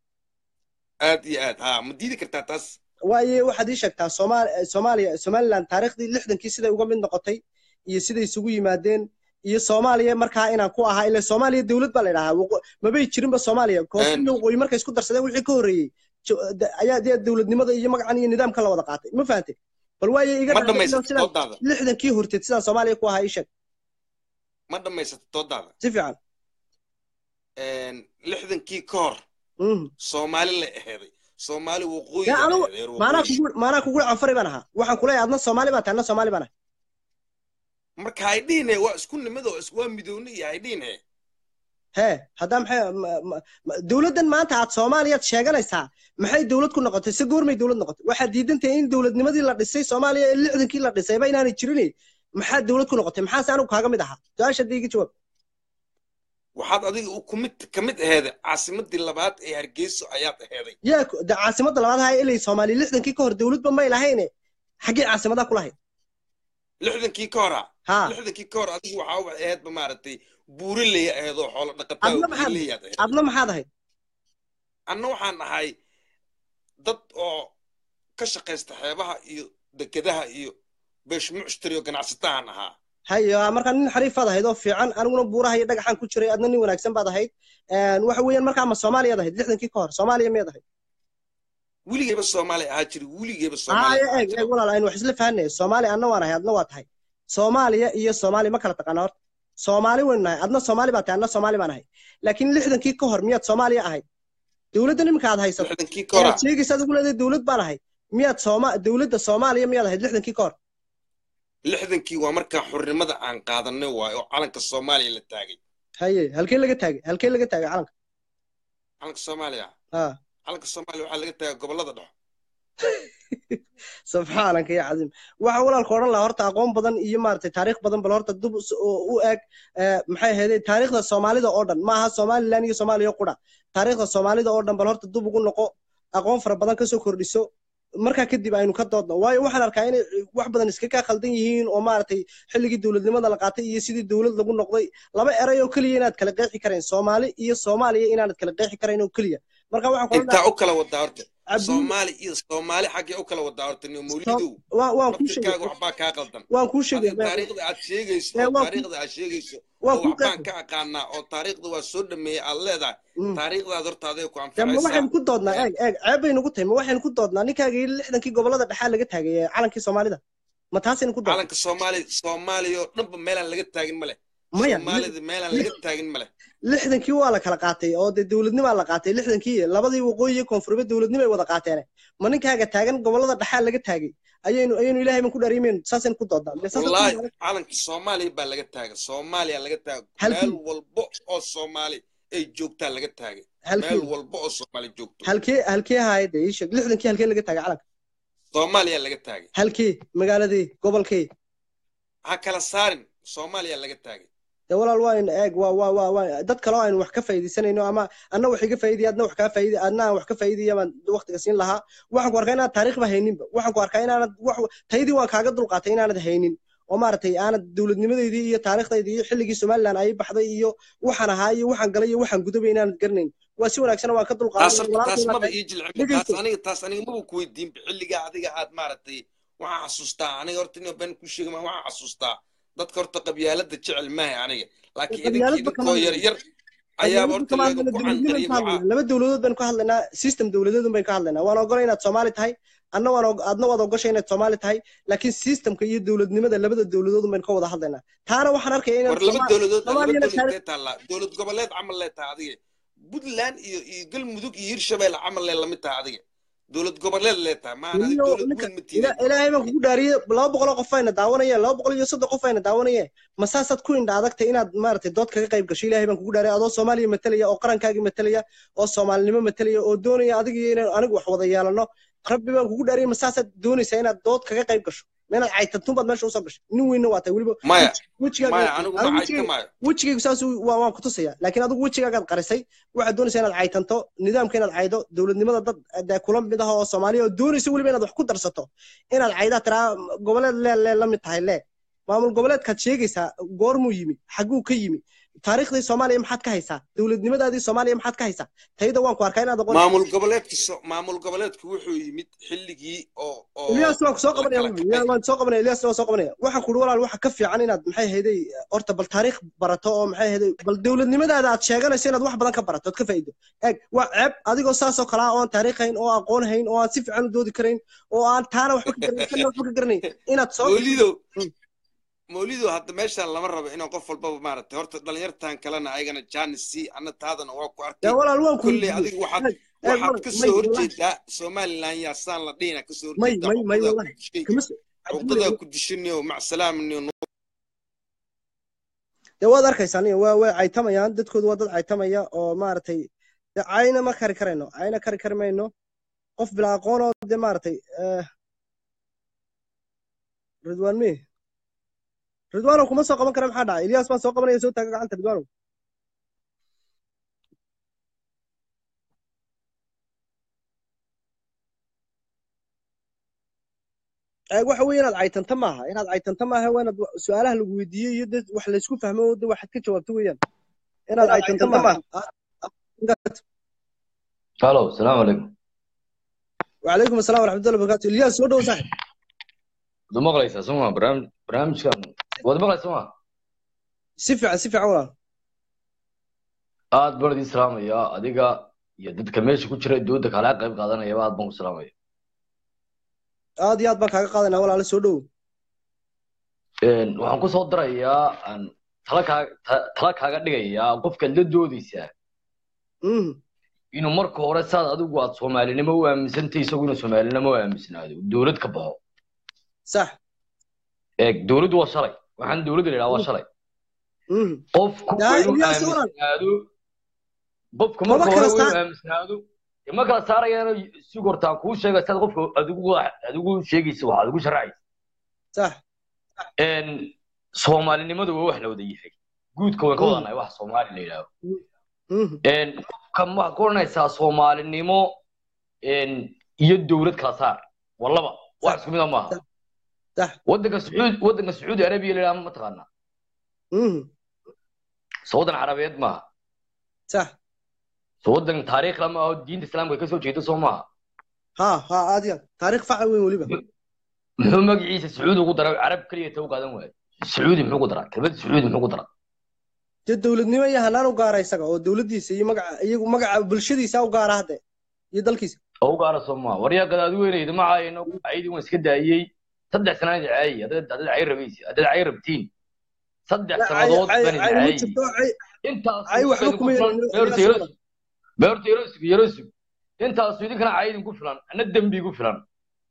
aad iyo aad ha ma diidi kartaa taas waaye waxaad ii sheegtaa Soomaal- eh, soomaaliya somaliland taariikhdii lixdankii siday uga mid noqotay iyo siday isugu yimaadeen iyo soomaaliya markaa inaan ku ahaa ila soomaaliya dowlad baa la idhahaa Waqo- mabay jirinba soomaaliya koonfur iyo waqooyi markay isku darsadeen wixii ka horreeyey jo- da- ayaa dee dowladnimada iyo magacan iyo nidaamka la wada qaatay ma fahantay bal waaye iga ma dhacday inaan dhammaysata sidaan doodaada lixdankii horteed sidaan soomaaliya ku ahaa ii sheeg ma dhammaysata doodaada si fiican Een, lixdankii ka hor Mhm. soomaali la aheeday soomaali waqooyi dee la anigu aheeday reer maanaa waqooyi kugu maanaa kugu canfari baan ahaa waxaan kuleeyahay adna soomaali baa tahay adna soomaali baan ahay marka hay dhihine waa isku nimid oo is- waa midooni iyo hay dhihine hee haddaa maxay ma- ma- ma- dowladdan maanta aad soomaaliyaad sheeganaysaa maxay dowlad ku noqotay se goormay dowlad noqotay waxaad diidantahay in dowladnimadii la dhisay soomaaliya ee lixdankii la dhisayba inaanay jirin maxaa dowlad ku noqotay maxaase anigu kaaga mid ahaa su-aasha hadda iga jawaab waxaad adiga u kumid ka mid aheeday caasimadii labaad ee hargeyso ayaad aheeday yaa ku- de caasimadda labaad ahaa ilay soomaaliya lixdankii ka hor dowladba may lahayne xaggee caasimadaa ku lahayd lixdankii ka hora haa lixdankii ka hor adigu waxaa u aheedba maaragtay buuraleya aheed oo xoolo dhaqataa adna oo maxaad geeleyaad aheed adna maxaad ahayd anna waxaan ahay dad oo ka shaqaysta xeebaha iyo dekedaha iyo beesh mucshtar iyo ganacsatahan ahaa hayo markaa nin xariifaad ahayd oo fiican aniguna buuraha iyo dhagaxaan ku jiray adna nin wanaagsan baad ahayd Een, waxa weeyaan markaa ma soomaaliyaad ahayd lixdankii ka hor soomaaliya miyaad ahayd weligeyba soomaali ahaa jiri weligeyba soomaali haya ahaa eeg jira eeg walaal aynu wax isla fahanay soomaaliya adna waan ahay adna waa tahay soomaaliya iyo soomaaliya ma kala taqaana horta soomaali waynu nahay adna soomaali baa tahay adna soomaali baan ahay laakiin lixdankii ka hor miyaad soomaaliya ahayd dowladda nimanka aad haysato lixdankii ka hora aad sheegaysa adigu leedahay dowlad baan ahay miyaad sooma dowladda soomaaliya miyaad ahayd lixdankii ka hor lixdankii waa markaa xornimada aan qaadanay waayo oo calanka soomaaliya la taagay haye halkee laga taagay halkee laga taagay calanka calanka soomaaliya ha calanka soomaaliya waxaa laga taagay gobollada dhexe subxaanaka ya cadiim waxa walaalka odhan lahaa horta aqoon badan iyo maaragtay taariikh badan bal horta dib us- u u eg eh, maxay ahaydee taariikhda soomaalida oo dhan maaha somalilan iyo soomaaliya qura taariikhda soomaalida oo dhan bal horta dib ugu noqo aqoon fara badan kasoo kordhiso markaa kadib aynu ka doodno waayo waxaan arkaa inay wax badan iska kaa khaldan yihiin oo maaragtay xilligii dowladnimada la qaatay iyo sidii dowlad lagu noqday laba eray oo keliya inaad kala qeexi karayn soomaali iyo soomaaliya inaanad kala qeexi karayn oo keliya marka waxaan ku odhan intaa u kala wadaa horta cabdi soomaali iyo soomaali xaggee u kala wadaa horta niyo mawlidow waan waan kuu sheegay laftirkaaga waxbaa kaa qaldan waan kuu sheegay adiga taariikhda aad sheegayso Ee, oo waan ku- taariikhda aad sheegayso waan oo kuu waxbaan qeexay ka aqaanaa oo taariikhda waa soo dhameeyey aad leedahay Mm. taariikhdaad horta aday ku dee ma anfacaysaa waxaynu ku doodnaa eeg eeg ceeb baynu ku tahay ma waxaynu ku doodnaa ninkaagii lixdankii gobolada dhexaa laga taagay ee calankii soomaalida ma taasaynu ku doodnaa calanka soomaali soomaaliya oo dhanba meelaan laga taagin ma leh maya soomaalida meelaan laga taagin ma leh lixdankii waa la kala qaatay oo dee dowladnimaa la qaatay lixdankii labadii waqooyi iyo koonfureed dowladnimo ay wada qaateen ma ninkaaga taagan gobolada dhexaa laga taagay ayaynu ayaynu ilaahay ban ku dhaariimaynu saasaynu ku doodnaa Dee saasaynu ku wallaahi doodnaa. calanka soomaaliya baa laga taagay soomaaliya laga taagay Halkii? meel walbo oo soomaali ay joogtaa laga taagay halkii meel walbo oo soomaali joogto halkee halkee ahaayee dee ii sheeg lixdankii halkee laga taagay calanka soomaaliya laga taagay halkee magaaladii gobolkee ha kala saarin soomaaliya laga taagay dee walaal waa in eeg waa waa waa waa dad kale oo aynu wax ka faa'iidaysanayno ama anna wax iga faa'iidaya adna wax kaa faa'iiday adna aan wax ka faa'iidaya baan waqtiga siin lahaa waxaan ku arkaa inaad taariikhba hayninba waxaan ku arkaa inaanad wax taydii waan kaaga dulqaatay inaanad haynin oo maaragtay aanad dowladnimadeydii iyo taariikhdaydii iyo xilligii somalilan ay baxday iyo waxaan ahaa iyo waxaan galay iyo waxaan gudabay inaanad garanayn waa si wanaagsan waan ka taas dulqaaday horta taas walaalkay maba baa ii jilcin dhegeyso. taas aniga taas aniga maba ku weydiinba xilligaa adiga aad maaragtay waxaan xasuustaa aniga horta nin been ku sheegi maa waxaan xasuustaa dadka horta qabyaalada jecel maaha aniga laakiin idinka qabyaaladba idinkoo kama yar yar ayaaba horta kama laga hadlayna ku dowladnimo canqariyay ka hadlaynaa laba dowladood baynu ka hadlaynaa system dowladeedun baynu ka hadlaynaa waan ogolay inaad soomaali tahay adna waan og- adna waad ogashay inaad soomaali tahay laakiin systemka iyo dowladnimada labada dowladoodun baynu ka wada hadlaynaa taana waxaan arkaya inaad war laba Soomaa- dowladood laba soomaaliyana dowlad taariikh lee taallaa dowlad goboleed camal lee tahay adiga puntland iyo iyo galmudug iyo hirshabelle camal lee lamid tahay adiga dowlad goboleed lee tahay maahan adiga Iyo dowlad ninka- weyn ma tiidin ila- ilaahay baan kugu dhaariyey laba boqol oo qof ayna daawanayeen laba boqol iyo soddon qof ayna daawanayeen ma saasaad ku indha adagtay inaad maaragtay dood kaga qayb gasho ilaahay baan kugu dhaariyay adoo soomaaliya matalaya oo qarankaagii matalaya oo soomaalinimo matalaya oo doonaya adiga iyo inaan anigu wax wada yeelano rabbi baan kugu dhaariyay ma saasaad doonaysaa inaad dood kaga qayb gasho ma inaad caytantuun baad meesha usoo gashay nin weynna waa tahay weliba maya wejigaaga maya anigu ma anigu cayka wejigayga maayo wejigaygu saas uu- waa waan ku tusaya laakiin adigu wejigaagaad qarisay waxaad doonaysaa inaad caytanto nidaamka inaad caydo dowladnimada dad dee kula mid ah oo soomaaliya oo doonaysa weliba inaad wax ku darsato inaad caydaa tiraa goboleed lee lee la mid tahay lee maamul goboleedkaad sheegaysaa goormuu yimi xagguu ka yimi taariikhdii soomaaliya maxaad ka haysaa dowladnimadaadii soomaaliya maxaad ka haysaa tayda waan ku arkaa inaad aqoon maamul goboleedka so- maamul goboleedku wuxuu yimid xilligii oo oo Ilyas waan ku soo la qabanaya kala waan kacay waan soo qabanaya Ilyas waan soo qabanaya waxaan ku walaal waxa ka fiican inaad maxay hayday horta bal taariikh barato oo maxay hayday bal dowladnimadaada aad sheeganayso inaad wax badan ka barato ood ka faa'iido eeg waa ceeb adigoo saas oo kale ah oo aan taariikh hayn oo aqoon hayn oo aan si fiican u doodi karayn oo aan taana waxba ka garanayn kana waxba ka garanayn inaad soo mawlidow Mm. mawlidow hadda meeshaan lama rabo inaan qof walbaba maaragtay horta dhalinyartan kalena ayagana jaanis sii anna taadana waa ku yaa arkay walaal waan ku kolley weydiiyey adiga waxaad eeg eeg waxaad walaal ka may soo wallahi horjeedaa somalilan yaa saan la dhihina ka soo may horjeedaa may may cuqdadaa wallahi ku dishay kama soo cuqdadaa ku dishaniyo macsalaaminayo dee waad arkaysaa aniga waa way caytamayaan dadkoodu waa dad caytamaya oo maaragtay dee cayna ma kari karayno cayna kari kari mayno qof bilaa aqoon oo dee maaragtay eh, ridwaan mi ridwaanow kuma soo qaban kara maxaa dhacay ilyas baan soo qabanaya soo taaga gacanta ridwaanow Eh, waxa weeye inaad caytanta maaha inaad caytanta maaha waa inaad wa- su-aalaha lagu weydiiyo iyo dad wax laysku fahmo oo de waxaad ka jawaabto weeyaan inaad caytanta maaha Ah, ah, ingaad- الو السلام عليكم وعليكم السلام ورحمة الله وبركاته الياس soo dhow saaxib wada maqlaysaa soma barnaamij barnaamijkan wada maqlaysa soma si fiican si fiican walaal aad baan idin salaamaya adiga iyo dadka meesha ku jira dooda kala qayb qaadanayaba aad baan ku salaamaya aad iyo aad baan kaaga qaadanaa walaale soo dhow Een, waxaan ku soo darayaa aan tala kaaga ta- tala kaaga dhigayaa qofkaad la doodaysaa Mhm. inuu marka hore saad adigu aad soomaalinimo u aaminsantay isagu inuu soomaalinimo u aaminsanaado dowlad ka baxo sax eeg dowladdu waa shalay waxaan dowladda la yidhaha waa shalay Mhm. qofku yaa waa inuu Ilyas walaal aaminsanaado qofku maba marka kala hore waa saar inuu aaminsanaado dee ma kala saarayaan si hortaan kuu sheega saad qofka adigu adigu sheegaysa waxaad ugu sharacaysa sax een soomaalinimadu waa wax la wada yahay guudka waan ka Mhm. wadanahay wax soomaali la yidhaaho Mhm. een qofka waxaad ku odhanaysaa soomaalinimo een iyo dowlad kala saar waa laba wax sax isku mid ah maaha sax sax waddanka sacuudi waddanka sacuudi arabiya la yidhaha ma taqaanaa Mhm. soo waddan carabeed maaha sax soo waddan taariikh lama aho diinta islaamka ka soo jeeda soo maaha ha ha aad iyo aad taariikh faca weyn weliba muxuu magaciisa sacuudi ugu daray carab keliya ta u qaadan waayo sacuudi muxuu ku daraa kelmada sacuudi muxuu ku daraa dee dowladnimo iyo hanaan u gaara isaga oo dowladdiisa iyo magaca iyagu magaca bulshadiisa u gaara hadde iyo dalkiisa oo u gaara soomaa waryaa gadaadi weynayda ma caayino caydii waan iska daayey saddex sanaan caayay haddaad haddaad cay rabaysi haddaad cay rabtiin saddex sannadood cay baan cay ma caayay jirto cay intaas cay waxba kuma yeelin beerta yarosug beerta yarosug yarosug intaasu idinkana caydin ku filan ana dembi ku filan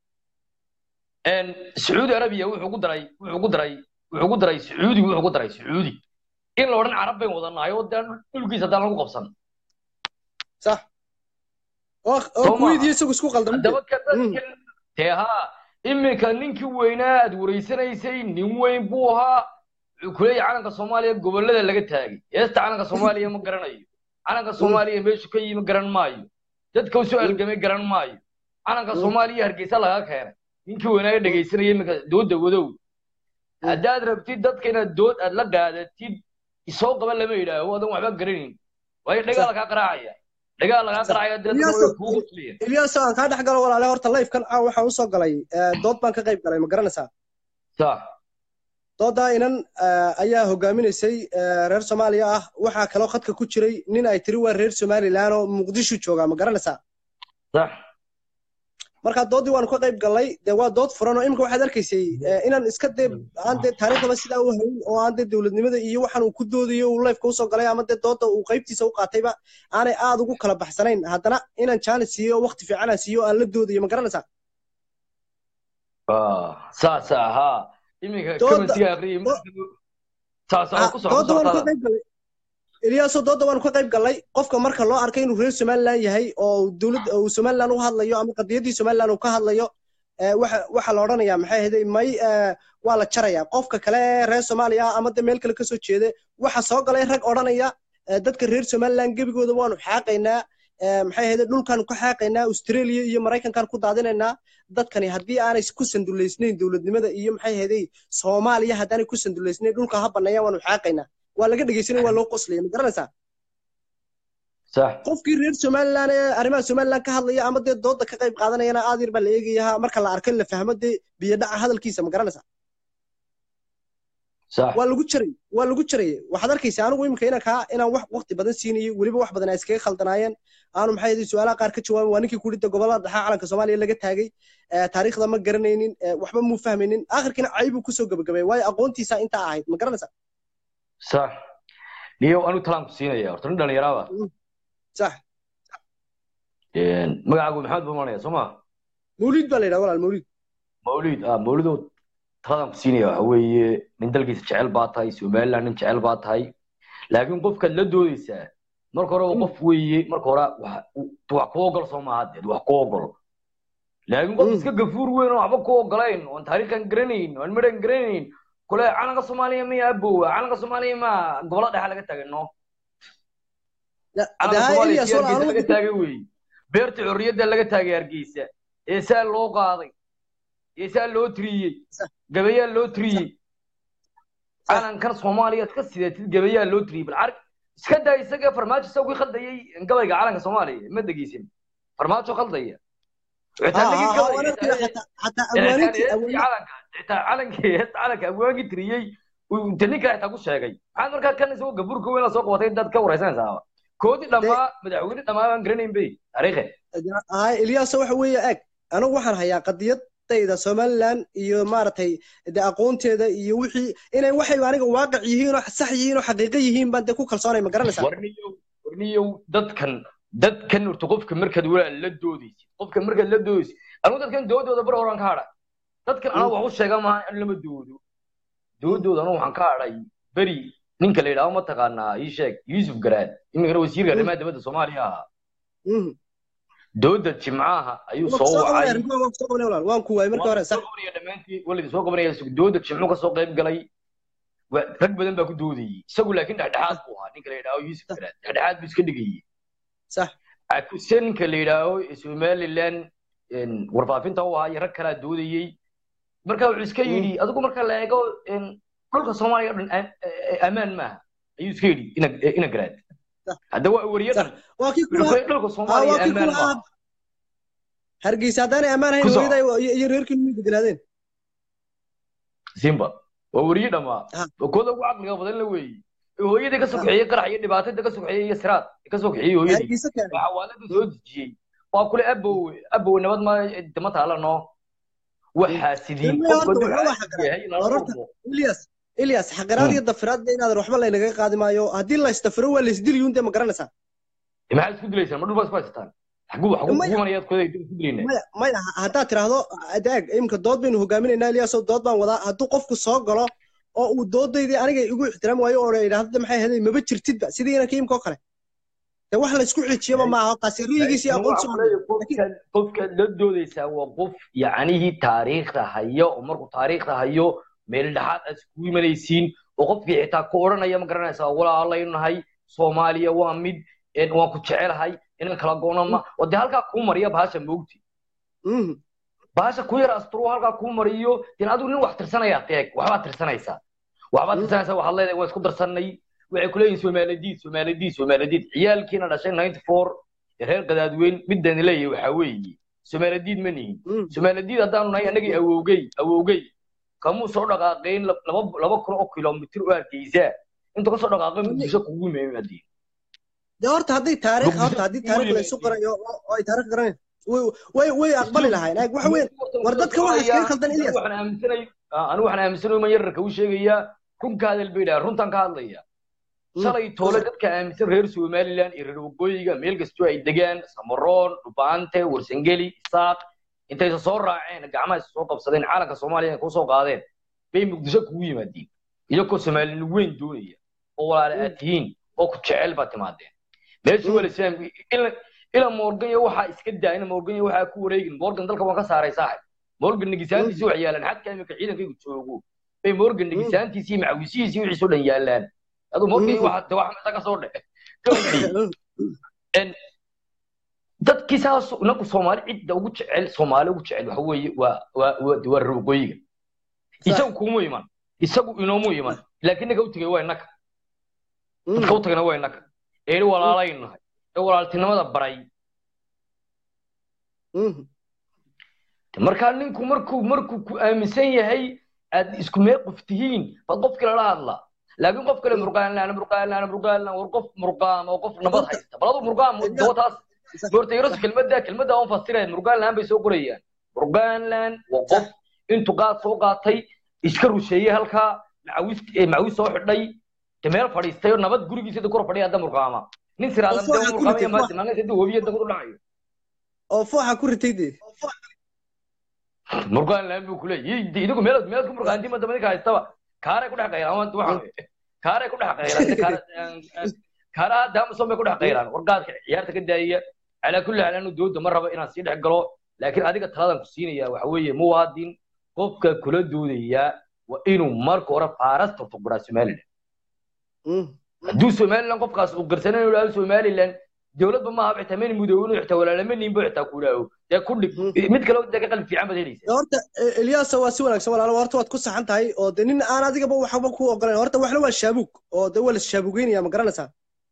sacuudi arabiya wuxuu ku daray wuxuu ku daray wuxuu ku daray sacuudi wuxuu ku daray sacuudi in la odhan carab bayn wadanahay oo dee dhulkiisa haddaan lagu qabsan sax oo oo Soo kuwait maaha. iyo isagu isku qaldamay haddaba ka dadkan dee haa iminka ninkii weynaa aad wareysanaysay nin weyn buu ahaa wuxuu ku leeyahay calanka soomaaliya gobollada laga taagay heesta calanka soomaaliya ma garanayo calanka soomaaliya meeshu ka yimi garan maayo dadka usoo algamay garan maayo calanka soomaaliya hargeysa laga keenay ninkii weynaa dhegaysanaya iminka dooda wadow haddaad rabtid dadka inaad dood aad la qaadatid isoo qaba lama yidhaaho adan waxba garanayn waayo dhagaal kaa qaraacaya dhagaal lagaa qaraacaya dee dadka Ilyaaso, way kugu qoslayaan ilyaaso aan kaa dhex galo walaale horta livekan caaw waxaan usoo galay eh, dood baan ka qayb galay ma garanaysaa sax doodaa inan eh, ayaa hogaaminaysay eh, reer soomaaliya ah waxaa kaloo khadka ku jiray nin ay tiri waa reer somalilan oo muqdisho joogaa ma garanaysaa sax marka doodii waanu ka qayb gallay dee waa dood furan oo imika waxaad arkaysay eh, inaan iska dee aan dee taariikhdaba sidaa u hayn oo aan dee dowladnimada iyo waxaan uu ku doodayo uu lifeka usoo galay ama dee dooda uu qaybtiisa u qaatayba aanay aad ugu kala baxsanayn haddana inaan jaanis siiyo oo waqti fiican aan siiyo oo aan la doodayo ma garanaysaa Ah, saas ahaa iminka Dooda- commentiga aqriyay saas ah ku dooda waanu ka socota qayb gallay ilyaaso dooda waanu ka qayb gallay qofka marka loo arkay inuu reer somalilan yahay oo dowlad uu somalilan u hadlayo ama qadiyaddii somalilan uu ka hadlayo eh, waxa waxa la odhanayaa maxay ahayd may eh, waa la jarayaa qofka kale ee reer soomaaliya ah ama de meel kale kasoo jeeda waxa soo galay rag odhanaya eh, dadka reer somalilan gebigooda waanu xaaqaynaa eh, maxay ahayd dhulkaanu ka xaaqaynaa australia iyo maraykankaan ku daadinaynaa dadkani haddii aanay ku sanduleysnayn dowladnimada iyo maxay ahayd soomaaliya haddaanay ku sanduleysnayn dhulka ha banneeyaan waanu xaaqaynaa waa laga dhegeysanay waa loo qoslaya ma garanaysaa sax qofkii reer somalilan ee arrimaha somalilan ka hadlaya ama dee dooda ka qayb qaadanayana aad yar baa la eegayaa marka la arko in la fahmo dee biyadhaca hadalkiisa ma garanaysaa sax waa lagu jaray waa lagu jaray waxaad arkaysaa anigu imika inaan kaa inaan wax waqti badan siinayo weliba wax badan ay iskaga khaldanaayeen aanu maxay ahayd su-aalaha qaar ka jawaabin waa ninkii kudhida gobolada dhexe calanka soomaaliya laga taagay eh, taariikhda ma garanaynin eh, waxba muu fahmaynin akhirkiina caybuu kusoo gabagabay waayo aqoontiisa intaa ahayd ma garanaysaa sax niyo anu talaan ku siinaya horta nin dhalinyaraaba sax magacaagu maxamed buu imanaya soo ma mawliid baa la yidhaha walaal mawliid mawlid ah mawlidow taladaan ku siinaya waxa weeye nin dalkiisa jecel baa tahay somaliland nin jecel baa tahay laakiin qofkaad la doodaysaa marka hore waa qof weeye marka hore wax wax ku ogol soo maaha deed wax ku ogol laakiin qof iska gafuur weyn oo waxba ku ogolayn oon taariikhan garanayn oon midhan garanayn kule calanka soomaaliya miya abowa calanka soomaaliya ma gobolada dhexe laga tagay no calanka soomaaliya si hargeysa laga taagay weeye beerta xorriyadda laga taagay hargeysa ee saa loo qaaday ee saa loo tiriyey gabayaa loo tiriyey calankan soomaaliyaad ka sidatid gabayaa loo tiriyey bal arag iska daa isaga farmaajo isagii khaldayay gabayga calanka soomaaliya ma dhegeysin farmaajo khaldaya xitaa nagii gabay xataa awaanintii calanka xitaa calankii calanka awaankii tiriyey inta ninka xitaa ku sheegay maxaad markaa kan isagoo gabuurka weyn la soo qabatay intaad ka wareysanaysaa koodii dhammaa madaxweyne dhammaa baan garanayn bay taariikhe hay ilyaaso waxa weeye eg anigu waxaan hayaa qadiyadayda somaliland iyo maaragtay de aqoonteeda iyo wixii inay waxay aniga waaqic yihiin oo sax yihiin oo xaqiiqo yihiin baan dee ku kalsoonay ma garanaysaa warniyow warniyow dadkan dadkan horta qofka markaad walaal la doodaysid qofka markaad la doodaysid anigu dadkan doodooda bar horan ka hadha dadkan anagu wax u sheega maaha in lama doodo doodooda anigu waxaan ka hadhay beri ninka la yidhaahdo mataqaanaa ii sheeg yuusuf garaad iminkana wasiirka arrimaha dibadda soomaaliya ahaa dooda jimcaha ayuu soo wacay waan ku waayay markii hore sax dhammaantii walidii soo qabanaya dooda jimcu kasoo qayb galay rag badan baa ku doodayey isagu laakiin dhexdhexaad buu ahaa ninka la yidhaaho yuusuf garaad dhexdhexaad buu iska dhigayey sax akuse ninka la yidhaaho somaliland warfaafinta u ahaa iyo rag kalaa doodayey marka wuxuu iska yidhi adigu marka la eego dhulka soomaaliya o dhan ammaan maaha ayuu iska yidhi ina garaad hadda waa wariye dhan waa kii dhulka soomaaliya ammaan maaha hargeysa haddaanay ammaan hayn Ku soco. hooyaday iyo iyo reerkiinu may deganaadeen simba waa weriye dhammaa Ha. waa kooda ugu caqliga badan la weeye ee hooyadii ka soo kaxeeyey qarax iyo dhibaatada ka soo kaxeeyey iyo siraad ka soo kaxeeyey hooyadii hargeysa keenay waxaa waalada soo dejiyey waa kule abow abow nabad ma dama taala no waxaa sidiin Ilmihi qofka horta hadduu wuxuu caadi yahay lala Horta- dhurmo ilyas ilyas xaqiraad iyo dafiraad de inaadan waxba laynaga qaadi maayo haddii la isdafiro waa laysdiliyuun dee ma garanaysaa maxaad isku dilaysaan ma dhul baad isku haysataan xaguu xaguu Maya. kugu manayaad kooda isku dilayna maya maya ha- haddaad tiraahdo adaag imika dood baynu hogaaminaynaa ilyaasoo dood baan wadaa hadduu qofku soo galo oo uu doodaydii aniga igu ixtiraam waayo oo idhaahdo maxay ahayd maba jirtidba sidii inanka imkoo kale de wax laysku xijiyaba maaha taasi riyigiisi aqoonsi qofka qofka la doodaysaa waa qof yacnihii taariikhda hayo oo markuu taariikhda hayo meel dhexaad aad iskugu imanaysiin oo qofkii xitaa ku odhanaya ma garanaysaa walaalaynu nahay soomaaliya waa mid een, waan ku jecelahay inaan kala go'no ma oo dee halkaa kuu mariya bahasha moogti bahasha ku yar asturo halkaa kuu mariyo deen adigu nin wax tirsanayaa teeg waxbaad tirsanaysaa waxbaad tirsanaysaa waxaad leedahay waan isku darsanay waxay ku leeyihin soomaaladiid soomaaladiid soomaaladiid ciyaalkiina dhashay ninety four ee reer qadaadweyn midaan leeyahay waxaa weeye soomaaladiid ma nihin soomaaladiid haddaanu nahay annagii awowgey awowgey kamuu soo dhaqaaqayn lab- laba laba kun oo kilomitir oo hargeysaa inta kasoo dhaqaaqay muqdisho kugu yimaadeen de horta hadday taariikh Muqdisho horta haddii kugu taariikh laysu yimaadeen. qorayo oo oo ay taariikh garanayaan way way way aqbali lahayn Ag- waxa weyn war dadka waxaa iskaga khaldan ilyas waxaan aaminsanay anigu waxaan aaminsanay man yararka u sheegayaa run ka hadal bay dhaha runtan ka hadlaya shalay toole dadka aaminsan reer somaliland iyo reer waqooyiga meel kastoo ay degaan samaroon dhubaante warsangeli isaaq intaysa soo raaceen gacmaha is soo qabsadeen caalanka soomaaliya inay kusoo qaadeen bay muqdisho kugu yimaadeen iyagoo soomaalini weyn doonaya oo walaale aad tihiin oo ku jecel baad timaadeen meesha wala islaam ila morgan iyo waxaa iska daayna morgan iyo waxaa ku wareegin morgan dalka waan ka saaray saaxib morgan negisaantiisi wax yaalaan xadka imika ciidankaygu joogo bay morgan negisaantiisi iyo macawisihiisi iyo wixiisoo dhan yaalaan aduu morgan iyo waxa wax meesha ka soo dhexe dadkii saas inagu soomaali cidda ugu jecel soomaali ugu jecel waxa weeye waa waa waa waa reer waqooyiga isagu kuma iman isagu inoomu iman laakiin naga u tegay waa innaka dadka u tagana waa innaka ee walaalaynu nahay ee walaaltinimada baray markaa ninku markuu markuu ku aaminsan yahay aad isku mee qof tihiin baad qof kale la hadlaa laakiin qof kale murqaanlaan murqaanlaan murqaanlaan war qof murqaam oo qof nabad haysta bal adu murqaam dootaas horta yaros kelmadda kelmadda aan fasiraya murqaanlaan bay soo qorayaan murqaanlaan waa qof intuu qaad soo qaatay iska rusheeyey halkaa macawis macawis soo xidhay de meel fadhiistay oo nabad gurigiisa kor fadhiya hadda murqaama nin siraadan de murqaamaya maanta maalinta hadda hobiya dadku u dhacayo oo fooxa ku ritay dee murqaan laan buu kuleeyahay idigu meel meel ku murqaantii ma dabadii ka haystaba kaaray ku dhex qayraan waan waxaan kaaray ku dhex qayraan kaara daama soo bay ku dhex qayraan warqaadka ciyaarta ka daayaya calaa kulli xaal anu dooda ma rabo inaan sii dhex galo laakiin adiga taladan ku siinaya waxa weeye muwaadin qofka kula doodaya waa inuu marka hore faarasta tuqraa somaliland hadduu somaliland qofkaas uu garsanan inuu dhaho somaliland dowladba maaha xitaa mani mudoowin xitaa walaalama ninbo xitaa ku dhaawo dee ku dhig mid kale dee ka qalbi fiican baad helaysaa horta elyaasa waa si wanaagsan walaalo horta waad ku saxan tahay oo de nin aan adigaba waxba ku ogolayn horta waxna waa shaabuug oo de waa la shaabugeynaya ma garanaysaa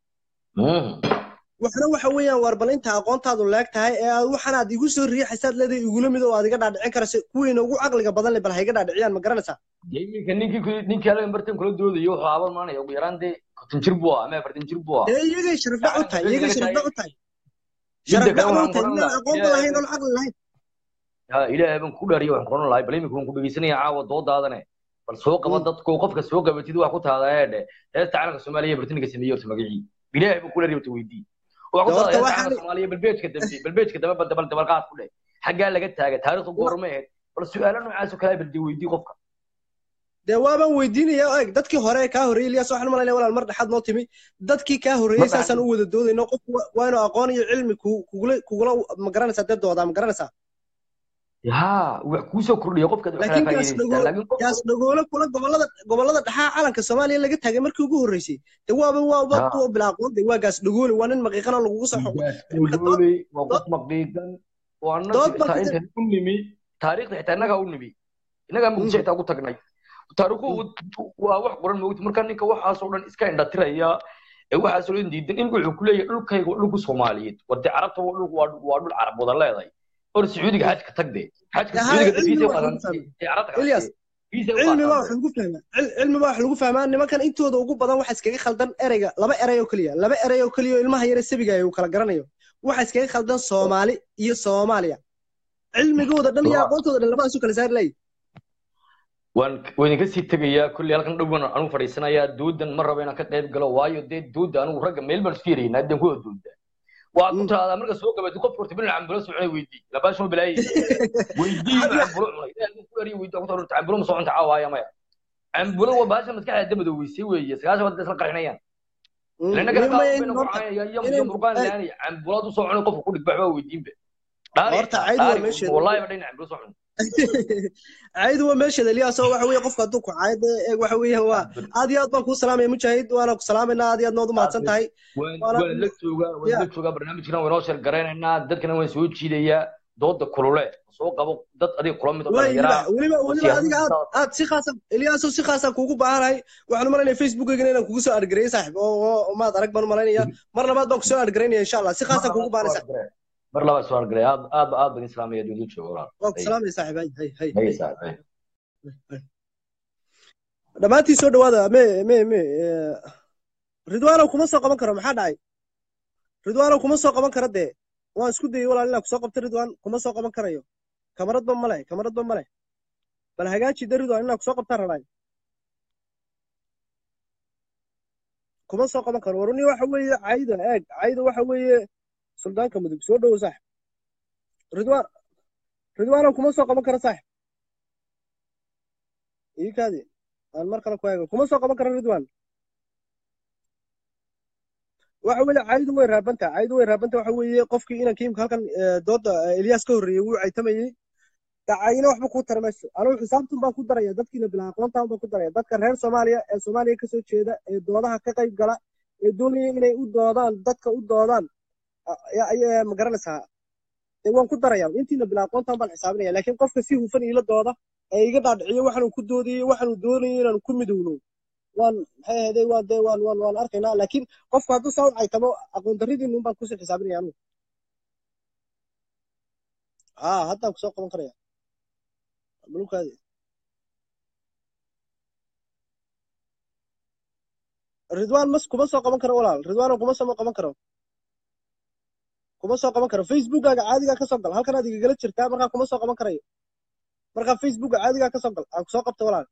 waxna waxa weeyaan war bal inta aqoontaadu leeg tahay ee aad waxan aad igu soo riixaysaad leedahay igula mid oo aad iga dhaadhicin karaysa kuwiina ugu caqliga badan le bal ha iga dhaadhiciyaan ma garanaysaa iminka ninkii ninkii alaga bartan kula doodayo wuxuu aaban maanaya ugu yaraan dee konton jir buu ahaa ama afartan jir buu ahaa dee iyagay sharafdhac u tahay iyagay sharafdhac u tahay sharafdhac ma u tahay inaan aqoonba lahayn oon caqli lahayn ha ilaahay baan ku dhaariya waxaan qoran lahay bal iminka waan ku dhegeysanaya caawa doodaadane bal soo qaba dadku qofka soo qabatid wax ku tahda eedhe heesta calanka soomaaliya bartaniga sameeyey horta magacii ilaahay baan ku dhaariya horta weydii waxaa ku tahda heesta calanka soomaaliya balbeejka dambe balbeejka dambe bal dabal dabalqaad ku dheh xaggaa laga taagay taariikhdu goorma ahayd bal su-aalo noocaas oo kale bal dee weydii qofka dee waabaan weydiinaya eg dadkii hore kaa horreeyey ilyaas waxaan malaynaya walaal mar dhexaad noo timi dadkii kaa horreeyey saasaan u wada doodayno qofku waa inuu aqoon iyo cilmi kugula kugula ma garanaysaa dee doodaa ma garanaysaa ha wax kuu soo kordhiya qofka laakiin gaas dhagoole kula gobolada gobolada dhaxaa calanka soomaaliya laga taagay markii ugu horreysay de waaba waaba kuwa bila aqoon de waa gaas dhagoole waa nin maqiiqana lagugu soo xoqoy waa qof maqiiqan oo annaga inta u nimi taariikhda xitaa innagaa u nimi innagaa muqdisho xitaa ugu tagnay taariikhu waa wax qoran moogti marka ninka waxaasoo dhan iska indhatiraya ee waxaasoo dhan diidan in wuxuu ku leeyahay dhulkayga waa dhulku soomaaliyeed warde carabta waa dhul waa dhul carab wada leedahay hor sacuudiga xajka tag de xajka Ya, sacuudiga cilmi fiisa wax qaadan lagu fahmay. ee carabta Ilyas, fiisa u cilmi baa qaadan wax lagu fahmaa Cil- cilmi baa wax lagu fahmaa nimankan intooda ugu badan waxa iskaga khaldan ereyga laba erey oo keliya laba erey oo keliya oo ilmaha yare sabiga uu kala garanayo waxa iskaga khaldan soomaali iyo soomaaliya cilmigooda dhan iyo Laba- aqoontooda dhan labadaas u kala saari layi waan waan idinka sii tegayaa kulli halkan dhow baan anigu fadhiisanayaa doodan ma rabo inaan ka qayb galo waayo dee dooda anigu ragga meel baan isku yaraynaa haddaan ku dooda waxaad ku Mm. tiraahdaa marka soo gabatid qofka horta bil cambulo soo cunay weydii labaasho bilaayay weydii inuu cambulo cunay ilaahay ku yari weydii ku taruurta cambulo ma soo cunta caawaya maya cambulo waa baasha maskaxda damada weysay weeye sagaashan wadda isla qarxinayaan lana kala Muhiim gaabo ah in bayna ku horta- caayaya iyo inay- iyo murqaan ay- laani cambulaad u soo cunay qofka ku dhigbax baa weydiinba dhaari Horta caydu waa dhaari meesheeda. wallahi ba dhinac cambulo soo cunay caydu waa meesheeda Ilyas oo waxa weeye qofka hadduu ku caaydo ee waxa weeye waa aad iyo aad baan kuu salaamaya mujaahid waana ku salaamaynaa aad iyo aad nood u mahadsan tahay waan Waana- waan la joogaa waan Ya. la joogaa barnaamijkana waan inoo sheer garaynaynaa dadkana waan soo jiidayaa dooda kulule soo qabo dad adiga kula mid oo way dhallinyaraa weliba oo weliba adiga aad siyaasadda aad si khaasa Ilyasoo si khaasa kuugu baahanahay waxaan u malaynayaa facebookayga inaan kugu soo argareeyay saaxiib oo oo maad arag baan u malaynaya mar labaad baan ku soo argaraynaya insha allah si khaasa kuugu baahanay saaxiib mar labaad soo argalay aad aad aad baan islaamaya dowlad jooga walaal waan ku salaamaya saaxiib hay hay hay Hay, saaxiib, hay. dhammaantiin soo dhawaada me me me eh, ridwaanow kuma soo qaban karo maxaa dhacay ridwaanow kuma soo qaban karo dee waan isku dayay walaal inaan kusoo qabto ridwaan kuma soo qaban karayo kamaradba male kamaradba male bal hagaaji de ridwaan inaan kusoo qabtaan rabaa kuma soo qaban karo waruni waxa weeye cayda eeg cayda waxa weeye suldaanka mudug soo dhowo saaxib ridwaan ridwaanow kuma soo qaban karo saaxib ii kaadi aan mar kale ku eego kuma soo qaban karo ridwaan waxa weeye caydu way raabanta caydu way raabanta waxa weeye qofkii inanka imka halkan eh, dooda eh, Ilyas ka horreeyay wuu caytamayay dacayna waxba kuu tara mayso anigu xisaabtun baan ku daraya dadkiina bilaa aqoontaan baan ku daraya dadka reer soomaaliya ee soomaaliya kasoo jeeda ee doodaha ka qayb gala ee doonaya inay u doodaan dadka u doodaan a- ayaa ma garanaysaa ee waan ku daraya intiina bilaa aqoontaan baan xisaabinaya laakiin qofka si hufan iila dooda ee iga dhaadhiciyo waxaanu ku doodayay waxaanu doonayay inaanu ku midowno waan maxay ahaydey waan dee waan waan waan arkaynaa laakiin qofku hadduu saa u caytamo aqoon darridiinu baan kusii xisaabinaya anugu haa haddaan kusoo qaban karaya malukaadi ridwaan mas kuma soo qaban karo walaal ridwaan kuma soo qaban karo kuma soo qaban karo facebookkaaga caadigaa kasoo gal halkan aad igagala jirtaa markaa kuma soo qaban karayo markaa facebookka caadigaa kasoo gal aan kusoo qabta walaal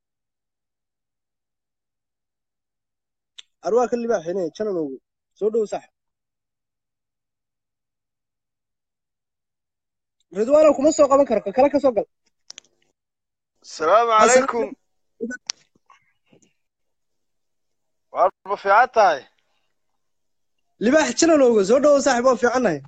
arwaa ka libaaxine jananowgu soo dhowo sax ridwaanow kuma soo qaban karo ka kale kasoo gal السلام عليكم واربع في عتاي libaax jananowga soo dhowo saaxib waa fiicannahay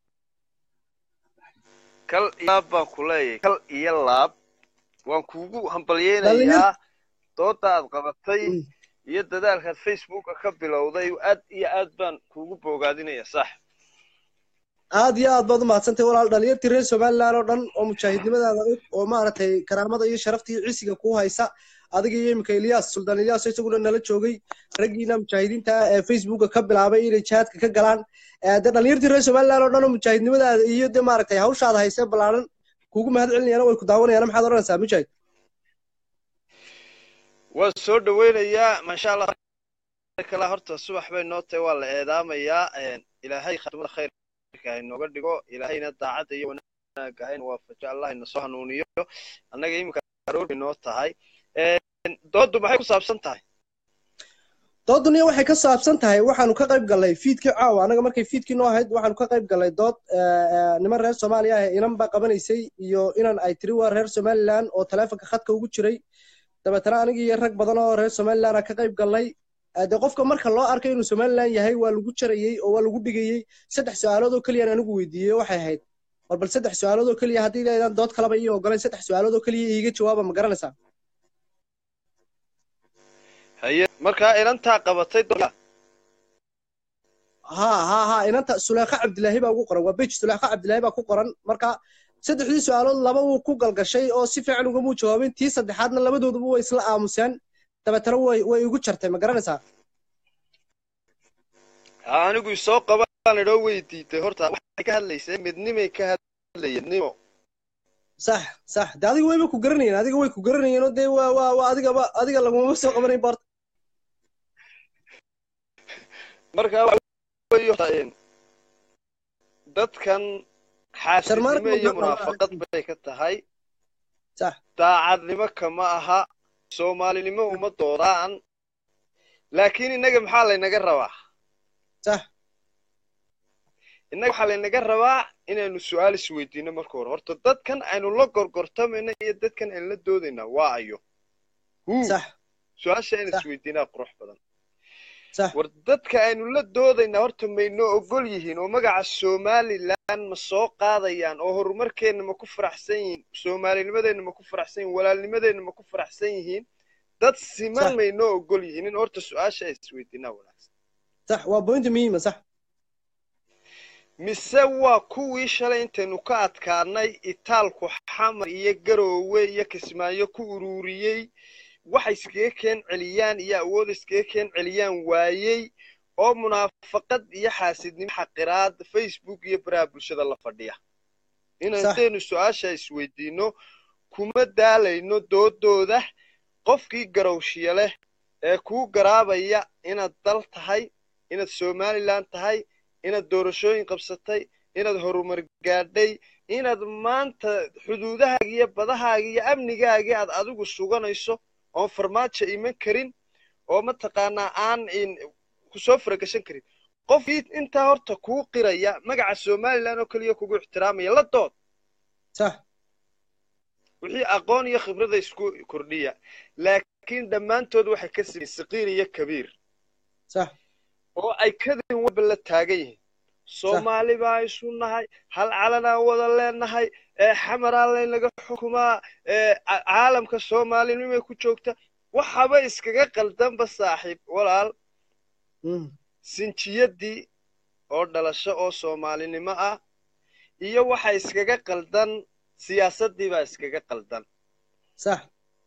kal iyo laab baan ku leeyahay kal iyo laab waan kuugu Dhalinyar- hambalyeynayaa dooda aad qabatay iyo dadaalkaad facebooka ka bilowday aad iyo aad baan kuugu boogaadinaya sax aad iyo aad baad u mahadsantahay walaal dhalinyartii reer somaliland oo dhan oo mujaahidnimadaada og oo maaragtay karaamada iyo sharafta iyo cisiga kuu haysa adiga iyo imika ilyas suldaan ilyas oo isaguna nala joogay raggiina mujaahidiinta ah ee facebooka ka bilaabay inay jihaadka ka galaan Eh, dee dhalinyartii reer somaliland oo dhan oo mujaahidnimadaada iyo dee maaragtay hawshaada haysee ballaaran kuugu mahad celinayaan way ku daawanayaan maxaad odhanaysaa mujaahid waan soo dhaweynayaa maasha allah kala horta subax bay noo tahay waa la eedaamayaa ilaahay khatimada khayrka ha inooga dhigo ilaahayna daacadda iyo wanaagga ha ina waafajo allah ina soo hanuuniyo annaga iminka aroor bay noo tahay dooddu maxay ku saabsan tahay dood duniya waxay ka saabsan tahay waxaanu ka qayb gallay fiidkii caawa anaga markay fiidkii noo ahayd waxaanu ka qayb gallay dood eh, eh, niman reer soomaaliya ah inan baa qabanaysay iyo inan ay tiri waa reer somaliland oo taleefonka khadka ugu jiray dabeetana aniga iyo rag badan oo reer somaliland ah ka qayb gallay Eh, dee qofka marka loo arkay inuu somaliland yahay waa lagu jarayey oo waa lagu dhigayey saddex su-aalood oo keliyaan anigu weydiiyey waxay ahayd war bal saddex su-aalood oo keliya haddii leedaan dood kaleba ii ogolayn saddex su-aalood oo keliya iiga jawaaba ma garanaysaa haye markaa inantaa qabatay doodda ها ها ها inanta Suleekha Cabdilaahi baa ugu qoran waa page Suleekha Cabdilaahi baa ku qoran marka saddexdii su'aalood laba uu ku galgashay oo si fiican uga muu jawaabin tii saddexaadna labadooduba way isla aamuseen dabeetana way way igu jartay ma garanaysaa anigu isoo qabaan idhoo weydiitay horta waxay ka hadlaysay midnimay ka hadlaya nimo sax sax de adiga wayba ku garanayeen adiga way ku garanayeen oo dee waa waa waa adigaba adiga lagumama soo qabanayn baarta marka waxa weeye horta, een, dadkan Sharmaarka xaasidnimo iyo ma- munaafaqad bay ka tahay sax daacadnimo kama aha soomaalinimo uma doodaan laakiin innaga maxaa laynaga rabaa sax innaga waxaa laynaga rabaa inaynu su-aal isweydiino marka hore horta dadkan aynu la gorgortamayna iyo dadkan aynu la doodayna waa ayo hu sax su-aasha aynu Sax. isweydiinaa qurux badan sax war dadka aynu la doodaynaa horta maynoo ogol yihiin oo magaca somalilan ma soo qaadayaan oo horumarkeenna ma ku faraxsan yihiin soomaalinimadeenna ma ku faraxsan yihiin walaalnimadeenna ma ku faraxsan yihiin dad siman Sax. maynoo ogol yihiin in horta su-aasha ay isweydiinaa wanaagsan sax waa point muhiima sax mise waa kuwii shalay intaynu ka adkaanay itaalku xamar iyo garoowe iyo kismaayo ku ururiyey waxay iskaga keen celiyaan iyo awood iskaga keen celiyaan waayey oo munaafaqad iyo xaasidnimo xaqiraad facebook iyo baraha bulshada la fadhiya in Sax. haddaynu su-aasha isweydiino kuma daalayno doodooda qofkii garowshiya leh ee kuu garaabaya inaad dal tahay inaad somalilan tahay inaad doorashooyin qabsatay inaad horumar gaadhay inaad maanta xuduudahaaga iyo badahaaga iyo amnigaagii aad adigu suganayso oon farmaajo iman karin oo mataqaanaa aan in kusoo faragashan karin qofkii intaa horta kuu qiraya magaca somalilan oo keliya kugu ixtiraamaya la dood sax wixii aqoon iyo khibrada isku kordhiya laakiin dhammaantood waxay ka siman saqiir iyo kabiir sax oo ay kadin walba la taagan yihiin soomaali baa isu nahay hal calanaan wada leenahay ee xamaraa laynaga xukumaa ee ca- caalamka soomaalinimay ku joogta waxaba iskaga qaldanba saaxiib walaal Mm. sinjiyadii oo dhalasho oo soomaalinimo ah iyo waxa iskaga qaldan siyaasadii baa iskaga qaldan sax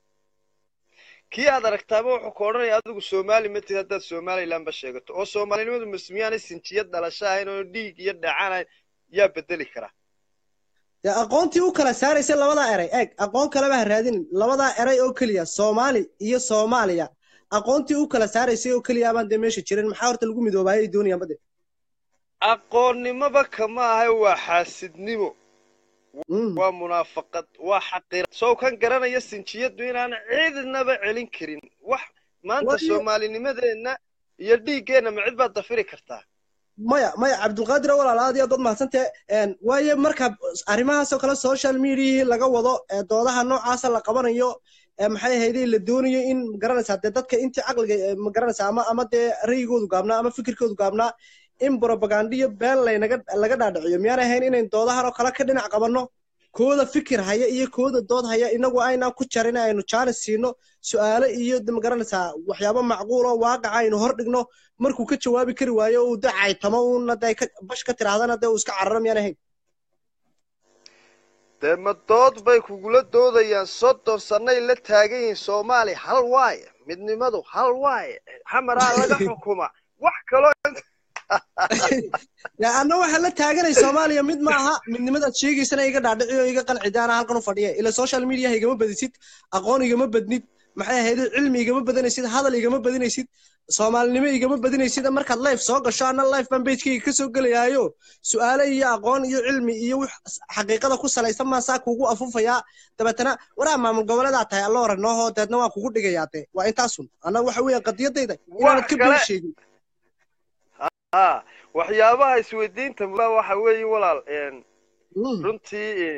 kii aad aragtaaba wuxuu ka odhanaya adigu soomaali ma tihid haddaad somalilan ba sheegato oo soomaalinimadu masmiyaanay sinjiyad dhalasho ahayn oo dhiig iyo dhacan ahayn yaa bedeli kara dee aqoontii u kala saaraysa labadaa eray eeg aqoon kaleba ha raadinin labadaa eray oo keliya soomaali iyo soomaaliya aqoontii u kala saaraysay oo keliya baan dee meesha jirin maxaa horta lagu midoobaayay ay doonayaan bade aqoonnimoba kama ahay waa xaasidnimo Mm. waa munaafaqad waa xaqira sow kan garanaya sinjiyaddu inaan cidnaba celin karin wax maanta Waayo- soomaalinimadeenna iyo dhiiggeenna ma cid baad dafiri kartaa maya maya cabdulqaadir walaal aad iyo aad baad mahadsantee waayo marka arrimahaasoo kale social mediahii laga wado ee doodaha noocaasa la qabanayo ee maxay ahayday la doonayo in magaranaysaa dee dadka intii caqliga ee magaranaysaa ama ama dee ra'yigoodu gaabnaa ama fikirkoodu gaabnaa in propagandiyo been laynaga laga dhaadhiciyo miyaan ahayn inayn doodahan oo kale ka dhinac qabanno kooda fikir haya iyo kooda dood haya inagu aynaan ku jarin aynu jaanis siino su'aalo iyo de magaranaysaa waxyaabo macquul oo waaqaca aynu hor dhigno markuu ka jawaabi kari waayo uu de caytamo uuna de ka bash ka tirahdana dee uu iska cararo miyaan ahayn dee ma dood bay kugula doodayaan soddon sannay la taagan yihiin soomaali hal waaye midnimadu hal waaye xamaraa laga xukuma wax kaloo dee anna waxaa la taaganay soomaaliya mid ma aha midnimadaad sheegaysana iga dhaadhici oo iga qanci daana halkan u fadhiya ila social mediaha igama badisid aqoon igama badnid maxay ahayd cilmi igama badanaysid hadal igama badinaysid soomaalinimo igama badinaysid markaad life soo gasho anna life baan pagekayga kasoo gelayaayo su'aale iyo aqoon iyo cilmi iyo wix xaqiiqada ku salaysan maasaa kugu afufayaa dabeetana waraa maamul goboleedaa tahay alla hore noohoo deedna waa kugu dhigayaa dee waa intaasun annaga waxa weeyaan qadiyadayda inaanad ka been sheegin ha waxyaabaha isweydiinta mudaa waxa weeye walaal runtii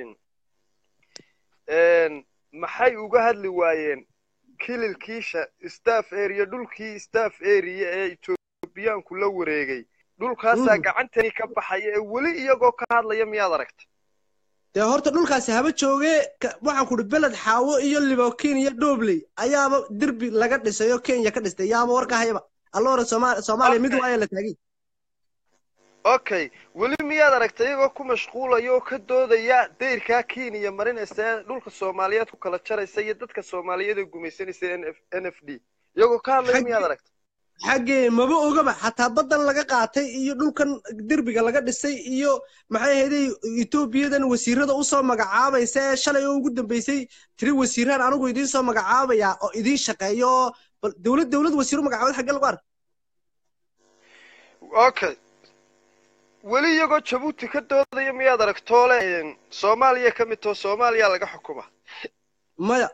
maxay uga hadli waayeen kililkiisha staff area dhulkii staff area ee etoobiyaanku la wareegay dhulkaasaa gacantani ka baxaya ee weli iyagoo ka hadlaya miyaad aragta dee horta dhulkaasi haba jooge waxaan ku uhi beled xaawo iyo libokin iyo dhobley ayaaba derbi laga dhisay oo kenya ka dhistay yaama warka hayaba alla hore soomaaliya mid waaya la taagay okay weli miyaad aragta iyagoo ku mashquulaya oo ka doodaya dayrkaa kenya marinaysa ee dhulka soomaaliyeed ku kala jaraysa iyo dadka soomaaliyeed ee gumaysanaysa n f d iyagoo ka hadlaya miyaad aragta xaggee maba ogaba xataa baddan laga qaatay iyo dhulkan derbiga laga dhisay iyo maxay ahayday etoobiyadan wasiirada usoo magacaabaysa ee shalay oo ugu dambeysay tiri wasiiraan anigu idiin soo magacaabaya oo idiin shaqeeyo oo bal dowlad dowlad wasiiro magacaabad xaggee lagu arka okay weli iyagoo jabuuti ka doodaya miyaad aragtoole soomaaliya ka mid too soomaaliya laga xukuma maya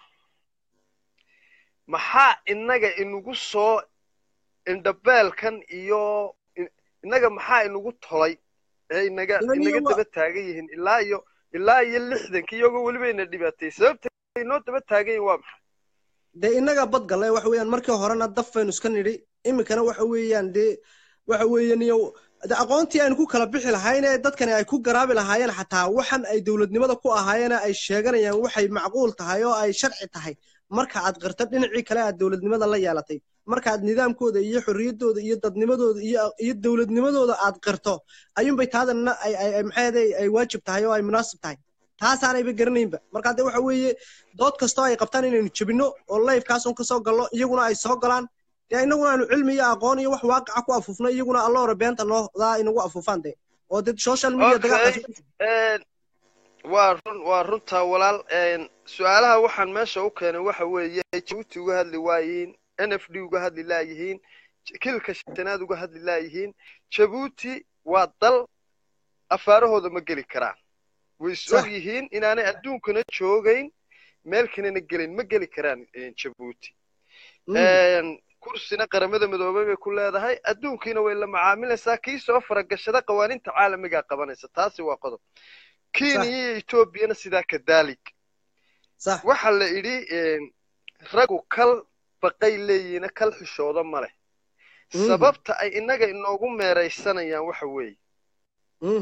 maxaa innaga inugu soo indhabeelkan iyo in- innaga maxaa inugu tolay ee inaga Yacni inaga wa- daba taagan yihiin ilaa iyo ilaa iyo lixdanka iyagoo weliba ina dhibaatay sababta inoo daba taagan yihin waa maxay dee innaga bad gallay waxa weeyaan markii horena daf baynu iska nidhi iminkana waxa weeyaan dee waxa weeyaan iyo de aqoontii aynu ku kala bixi lahayn ee dadkani ay ku garaabi lahaayeen xataa waxan ay dowladnimada ku ahaayeen ay sheeganayaan waxay macquul tahay oo ay sharci tahay marka aad qirto dhinacii kale aad dowladnimada la yeelatay marka aad nidaamkooda iyo xorriyaddooda iyo dadnimadooda iyo iyo dowladnimadooda aad qirto ayuunbay taadana ay ay ay maxay ahayd ay waajib tahay oo ay munaasib tahay taasaanayba garanaynba marka de waxa weeye dood kastoo ay qabtaan inaynu jebinno oo lifekaasun kasoo gallo iyaguna ay soo galaan dee innaguna aynu cilmi iyo aqoon iyo wax waaqaca ku afuufno iyaguna alla hore beenta noodaa inagu afuufaan de oo dee social media dagaalkaas okay een, waa run waa runtaa walaal een, su-aalaha waxaan meesha u keenay waxa weeye jabuuti uga hadli waayihiin n f d uga hadli laayihiin J- kilka shanaad uga hadli laayihiin jabuuti waa dal afaarahooda ma geli karaan way is Sax. og yihiin inaanay adduunkana joogayn meel kalena gelin ma geli karaan een, jabuuti Mm. een, kursina qaramada midoobay bay ku leedahay adduunkiina way la macaamilaysaa kii soo faragashada qawaaniinta caalamigaa qabanaysa taasi waa qodob kenya Sax. iyo etoobiyana sidaa kadaalik sax waxa la idhi een, raggu kal baqay leeyihiina kal xishooda ma leh Mm. sababta ay innaga inoogu meeraysanayaan waxa weeye Mm.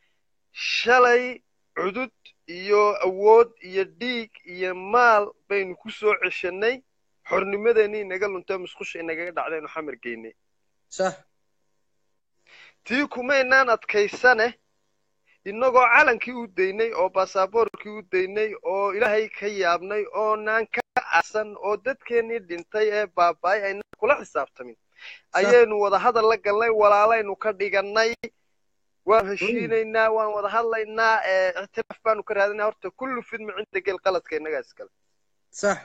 shalay cudud iyo awood iyo dhiig iyo maal baynu ku soo ceshanay xornimadeenii inaga luntay musqusha inagaga dhacdaynu xamar geynay sax tii kumaynaan adkaysane innagoo calankii u daynay oo baasaboorkii u daynay oo ilaahay ka yaabnay oonaan ka aasan oo dadkeennii dhintay ee baaba'ay aynaan kula xisaabtamin ayaynu wada hadal la galnay walaalaynu ka dhigannay waan heshiinaynaa waan wada hadlaynaa ee ictiraaf baanu ka raadinaa horta kullu fidmi cinda gel qaladka innagaa iskale sax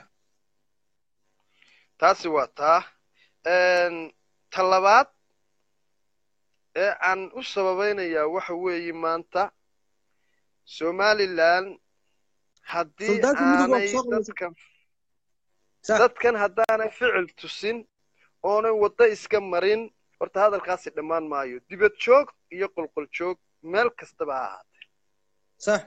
taasi waa taa Een, ta labaad ee aan u sababaynayaa waxa weeye maanta somalilan haddii Suldaanka Midowga waa aanay kusoo qabanaysa. dadkan sax dadkan haddaanay ficil tusin oonay waddo iska marin horta hadalkaasi dhammaan maayo dibad joog iyo qolqol joog meel kastaba ha ahaatee sax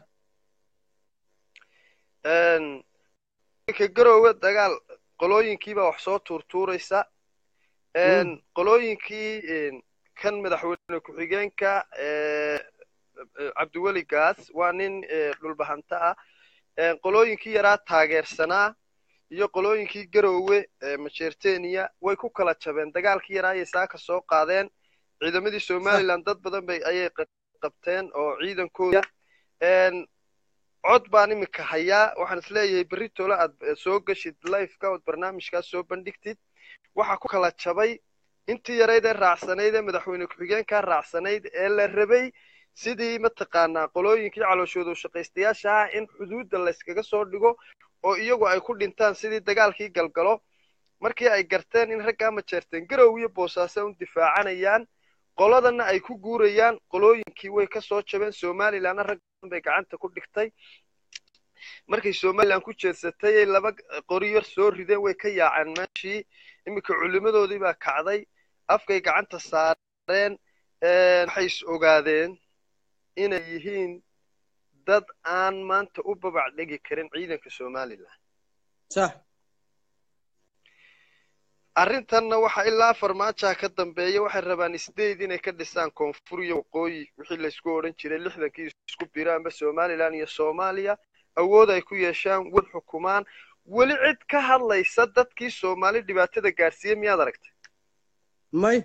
Een, ka garoowe dagaal qolooyinkiibaa wax soo tuurtuuraysa Een, qolooyinkii een, kan madaxweyne ku-xigeenka ee, ee, cabdiweli gaas waa nin ee, dhulbahanta ah Een, qolooyinkii yaraa taageersanaa iyo qolooyinkii garoowe ee majeerteniya way ku kala jabeen dagaalkii yaraa ayay saaka soo qaadeen ciidamadii somalilan dad badan bay ayay qa- qabteen oo ciidankooda Een, cod baan imika hayaa waxaan isleeyahay berri tole aad eh, soo gashid liveka ood barnaamijkaas soo bandhigtid waxa ku kala jabay intii yarayd ee raacsanayd ee madaxweyne ku-xigeenkaa raacsanayd ee la rabay sidii mataqaanaa qolooyinkii calooshooda u shaqaystayaasha ah in xuduudda layskaga soo dhigo oo iyagu ay ku dhintaan sidii dagaalkii galgalo markii ay garteen in raggaa majeerteen garow iyo boosaaso un difaacanayaan qoladana ay ku guurayaan qolooyinkii way ka soo jabeen somalilanna rag badan bay gacanta ku dhigtay markay somalilan ku jeedsatay ay laba qori yar soo rideen way ka yaaceen meeshii iminka culimadoodii baa kacday afkay gacanta saareen een, waxay is ogaadeen inay yihiin dad aan maanta u babac dhigi karin ciidanka somalilan sax arrintanna waxa ilaa farmaajaha ka dambeeya waxay rabaan isdeyd inay ka dhisaan koonfur iyo waqooyi wixii laysku odhan jiray lixdankii isku biraanba somalilan iyo soomaaliya awood ay ku yeeshaan wad xukumaan weli cid ka hadlaysa dadkii soomaali dhibaatada gaarsiiyey miyaad aragtay may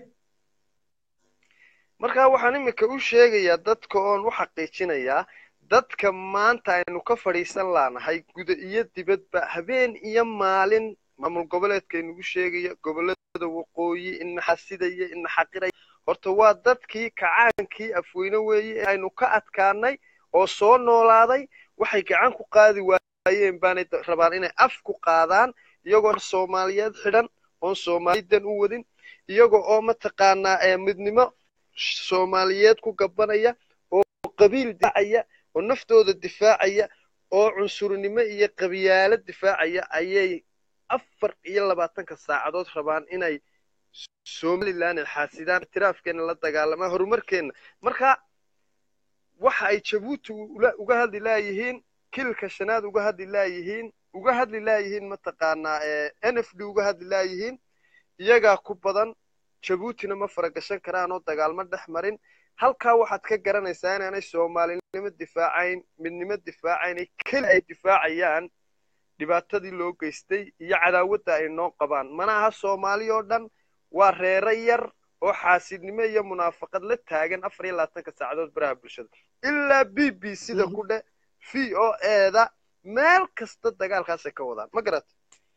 marka waxaan iminka u sheegayaa dadka oon u xaqiijinayaa dadka maanta aynu ka fadhiisan laanahay guda iyo dibadba habeen iyo maalin maamul goboleedkay nagu sheegaya gobolada waqooyi ina xasidaya ina xaqiraya horta waa dadkii kacaankii afweyne weeye ee aynu ka adkaanay oo soo noolaaday waxay gacan ku qaadi waayeen baanay da- rabaan inay af ku qaadaan iyagoo soomaaliyeed xidhan oon soomaalidan u wadin iyaga oo mataqaanaa ee midnimo soomaaliyeed ku gabanaya oo qabiil difaacaya oo naftooda difaacaya oo cunsurnimo iyo qabyaalo difaacaya ayay afar iyo labaatanka saacadood rabaan inay somaliland xaasidaan itiraafkeena la dagaalamaan horumarkeena marka waxa ay jabuuti ula- uga hadli laayihiin kilka shanaad uga hadli laayihiin uga hadli laayihiin mataqaanaa ee n f d uga hadli laayihiin iyagaa ku badan jabuutina ma faragashan karaan oo dagaalmo dhex marin halkaa waxaad ka garanaysaa inaanay soomaalinimo difaacayn midnimo difaacayn keli ay difaacayaan dhibaatadii loo geystay iyo cadaawadda ay noo qabaan mana aha soomaali oo dhan waa reero yar oo xaasidnimo iyo munaafaqad la taagan afar iyo labaatanka saacadood baraha bulshada ilaa b b sida ku dhe v o eeda meel kasta dagaalkaasay ka wadaan ma garat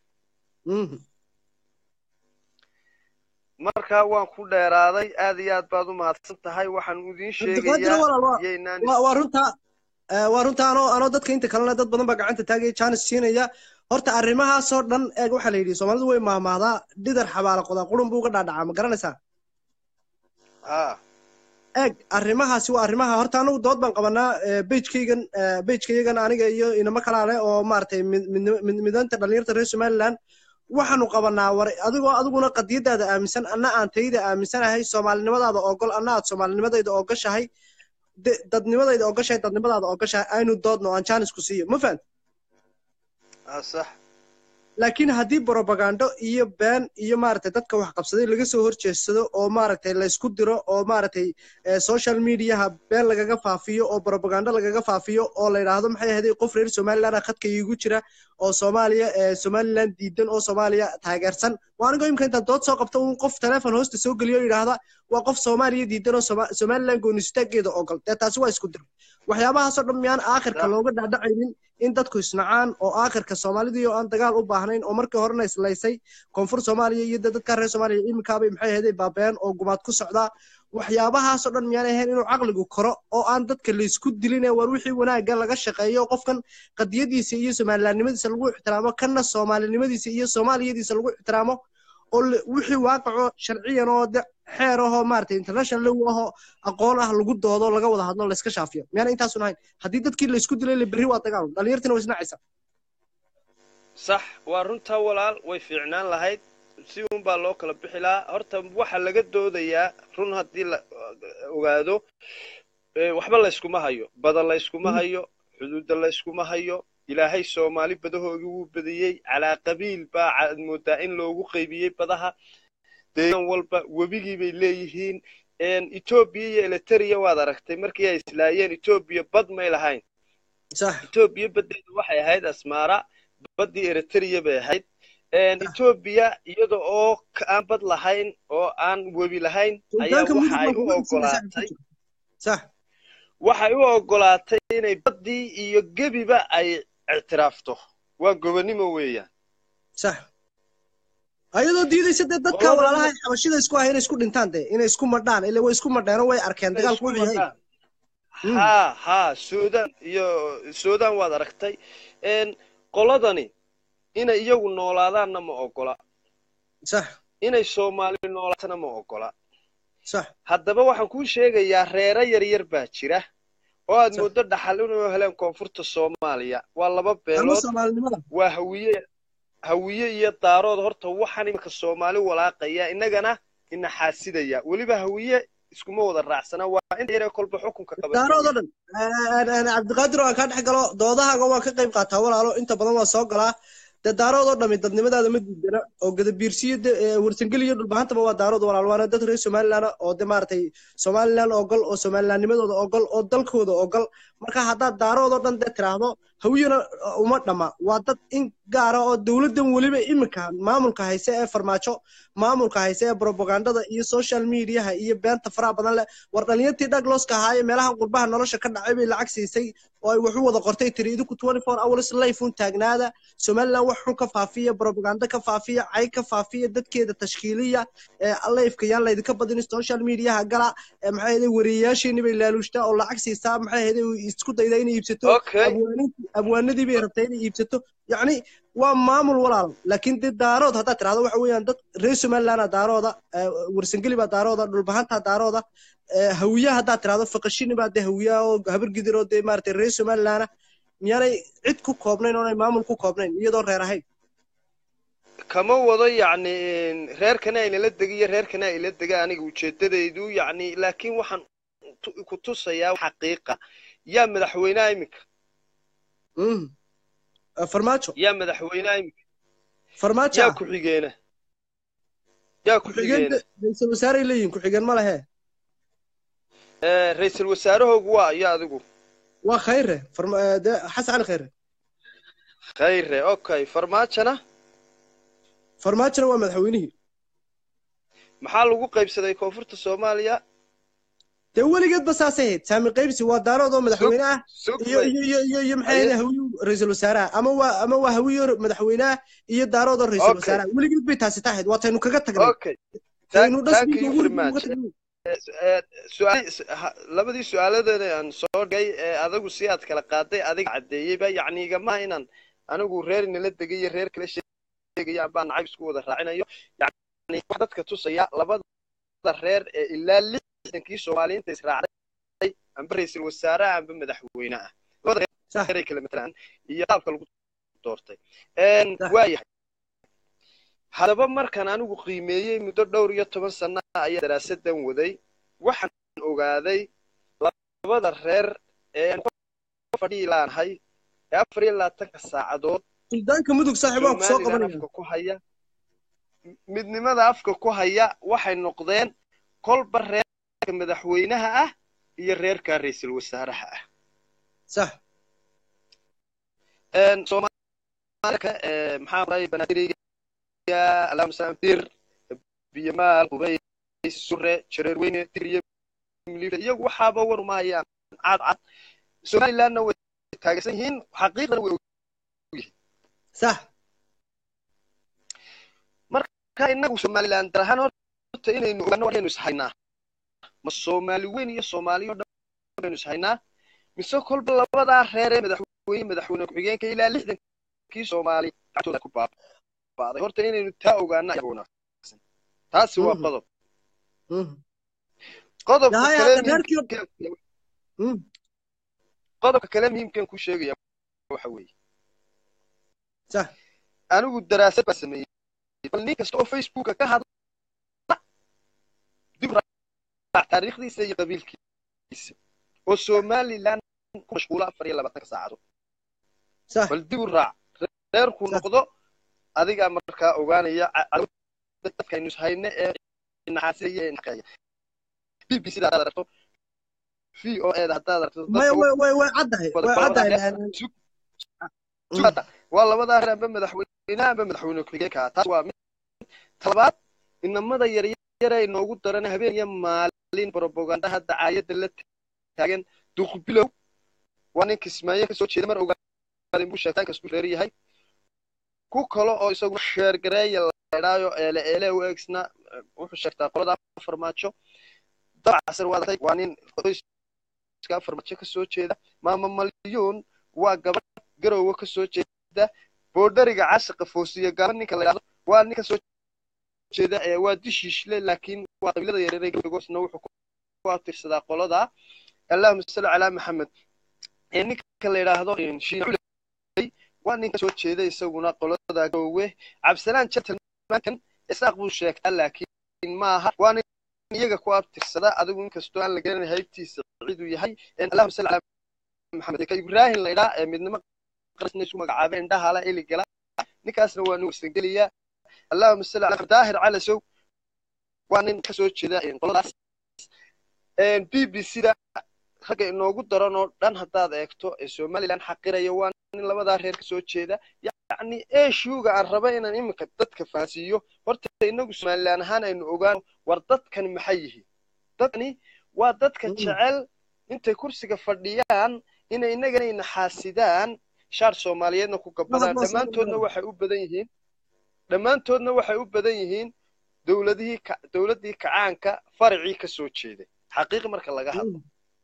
marka waan ku dheeraaday aad iyo aad baad u mahadsan tahay waxaan idiin cabdiqaadir sheegayaa walaal waa iyaynaan waa- waa runta eh, waa runta anoo anoo dadka inta kalena dad badan baa gacanta taagaya jaanis siinaya horta arrimahaasoo dhan eeg waxaa la yidhi soomaalidu way mahmahdaa dhidar xabaala qodaa qurun buu uga dhaadhacaa ma garanaysaa ha eeg arrimahaasi waa arrimaha horta anagu dood baan qabanaa bejkaygan bejkayagan aniga iyo inamo kalaale oo maaragtay mid- mid- mid- midanta dhalinyarta reer somaliland waxaanu qabanaa war adigoo adiguna qadiyadaada aaminsan anna aan tayada aaminsanahay soomaalinimadaada ogol anna aad soomaalinimadayda ogashahay de- dadnimadayda ogashahay dadnimadaada ogashahay aynu doodno aan jaanis ku siiyo ma fahant ha sax laakiin haddii brobagando iyo been iyo maaragtay dadka wax qabsaday laga soo horjeedsado oo maaragtay laysku diro oo maaragtay eh, social mediaha been lagaga faafiyo oo brobagando lagaga faafiyo oo la yidhaahdo maxay ahayd qof reer somaliland ah khadka iigu jira oo soomaaliya eh, somaliland diidan oo soomaaliya taageersan waa anigoo imika intaan dood soo qabta un qof teleefon hoosta soo geliyo oo yidhaahda waa qof soomaaliya diidan oo Soma- somaliland goonistaaggeeda ogol dee taasi waa isku dir waxyaabahaasoo dhan miyaan aakhirka looga dhaadhacaynin in dadku isnacaan oo aakhirka soomaalidii oo aan dagaal u baahnayn oo markii horena islaysay koonfur soomaaliya iyo dee dadka reer soomaaliya iminkaabay maxay ahayd baabeen oo gumaad ku socdaa waxyaabahaasoo dhan miyaan ahayn inuu caqligu koro oo aan dadka laysku dilin ee war wixii wanaagga laga shaqeeyo qofkan qadiyadiisa iyo somalilandnimadiisa lagu ixtiraamo kanna soomaalinimadiisa iyo soomaaliyadiisa lagu ixtiraamo oo la- wixii waaqaco sharciyan oo de xeer ahoo maaragtay international law ahoo aqoon ah lagu doodo laga wada hadlo layska shaafiyo miyaana intaasun ahayn haddii dadkii laysku dilay la berri waa dagaal dhalinyartina way isnacaysaa sax waa runtaa walaal way fiicnaan lahayd si un baa loo kala bixi lahaa horta waxa laga doodayaa run haddii la ogaado eh, waxba layskuma hayo badan layskuma hayo xuduudda layskuma hayo ilaahay soomaali badahoogii wuu badiyey calaa qabiil baa aad moodaa in loogu qaybiyey badaha deegaan walba webigii bay leeyihiin etoobiya iyo eliteria waad aragtay markii ay islaayeen etoobiya bad may lahayn sax etoobiya baddeeda waxay ahayd asmaara baddii eritrea bay ahayd etoobiya iyada oo ka- aan bad lahayn oo aan webi lahayn ayaa suldaanka waxa mudug ay baa u kuga ogolaatay sax waxay u ogolaatay inay baddii iyo gebiba ay ictiraafto waa gobonimo weeyaan sax ayadoo diidaysa dee dadka Qolada- walaalaha ay xabashida isku ah inay isku dhintaan dee inay isku madhaan ila way isku madheenoo way arkeen inay dagaalku isku wuxuu yahay madhaan haa haa suudan iyo suudan waad aragtay n qoladani inay iyagu noolaadaanna ma ogola sax inay soomaali noolaatana ma ogola sax haddaba waxaan kuu sheegayaa reero yaryar baa jira oo aad mooddo dhaxal inuu heleen koonfurta soomaaliya waa laba ama beelood soomaalinimada waa hawiye hawiye iyo daarood horta waxaan iminka soomaali walaaqaya innagana ina xaasidaya weliba hawiye iskuma wada raacsana waa inta yaree kolba xukunka daaroodoo qabata dhan cabdiqaadir oo aan kaa dhex galo doodahaaga waan ka qayb qaataa walaalo inta badan waan soo galaa dee daaroodoo dhami dadnimadaada ma diidana oo gadabiirsiyo warsangeli iyo dhulbahantaba waa daarood walaal waana dad reer somaliland oo de maaragtay somaliland ogol oo somalilandnimadooda ogol oo dalkooda ogol marka haddaad daarood oo dhan dee tiraahdo hawiyana uma dhamma waa dad in gaara oo dowladdan weliba iminka maamulka hayse ee farmaajo maamulka hayse ee propagandada iyo social mediaha iyo beenta faraha badan leh war dhalinyatii dhagloska ahaaye meelaha qurbaha nolosha ka dhacay bay lacag siisay oo ay wax u wada qortay tiri idinku 24 hours life un taagnaada somaliland wax xun ka faafiya propaganda ka faafiya cay ka faafiya dadkeeda tashkiiliya ee lifeka yaan laydinka badin social mediaha gala ee maxay ahayd wariyeyaashiini bay laaluushtaa oo lacag siisaa maxay ahayd isku dayda inay iibsato Okay. abwaaniintii- abwaanadii bay rabtay inay iibsato yacni waa maamul walaal laakiin dee daarood haddaad tirahdo waxa weeyaan dad reer somaliland daarooda eh, warsangeli baa daarooda dhulbahantaa daarooda eh, hawiyaha haddaad tirahdo faqashini baa dee hawiyaha oo habar gidir oo dee maaragtay reer somaliland miyaanay cid ku koobnayn oonay maamul ku koobnayn iyadoo reer ahayn kama wado yacni reerkana aynala dega iyo reerkana ayla dega aniga ujeedadaydu yacni laakiin waxaan tu- ku tusayaa xaqiiqa yaa madaxweynaha iminka Mm. Eh, farmaajo yaa madaxweynaha iminka farmaajo yaa ah ku-xigeena yaa ku-xigeen ku-xigeena ra'iisul wasaaray leeyihin ku-xigeen ma lehe Eh, ra'iisul wasaarahoogu waa iyo adigu waa khayre Farma- eh, dee xasan cali khayre khayre okay farmaajona farmaajona waa madaxweynihii maxaa lagu qaybsaday koonfurta soomaaliya dee weligeedba saasay ahayd saami qaybsi waa daarood oo madaxweyne ah sug iyo bay iyo iyo iyo iyo maxay Aye. ahayd hawiyo ra'iisul wasaaraha ama waa ama waa hawiyo madaxweynaha iyo daarood oo ra'iisul Okay. wasaaraha weligeed bay taasi tahayd waataynu kaga tagnay okay taynu thank thank dhasbiga you ugu very uga much tagnay Eh, su'aal ha- labadii su'aaladeeda aan soo dhigay ee adigu si aad kala qaaday adiga caddeeyeyba yacni igama inaan anigu reer nala degay iyo reer kala sheegaya baa nacayb isku wada raacinayo yacni wax dadka tusaya labada reer ee ilaa lixdankii soomaaliyiinta israacday amba ra'iisul wasaaraha amba madaxweynaha labada sax reer ay kala matalaan iyo qaabka lagu doortay Een, sax waayahay haddaba markaan anigu qiimeeyey muddo dhowr iyo toban sana ayaa daraasadan waday waxaan ogaaday labada reer ee aan ku fadhiyi laanahay ee afar iyo labaatanka saacadood suldaanka mudug saaxiib waan ku soo somalilan qabanaya afka ku haya midnimada afka ku haya waxay noqdeen kolba reerka madaxweynaha ah iyo reerka ra'iisul wasaaraha ah sax Een, soomaalika ee, maxaa oray banaadireyga allahuma salaam dir biyamaal qubays sure jareerweyne tiriye milifa iyagu waxaaba war uma hayaan cad cad somalilandna way taageersan yihiin xaqiiqdana way ogyihiin sax marka inagu somaliland dar ahaan horta inaynu ogaano waxaynu ishaynaa ma soomaali weyn iyo soomaaliyo dhan baynu ishaynaa mise kolba labadaa reer ee madaxweyne madaxweyne ku-xigeenka ilaa lixdankii soomaali gacantooda ku baaba'day horta inaynu taa ogaana ayaa wanaagsan taasi waa Mhm. qodob Mhm. qodobka yahay kale hadda reerkii muhiimka Mm. qodobka kale muhiimkan ku sheegaya waxa weeye sax anigu daraasad baa sameeyey bal nin kasta oo facebooka ka hadla dib u raac taariikhdiisa iyo qabiilkiisa oo somaliland ku mashquula afar iyo labaatanka saacadood sax bal dib u raac reerku sax noqdo adigaa markaa ogaanaya ca- cadawada dadkaynu ishayne ee naxaasiyaya ee naqeeya b b c da haddaad aragto v o e da haddaad aragto maya dadka way way way caddahay wada way waa labadaa caddahay reer laakiin- sug Mm. sugata waa labadaa reer amba madaxweynaha amba madaxweyne ku-xigeenka taas waa mid talabaad inamada yaryar ee inoogu daran habeen iyo maalin propagandaha dacaayadda la taagan duqbilow waa nin kismaayo kasoo jeeda mar ogaadin buu sheegtaan kasku reer yahay ku kale oo isagu sheergareeya laydhaayo eele eele u eegsna wuxuu sheegtaa qolada farmaajo dabcasar waa datay waa nin qoyska farmaajo kasoo jeeda maama malyuun waa gabadh garowe kasoo jeeda boodhariga cashiqa foosiya gaaba ninka la yidhahdo waa nin kasoo jeeda ee waa dishiishle laakiin waa qabiilada yareer ee gabagoosna wuxuu ku atirsadaa qolada allahuma salli calaa maxamed ee ninka la yidhaahdo shiina culey waa nin kasoo jeeda isaguna qolada garowe cabdisalaan gentlemankan isaaq buu sheegtaa laakiin maaha waa nin iyaga ku abtirsada adigu inkastoo aan la garanay haybtiisa ciduu yahay allahuma salli calaa maxamed ka ibraahim la yidhaa ee midnimo qarasna isu magacaabay indhaha la iligala ninkaasna waa nugu isangeliyaa allahuma salli calaa daahir calasow waa nin kasoo jeeda qoladaas b b c da ragga inoogu daran oo dhan haddaad eegto ee somaliland xaqiraya waa nin labadaa reer ka soo jeeda yacni eshuga aan raba inaan iminka dadka fahansiiyo horta inagu somaliland ahaan aynu ogaano war dadkani maxay yihiin dadkani waa dadka jecel intay kursiga fadhiyaan inay inagana naxaasidaan shaar soomaaliyeedna ku gabadaan dhammaantoodna waxay u badan yihiin dhammaantoodna waxay u badan yihiin dowladihii dowladdii kacaanka faracii ka soo jeeday xaqiiqi marka laga hadlo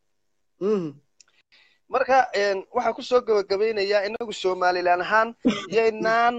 marka waxaan kusoo gabagabaynayaa inagu somalilan ahaan yaynaan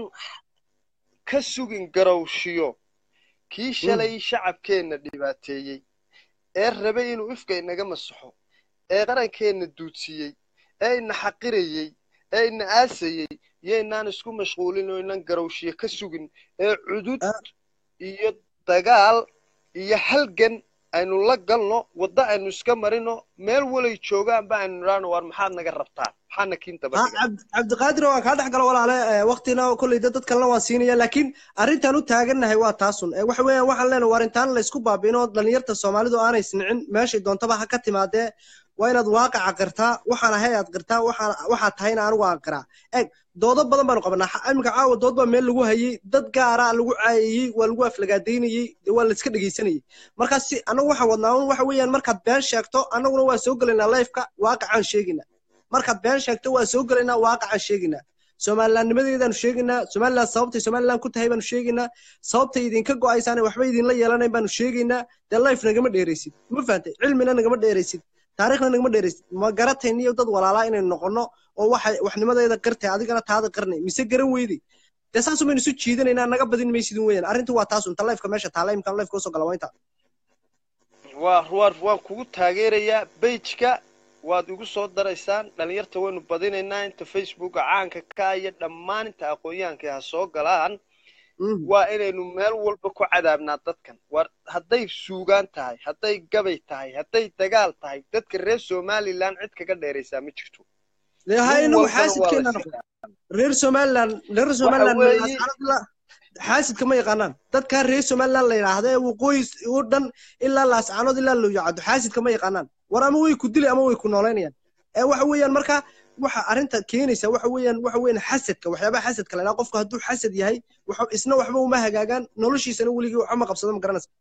ka sugin garowshiyo kii shalay shacabkeenna dhibaateeyey ee rabay inuu ifka inaga masaxo ee qarankeenna duudsiyey ee ina xaqirayey ee ina aasayey yaynaan isku mashquulin oo inan garowshiyo ka sugin ee cudud iyo dagaal iyo halgan aynu la galno waddo aynu iska marino meel walay joogaanba aynu nidhaano waar maxaad naga rabtaan maxaadna kiin daba cabdiqaadir waan kaa dhex galo walaale waktina kolleyda dad kalena waan siinaya laakiin arrintaan u taagannahay waa taasun waxa weeyaan waxaan leenahay waar intaan la isku baabi'ino dhalinyarta soomaalidu aanay isnicin meeshay doontaba ha ka timaadee waa inaad waaqaca qirtaa waxaan ahay aad qirtaa waxaad tahayna anigu aan qiraa eeg doodo badan baanu qabanaa iminka caawa dood baa meel lagu hayey dad gaara lagu caayayey waa lagu aflagaadaynayey waa la iska dhegaysanayey markaas si annagu waxaan wadnaa un waxa weeyaan markaad been sheegto annaguna waa soo gelaynaa lifeka waaqacaan sheegaynaa markaad been sheegto waa soo gelaynaa waaqacaan sheegaynaa somalilandnimadeedaanu sheegaynaa somaliland sababtay somaliland ku tahay baanu sheegaynaa sababtay idinka go'aysaane waxba idinla yeelanayn baanu sheegaynaa dee life nagama dheeraysid ma fahantay cilmina nagama dheeraysid taariikhna nagama dheeraysid ma garatayniyo dad walaalaa inaynu noqonno oo waxa waxnimadeeda qirtay adigana taada qirnay mise garan weyday dee saas umaynu isu jiidanaynaa naga badin maysidin weeyaan arrintu waa taas unta lifeka meesha taala imkaan lifeka usoo gala waa inta waa waa waan kugu taageerayaa bejka waad igu soo daraysaan dhalinyarta waynu badinaynaa inta facebooka caanka ka iyo dhammaan inta aqoonyahanka ha soo galaan waa inaynu meel walba ku cadaabnaa dadkan war hadday suugaan tahay hadday gabay tahay hadday dagaal tahay dadka reer somaliland cid kaga dheeraysaa ma jirto ha inagu xaasidkeena reer somaliland reer somaliland xaasidka ma yaqaanaan dadkaa reer somaliland la yidhaahda ee waqooyi oo dhan ilaa laascaanood ilaa looyacado xaasidka ma yaqaanaan war ama way ku dili ama way ku noolaynayaan ee waxa weeyaan marka waxa arrinta keenaysa waxa weeyaan waxa weeyaan xasadka waxyaabaha xasadka la yidhaha qofku hadduu xasad yahay waxa isna waxba uma hagaagaan noloshiisana weligii waxba ma qabsado ma garanaysa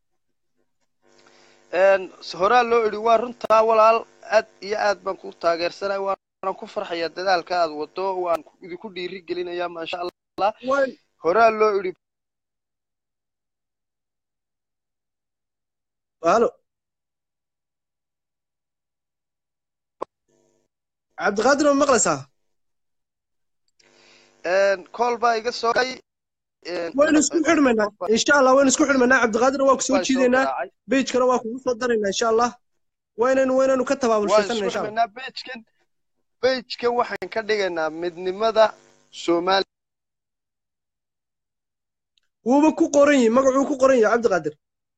horaa loo idhi waa runtaa walaal aad iyo aad baan ku taageersanay waanan ku farxayaa dadaalka aad wado waan idinku dhiiri gelinayaa maasha allah horaa loo idhi halo cabdiqaadir ma maqlaysaa kool baa iga soo gay waynu isku xidhmaynaa insha allah waynu isku xidhmaynaa cabdiqaadir waa ku soo jiidaynaa bejkana waa kugu soo daraynaa insha allah waynaynu waynaynu ka tabaabulshaysanna insha allah bejkan bejkan waxaan ka dhigaynaa midnimada soomaaliya wuuba ku qoran yihi magacuu ku qoran yahay cabdiqaadir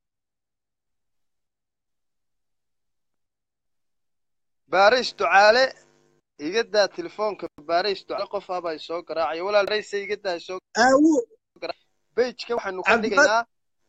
baarays ducaale iga daa telefoonka baarays ducaale qof ah baa soo garaacaya walaal baraysa iga daa soo bejka waxaanu ka dhigaynaa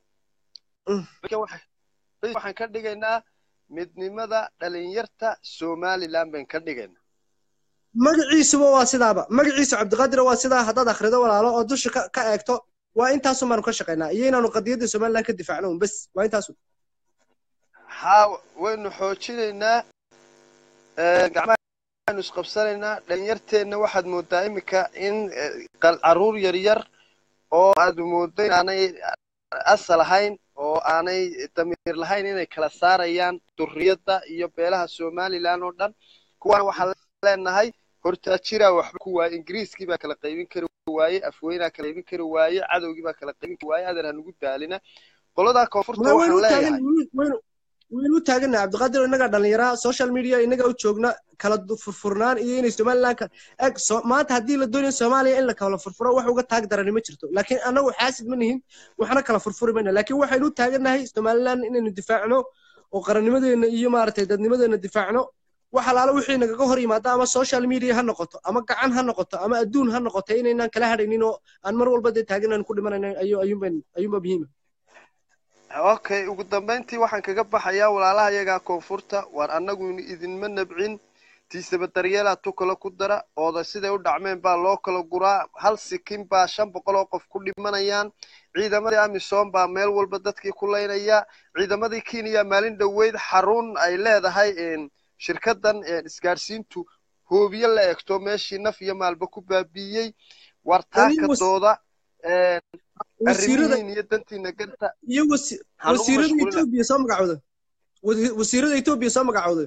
waxaan ka dhigaynaa midnimada dhalinyarta somaliland baan ka dhigaynaa magaciisuba waa sidaaba magaciisu cabdiqaadira waa sidaa haddaad akhrido walaalo oo dusha ka eegto waa intaasun baanu ka shaqaynaa iyo inaanu qadiyadda somaliland ka difaacno un bes waa intaasun haa waynu xoojinaynaa gacmahaanu isqabsanaynaa dhalinyarteenna waxaad moodaa iminka in caruur yaryar oo aad moodo inaanay asal ahayn oo aanay damiir lahayn inay kala saarayaan durriyadda iyo beelaha somaliland oo dhan kuwaana waxaan leenahay hortaajiraa waxba ku waaye ingiriiskii baa kala qaybin kari waaye afweynaa kala qaybin kari waaye cadowgii baa kala qaybin kari waaye adeer hanugu daalina qoladaa koonfurta waxaan leeyahay waynu u taagana cabdiqaadir innagaa dhallinyaraha social media innagaa u joogna kala furfurnaan iyo inay somaliland eg maanta haddii la doonayo soomaaliya in la kala furfuro wax uga taag darani ma jirto laakiin annagu xaasid ma nihin waxna kala furfuri mayna laakiin waxaynu u taagannahay somaliland inaynu difaacno oo qarannimadeena iyo maaragtay dadnimadeena difaacno wax alaala wixii nagaga hor yimaada ama social media ha noqoto ama gacan ha noqoto ama adduun ha noqoto inaynaan kala hadhaynin oo aan mar walba dee taagan aan ku dhimanayna ayuunba muhiima okay ugu dambeyntii waxaan kaga baxayaa walaalaha iyagaa koonfurta waar annagu idinma nabcin tiisaba daryeelaa tu kale ku dara ooda siday u dhacmeen baa loo kala guraa hal sikin baa shan boqol oo qof ku dhimanayaan ciidamadii amisom baa meel walba dadkii ku laynaya ciidamadii kenya maalin dhoweyd xarun ay leedahay shirkadan isgaadhsiintu hoobiye la egto meeshii naf iyo maalba ku baabiiyey war taaka dooda arrimihiin iyo dantiina garta iyo wasiirada etoobiya soo magacooda wasiirada etoobiya soo magacooda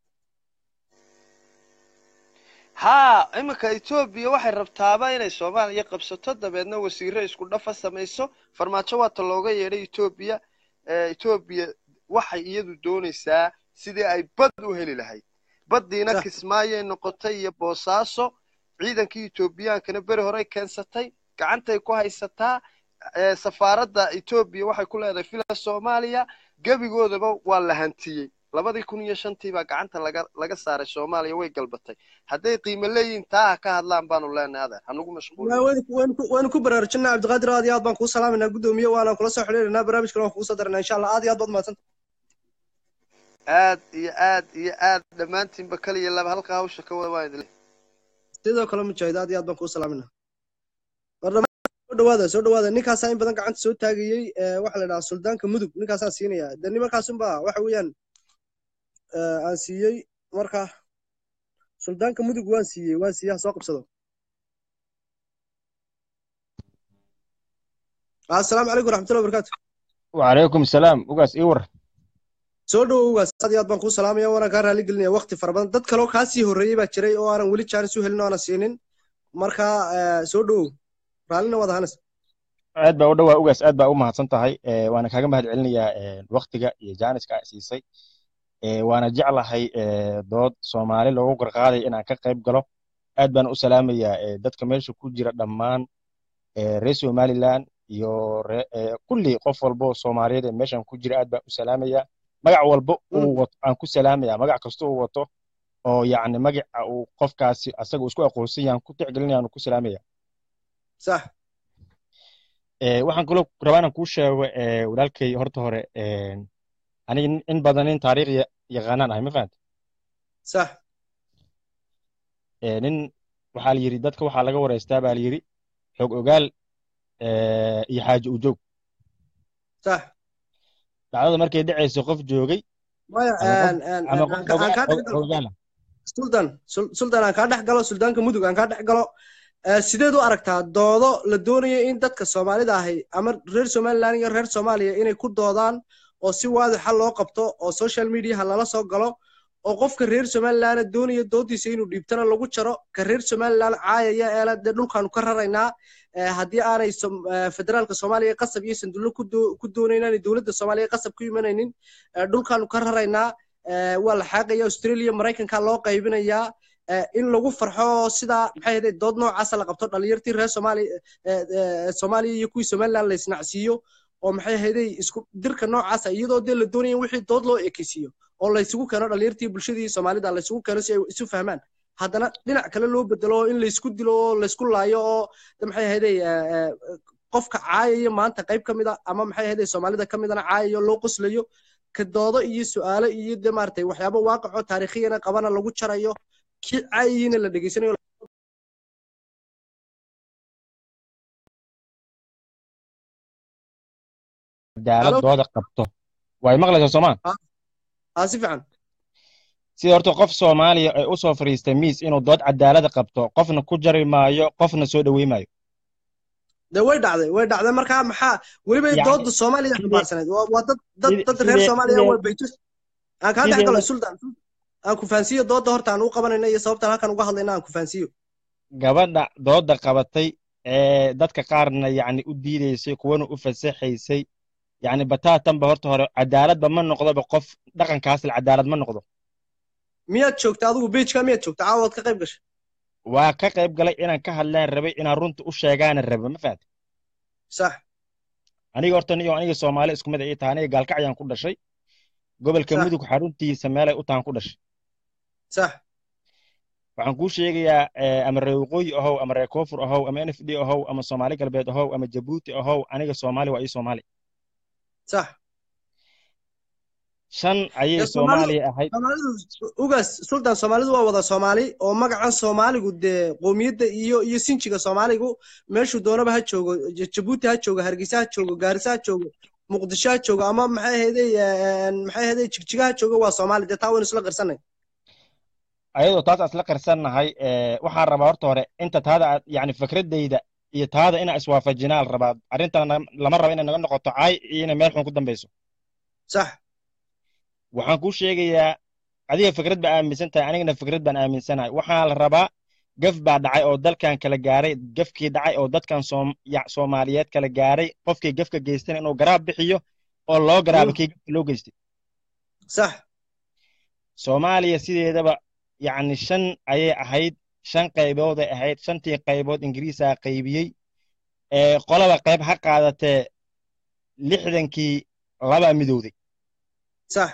haa iminka etoobiya waxay rabtaaba inay soomaaliya qabsato dabeedna wasiiro isku dhafa samayso farmaajo waata looga yeedhay etoobiya etoobiya waxay iyadu doonaysaa sidii ay bad u heli lahayd baddiina kismaayay noqotay iyo boosaaso ciidankii etoobiyaankana beri horey keensatay gacantay ku haysataa safaaradda etoobiya waxay ku leedahay fila soomaaliya gebigoodaba waa la hantiyey labadii kun iyo shantii baa gacanta laga laga saaray soomaaliya way galbatay hadday qiimo leeyihin taa ha ka hadlaan baanu leenahay adeer hanugu mashquulwaanu ku baraarujinaa cabdiqaadir aad iyo aad baan kuu salaaminaa guddoomiye waana kula soo xidhiirinaa barnaamijkana waan kugu soo daranaa insha allah aad iyo aad baad mahadsanta aad iyo aad iyo aad dhammaantiinba kaliya laba halka hawsha ka wada waan idin sidoo kale mujaahid aad iyo aad baan kuu salaaminaa soo dhawaada soo dhawaada ninkaasaa in badan gacanta soo taagayey waxaa la dhahaa suldaanka mudug ninkaasaan siinaya de nimankaasunba waxa weeyaan aan siiyey marka suldaanka mudug waan siiyey waan siiyey ha soo qabsado assalaamu calaykum raxmatullahi wabarakaatu وعليكم السلام وقاس إيور soo dhowow ugaas aad iyo aad baan kuu salaamaya waana kaa raali gelinaya waqti fara badan dad kaloo kaa sii horreeyey baa jiray oo aanan weli jaanis u helin oo aanan siinin marka soo dhowow raallina waad ahaanaysa aad baa u dhowaa ugaas aad baa u mahadsan tahay waana kaaga mahad celinayaa waktiga iyo jaaniska aa siisay waana jeclahay dood soomaali loogu garqaaday inaan ka qayb galo aad baan u salaamayaa dadka meesha ku jira dhammaan reer somaliland iyo kulli qof walbo soomaaliyeed ee meeshan ku jira aad baan u salaamayaa magac walba uu wato aan ku salaamaya magac kasta uu wato oo yacni magaca uu qofkaasi asaga isku aqoonsan yahan ku tixgelinayaan ku salaamaya sax waxaan kaloo rabaa inaan kuu sheego walaalkay horta hore aniga in badan nin taariikh yaqaanaan ahay ma fahanta sax nin waxaa la yidhi dadka waxaa laga wareystaa baa la yidhi xog ogaal iyo xaaji ujoog sax dhacdada markay dhacayso qof joogay maya ama qof ogaala sultan sultan aan kaa dhex galo suldaanka mudug aan kaa dhex galo sideed u aragtaa doodo la doonayo in dadka soomaalida ahi ama reer somaliland iyo reer soomaaliya inay ku doodaan oo si waadixa loo qabto oo social mediaha lala soo galo oo qofka reer somaliland doonaya doodiisa inuu dhiibtana lagu jaro ka reer somaliland caayaya eela dee dhulkaanu ka raraynaa haddii aanay federaalka soomaaliya qasab iyo sandullo ku doonaynaan dowladda soomaaliya qasab ku imanaynin dhulkaanu ka raraynaa waa la xaaqaya australia maraykanka loo qaybinayaa in lagu farxo sidaa maxay ahayd dood noocaasa la qabto dhalinyartii reer soomaaliya soomaaliya iyo kuwii somaliland la isnacsiiyo oo maxay ahayday isku dirka noocaasa iyadoo dee la doonaya wixii dood loo ekeysiiyo oo laysugu keeno dhalinyartii bulshadii soomaalida laysugu keeno si ay isu fahmaan haddana dhinac kale loo bedelo in laysku dilo oo laysku laayo oo maxay ahayday qofka caayaya maanta qayb ka mida ama maxay ahayday soomaalida ka midana caayayo loo qoslayo ka doodo iyo su'aalo iyo dee maaragtay waxyaabo waaqicoo taariikhiyana qabana lagu jarayo kii caayihiina la dhegeysanayo cadaaladooda qabto way maqlaysaa soomaa aa si fiican sida horta qof soomaaliya ay u soo fadhiistay miis inuu dood cadaalada qabto qofna ku jari maayo qofna soo dhowey maayo de way dhacday way dhacday markaa maxaa weliba dooda soomaaliya xambaarsaneed waa dad dad dad reer soomaaliya waa baytus aan kaa dhex galo sultan aan ku fahansiiyo dooda horta aan u qabanayna iyo sababtaan halkan uga hadlayna aan ku fahansiiyo gabadha dooda qabatay ee dadka qaarna yacni u diidaysay kuwana u fasaxaysay yacni bataatanba horta hore cadaaladba ma noqdoba qof dhaqankaasle cadaalad ma noqdo miyaad joogta adigu beijka miyaad joogta caawaad ka qayb gashay waa ka qayb galay inaan ka hadlaan rabay inaan runta u sheegaana raba ma fahamta sax aniga horta niyo aniga soomaali isku mid ay tahay aniga gaalkacyaan ku dhashay gobolka mudug xaruntiisa meelay u tahan ku dhashay sax waxaan kuu sheegayaa ama reer waqooyi ahow ama reer koonfur ahow ama n f d ahow ama soomaali galbeed ahow ama jabuuti ahow aniga soomaali waa ii soomaali sax shan ayay dee soomaalidu soomaaliya ahayd soomaalidu ugaas sultan soomaalidu waa wada soomaali oo magacan soomaaligu dee qowmiyadda iyo iyo sinjiga soomaaligu meeshuu doonaba ha joogo J- jabuuti ha joogo hargeysa ha joogo gaarisa ha joogo muqdisho ha joogo ama maxay ahayday maxay ahayday jigjiga ha joogo waa soomaali dee taa waynu isla qirsanay ayadoo taas aan isla qarsannahay ee, waxaan rabaa horta hore inta taada aad yani fikradayda iyo taada inaa iswaafajinaa la rabaa arrintan na- lama rabo inay naga noqoto caay iyo inay meel xun ku dambeyso sax waxaan kuu sheegayaa adiga fikrad baa aaminsan tahay anigana fikrad baan aaminsanahay waxaa la rabaa gaf baa dhacay oo dalkan kala gaaray gafkii dhacay oo dadkan soom- ya- soomaaliyeed kala gaaray qofkii gafka geystana inuu garaab bixiyo oo loo garaabo Mm. kii gafka loo geystay sax soomaaliya sideedaba yacni shan ayay ahayd shan qaybooday ahayd shantii qaybood ingiriisaa qaybiyey ee qolaba qayb ha qaadatee lixdankii labaa midowday sax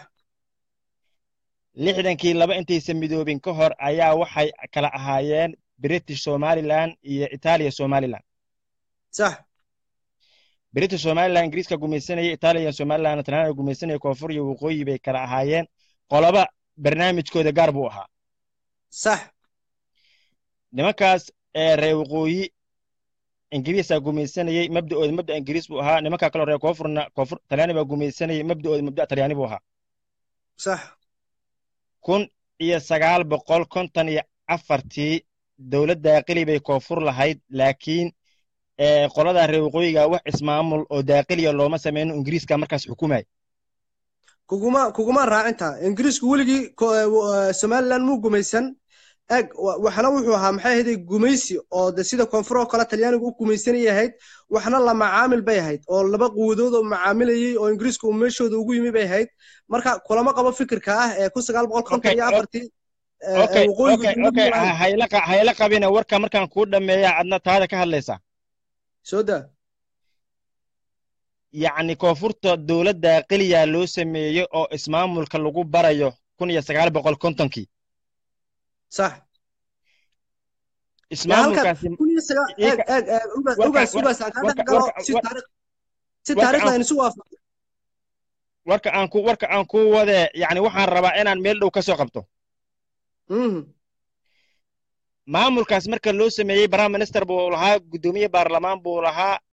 lixdankii laba intaysan midoobin ka hor ayaa waxay kala ahaayeen british somaliland iyo itaaliya somaliland sax british somaliland ingiriiska gumaysanaya itaaliya somaliland talyaaniga gumaysanaya koonfur iyo waqooyi bay kala ahaayeen qolaba barnaamijkooda gaar buu ahaa sax nimankaas ee reer waqooyi ingiriisaa gumaysanayey mabda'ooda mabda ingiriis buu ahaa nimankaa kaloo reer koonfurna koonfur talyaani baa gumaysanayey mabda'ooda mabda talyaani buu ahaa sax kun iyo sagaal boqol konton iyo afartii dowladda daaqili bay koonfur lahayd laakiin ee qoladaa reer waqooyiga wax ismaamul oo daaqiliya looma sameyno ingiriiska markaas xukumay kuguma kuguma raacinta ingiriisku weligii ko- eh, w- eh, somaliland muu gumaysan eg wa- waxna wuxuu ahaa maxay ahayday gumaysi oo de sida koonfur oo kale talyaanigu u gumaysanayay ahayd waxna la macaamil bay ahayd oo laba quwadood oo macaamilayey oo ingiriisku uu meeshooda ugu yimi bay ahayd marka kulama qabo fikirka ah ee kun sagaal boqol konton okay iyo o- afartii eh, eh, okay waqooyigu okay dowlad okay ma lahayn ha- hayla qa- hayla qabina warka markaan kuu dhammeeya adna taada ka hadlaysaa soo daa yacni koonfurta dowladda daaqiliya loo sameeyey oo ismaamulka lagu barayo kun iyo sagaal boqol kontonkii sax dee halkan ismaamulkaasi kun iyo sagaal eeg iika eeg eeg ugaas warka ugaas war- ugaas aan kaa dhex warka galo warka si war- taariikh si warka taariikhda aan aynu isu waafaqo warka aan ku warka aan ku wadee yacni waxaan rabaa inaan meel dhow ka soo qabto Mhm. maamulkaas marka loo sameeyey prime minister buu lahaa guddoomiye baarlamaan buu lahaa